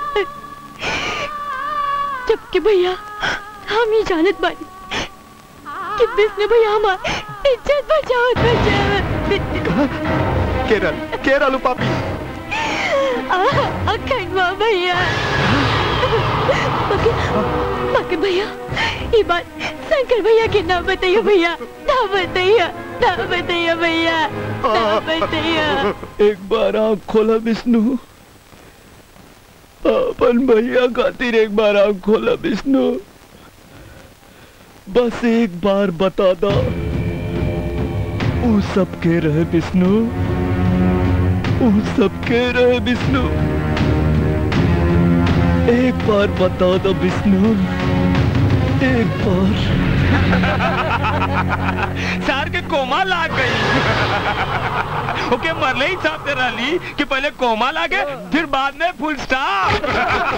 जबकि भैया हम ही जानत बानी कि विष्णु भैया हमार इज्जत बचाओ बचाओ केरल केरल पापी अखंडवा भैया बाकी बाकी भैया ये बात शंकर भैया के ना बताइए भैया ना बताइए ना बताइए भैया ना बताइए एक बार आँख खोला विष्णु अपन भैया खातिर एक बार आँख खोला विष्णु बस एक बार बता दो ऊ सब के रहे विष्णु ऊ सब के रहे विष्णु एक बार बता दो विष्णु एक बार सार के कोमा लाग गई ओके मरले ही साहब तेरा ली कि पहले कोमा लागे फिर बाद में फुल स्टॉप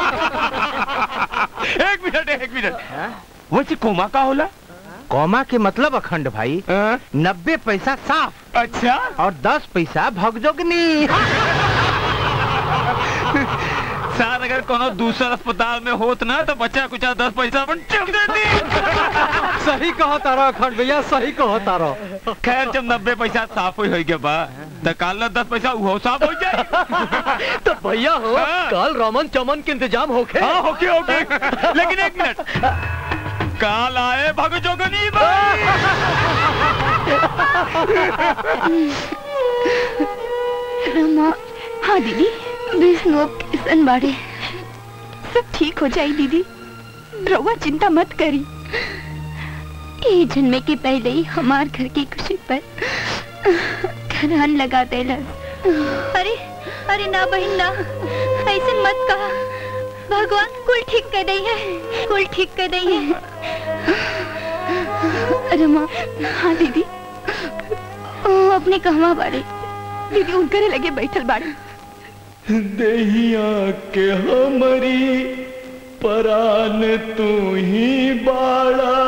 एक मिनट एक मिनट वैसे कोमा का होला कौमा के मतलब अखंड भाई नब्बे पैसा साफ अच्छा और दस पैसा भगजोगनी सर अगर कोनो दूसरा अस्पताल में होत ना तो बच्चा कुछ दस पैसा अपन चुप देती सही कहो तारा अखंड भैया सही कहो तारा खैर जब नब्बे पैसा साफ हो गया बा तो काल ना दस पैसा वो साफ हो जाए तो भैया हो कल रमन चमन के इंतजाम होके हाँ होके होके लेकिन एक मिनट काल आए भग जोगनी रमा हाँ दीदी विष्णु अब किसन बाड़े सब ठीक हो जाए दीदी रउआ चिंता मत करी ये जन्मे के पहले ही हमार घर की खुशी पर घरान लगा देला अरे अरे ना बहन ना ऐसे मत कहा भगवान कुल ठीक कर दई है कुल ठीक कर दई है रमा हाँ दीदी ओ, अपने कहवा बाड़े दीदी उनकरे लगे बैठल बाड़े देहिया के हमारी परान तू ही बाड़ा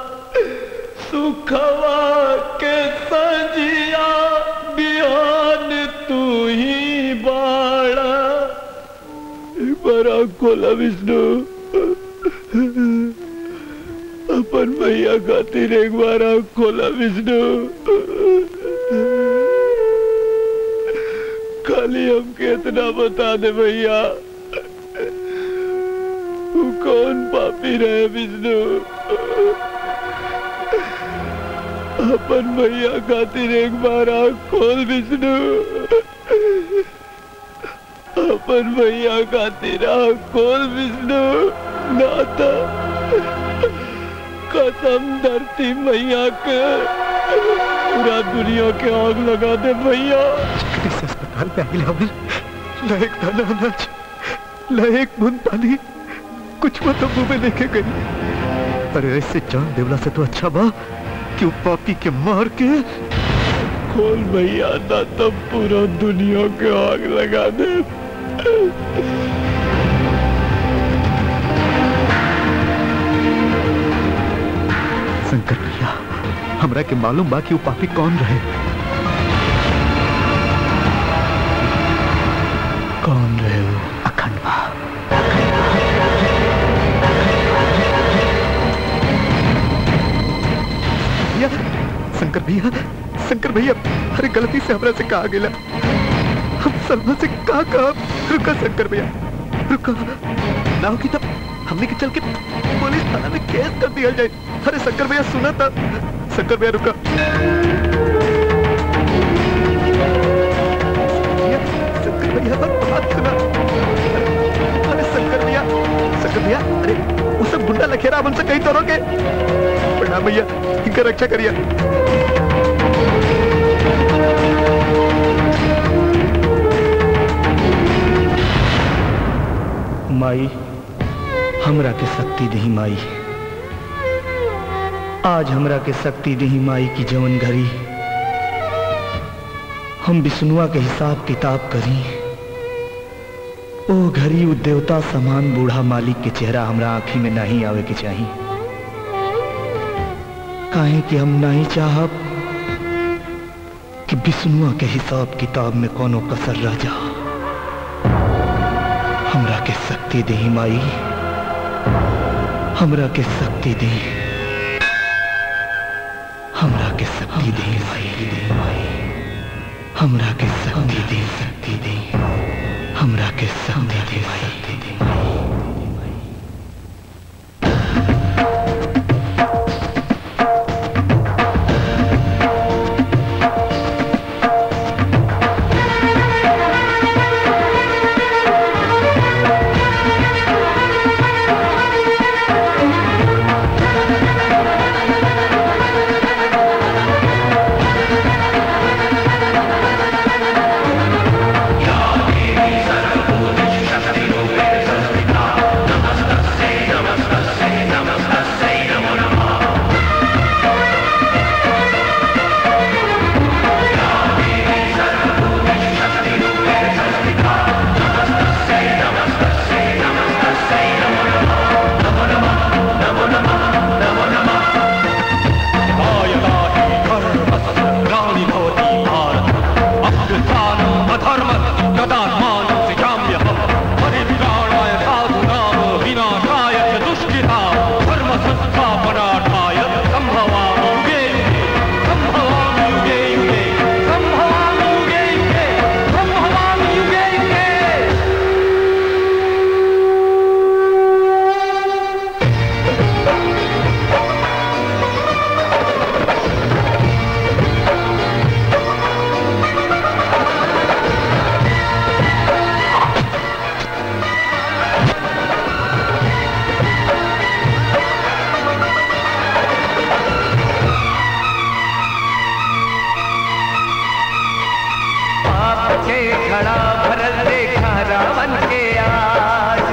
सुखवा के सजिया बिहान तू ही बाड़ा बड़ा खोला विष्णु अपन भैया खातिर एक बार आँख खोला विष्णु खाली हमके इतना बता दे भैया तू कौन पापी रहे विष्णु अपन भैया खातिर एक बार आँख खोल विष्णु अपन भैया खातिर आँख खोल विष्णु नाता कसम धरती मैया के पूरा दुनिया के आग लगा दे भैया इस अस्पताल में आई लावल लायक दाना अनाज लायक बूंद पानी कुछ वो तो मुंह में लेके गई अरे ऐसे जान देवला से तो अच्छा बा कि वो पापी के मार के खोल भैया ना तब पूरा दुनिया के आग लगा दे शंकर भैया हमरा के मालूम बा कि वो पापी कौन रहे कौन रहे वो अखंड बा भैया शंकर भैया शंकर भैया अरे गलती से हमरा से कहा गेला हम सलमा से कहा कहा रुका शंकर भैया रुको ना होगी तब हमने के चल के पुलिस थाना में केस कर दिया जाए अरे शंकर भैया सुना था शंकर भैया रुका शंकर भैया पर बात सुना अरे शंकर भैया शंकर भैया अरे वो सब गुंडा लखेरा अब उनसे कहीं तो रोके प्रणाम भैया इनका रक्षा करिए माई हमरा के शक्ति दही माई आज हमरा के शक्ति दही माई की जवन घड़ी हम विष्णुआ के हिसाब किताब करी ओ घड़ी उ देवता समान बूढ़ा मालिक के चेहरा हमरा आंखी में नहीं आवे के चाहिए काहे कि हम नहीं चाहब कि विष्णुआ के हिसाब किताब में कोनो कसर रह जा हमरा के शक्ति दे माई हमरा के शक्ति दे हमरा के शक्ति दे माई हमरा के शक्ति दे शक्ति दे हमरा के शक्ति दे माई पाप के खड़ा भरल देखा रावण के आज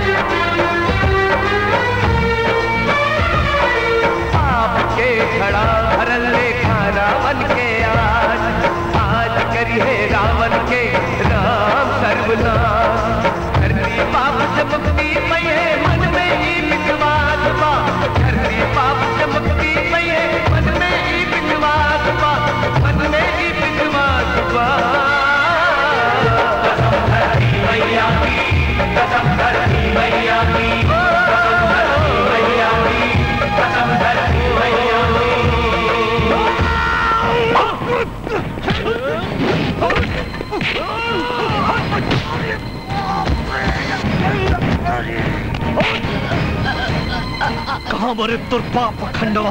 पाप के खड़ा भरल देखा रावण के आज आज करी है रावण के राम सर्वनाश धरती पाप से मुक्ति पई है मन में ही विश्वास बा धरती पाप से मुक्ति पई है मन में ही विश्वास बा मन में ही विश्वास बा कसम धरती मैया की कसम धरती मैया की कसम धरती मैया की कसम धरती मैया कहाँ मरे तुर पाप खंडवा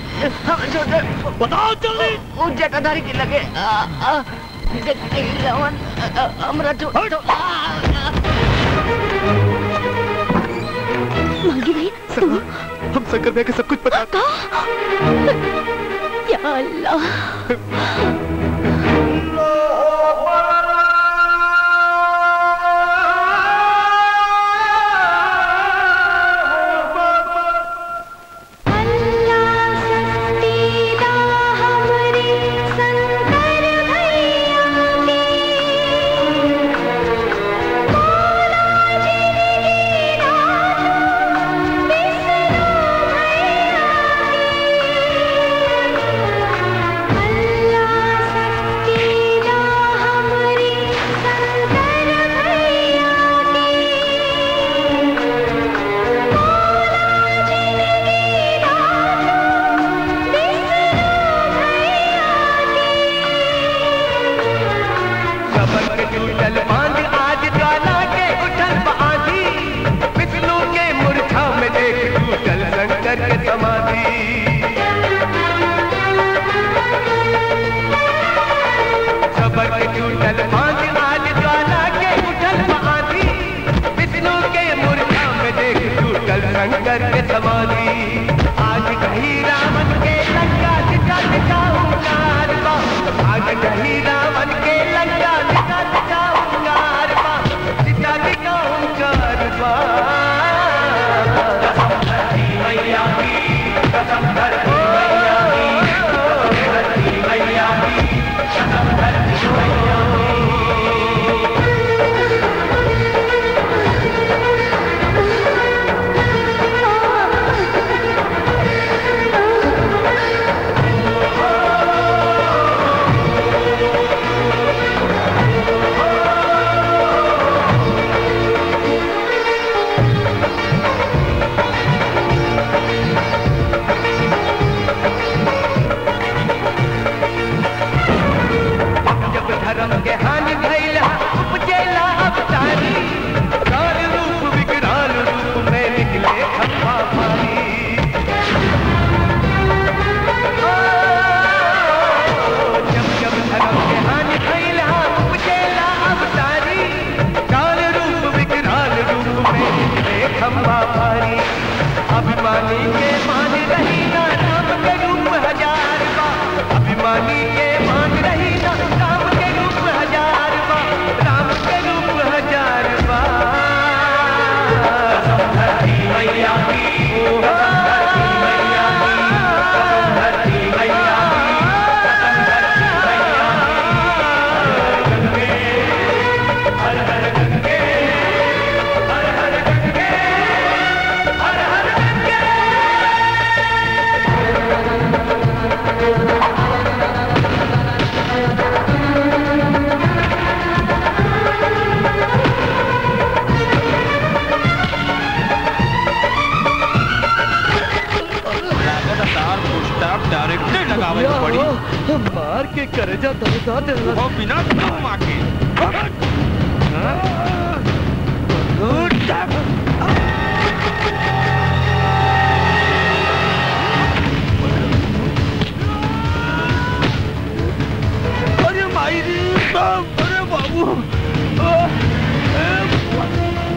बताओ जल्दी वो जटाधारी की लगे आ, आ, रावण हमरा जो मांगी भाई तू हम शंकर भैया के सब कुछ पता था या अल्लाह अल्लाह समाधि सबर के टूटल बांध आज ज्वाला के उठल महाधी विष्णु के मूर्छा में देख टूटल शंकर के समाधि आज कहीं रावण के लंका दिखा दिखाऊंगा अरबा आज कहीं रावण के लंका दिखा दिखाऊंगा अरबा दिखा दिखाऊंगा अरबा कसम धरती मैया की कसम धरती मैया की धरती मैया की कसम धरती मैया जब धर्म के हानि भैला उपजेला अवतारी काल रूप विकराल रूप में निकले खंभा भारी ओ, जब जब धर्म के हानि भैला उपजेला अवतारी काल रूप विकराल रूप में निकले खंभा भारी अभिमानी के मान रही ना राम के रूप हजार बा अभिमानी के मान रही ना राम के रूप हजार बा राम के रूप हजार बा कसम धरती मैया की ओ, कसम धरती मैया की कसम धरती मैया की कसम धरती मैया की हर हर गंगे हर हर गंगे हर हर गंगे डायरेक्ट लगावे के पड़ी मार के करेजा दर्दा दे वो बिना दम आके अरे माई रे बाप अरे बाबू आ, ए,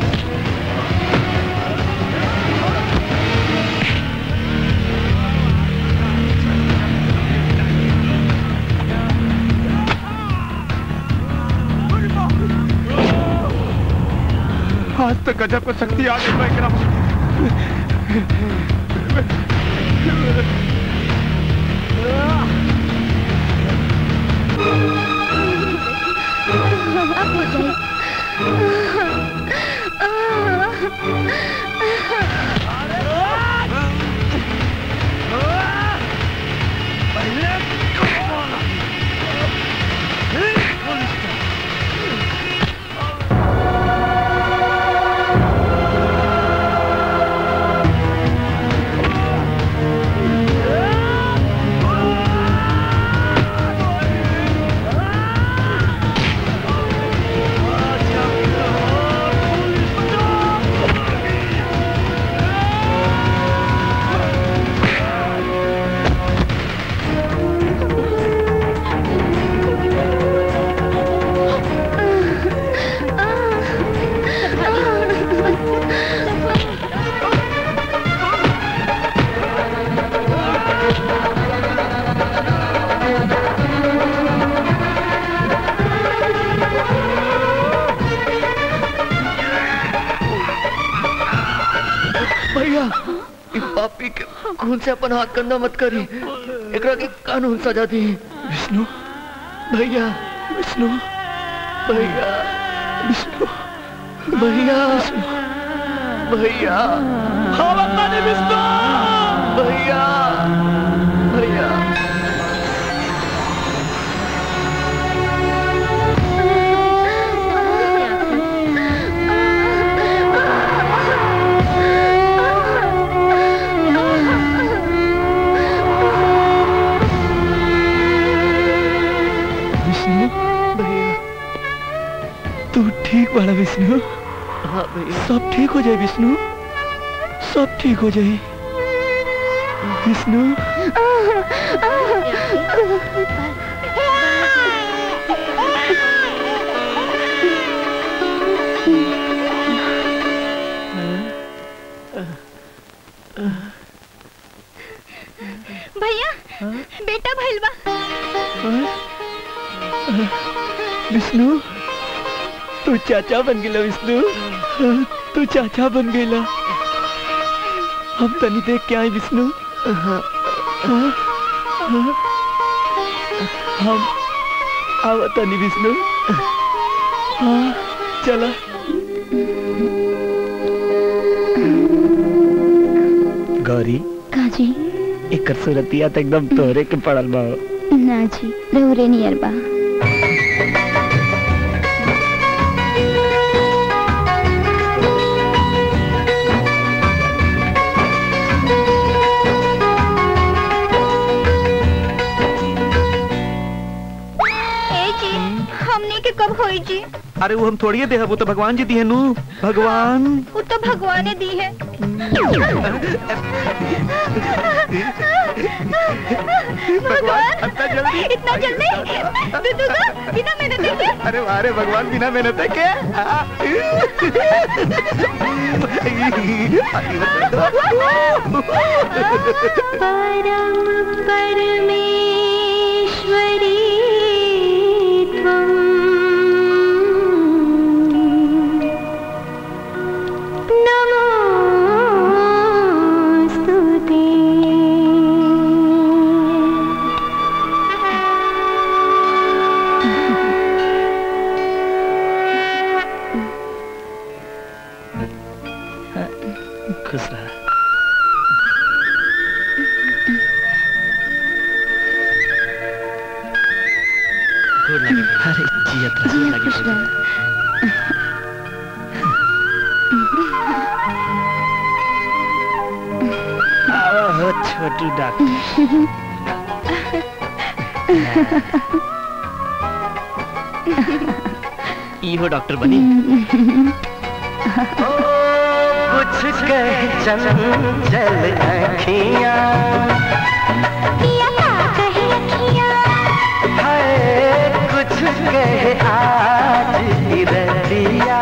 आज तो गजब को शक्ति आ गई एकरा अब हो जाए भैया इ पापी के खून से अपन हाथ गंदा मत करी एकरा के कानून सजा दी विष्णु भैया विष्णु भैया विष्णु भैया भैया हाँ बता दे विष्णु भैया भैया विष्णु भैया तू ठीक बड़ा विष्णु हाँ भैया सब ठीक हो जाए विष्णु सब ठीक हो जाए विष्णु भैया बेटा भइल बा विष्णु तू चाचा बन गेला विष्णु तू चाचा बन गेला हम तनी देख के आए विष्णु हम आवा तनी विष्णु हाँ चला गौरी काजी एकर सूरतिया तो एकदम तोहरे के पड़ल बा ना जी रहुरे नियर बा ए जी हमने के कब होई जी अरे वो हम थोड़ी दे वो तो भगवान जी दिए नू भगवान वो तो भगवान ने दी है भगवान इतना जल्दी इतना जल्दी दीदू को बिना मेहनत के अरे अरे भगवान बिना मेहनत है क्या परम परमेश्वरी त्वम् नमोऽस्तु ते खुश रहा अरे जियत रहा खुश रह आओ हो छोटू डॉक्टर इहो डॉक्टर बनी कुछ कह चंचल अखियां हाय कुछ कह आज की रतिया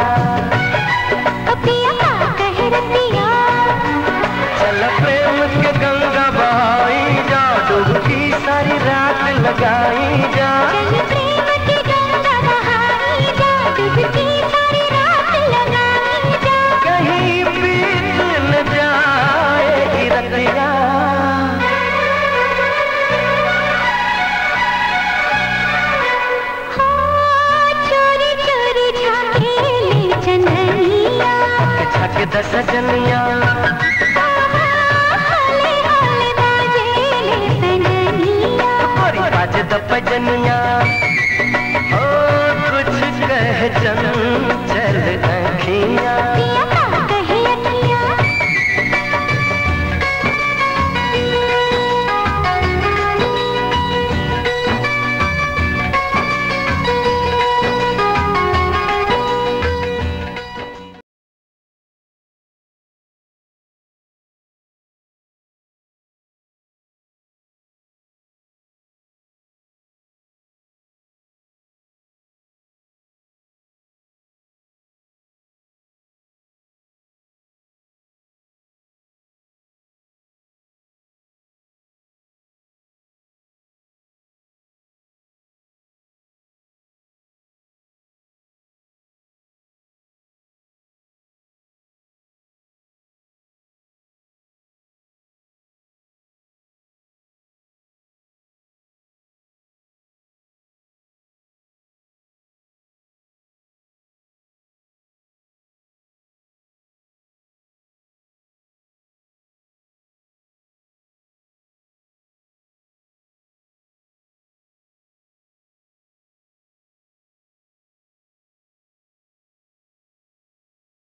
चल प्रेम के गंगा बहाई जा डुबकी सारी रात लगाई जा कहीं बीत न जाए रतिया छक दस जनिया गोरी बाज द पजनिया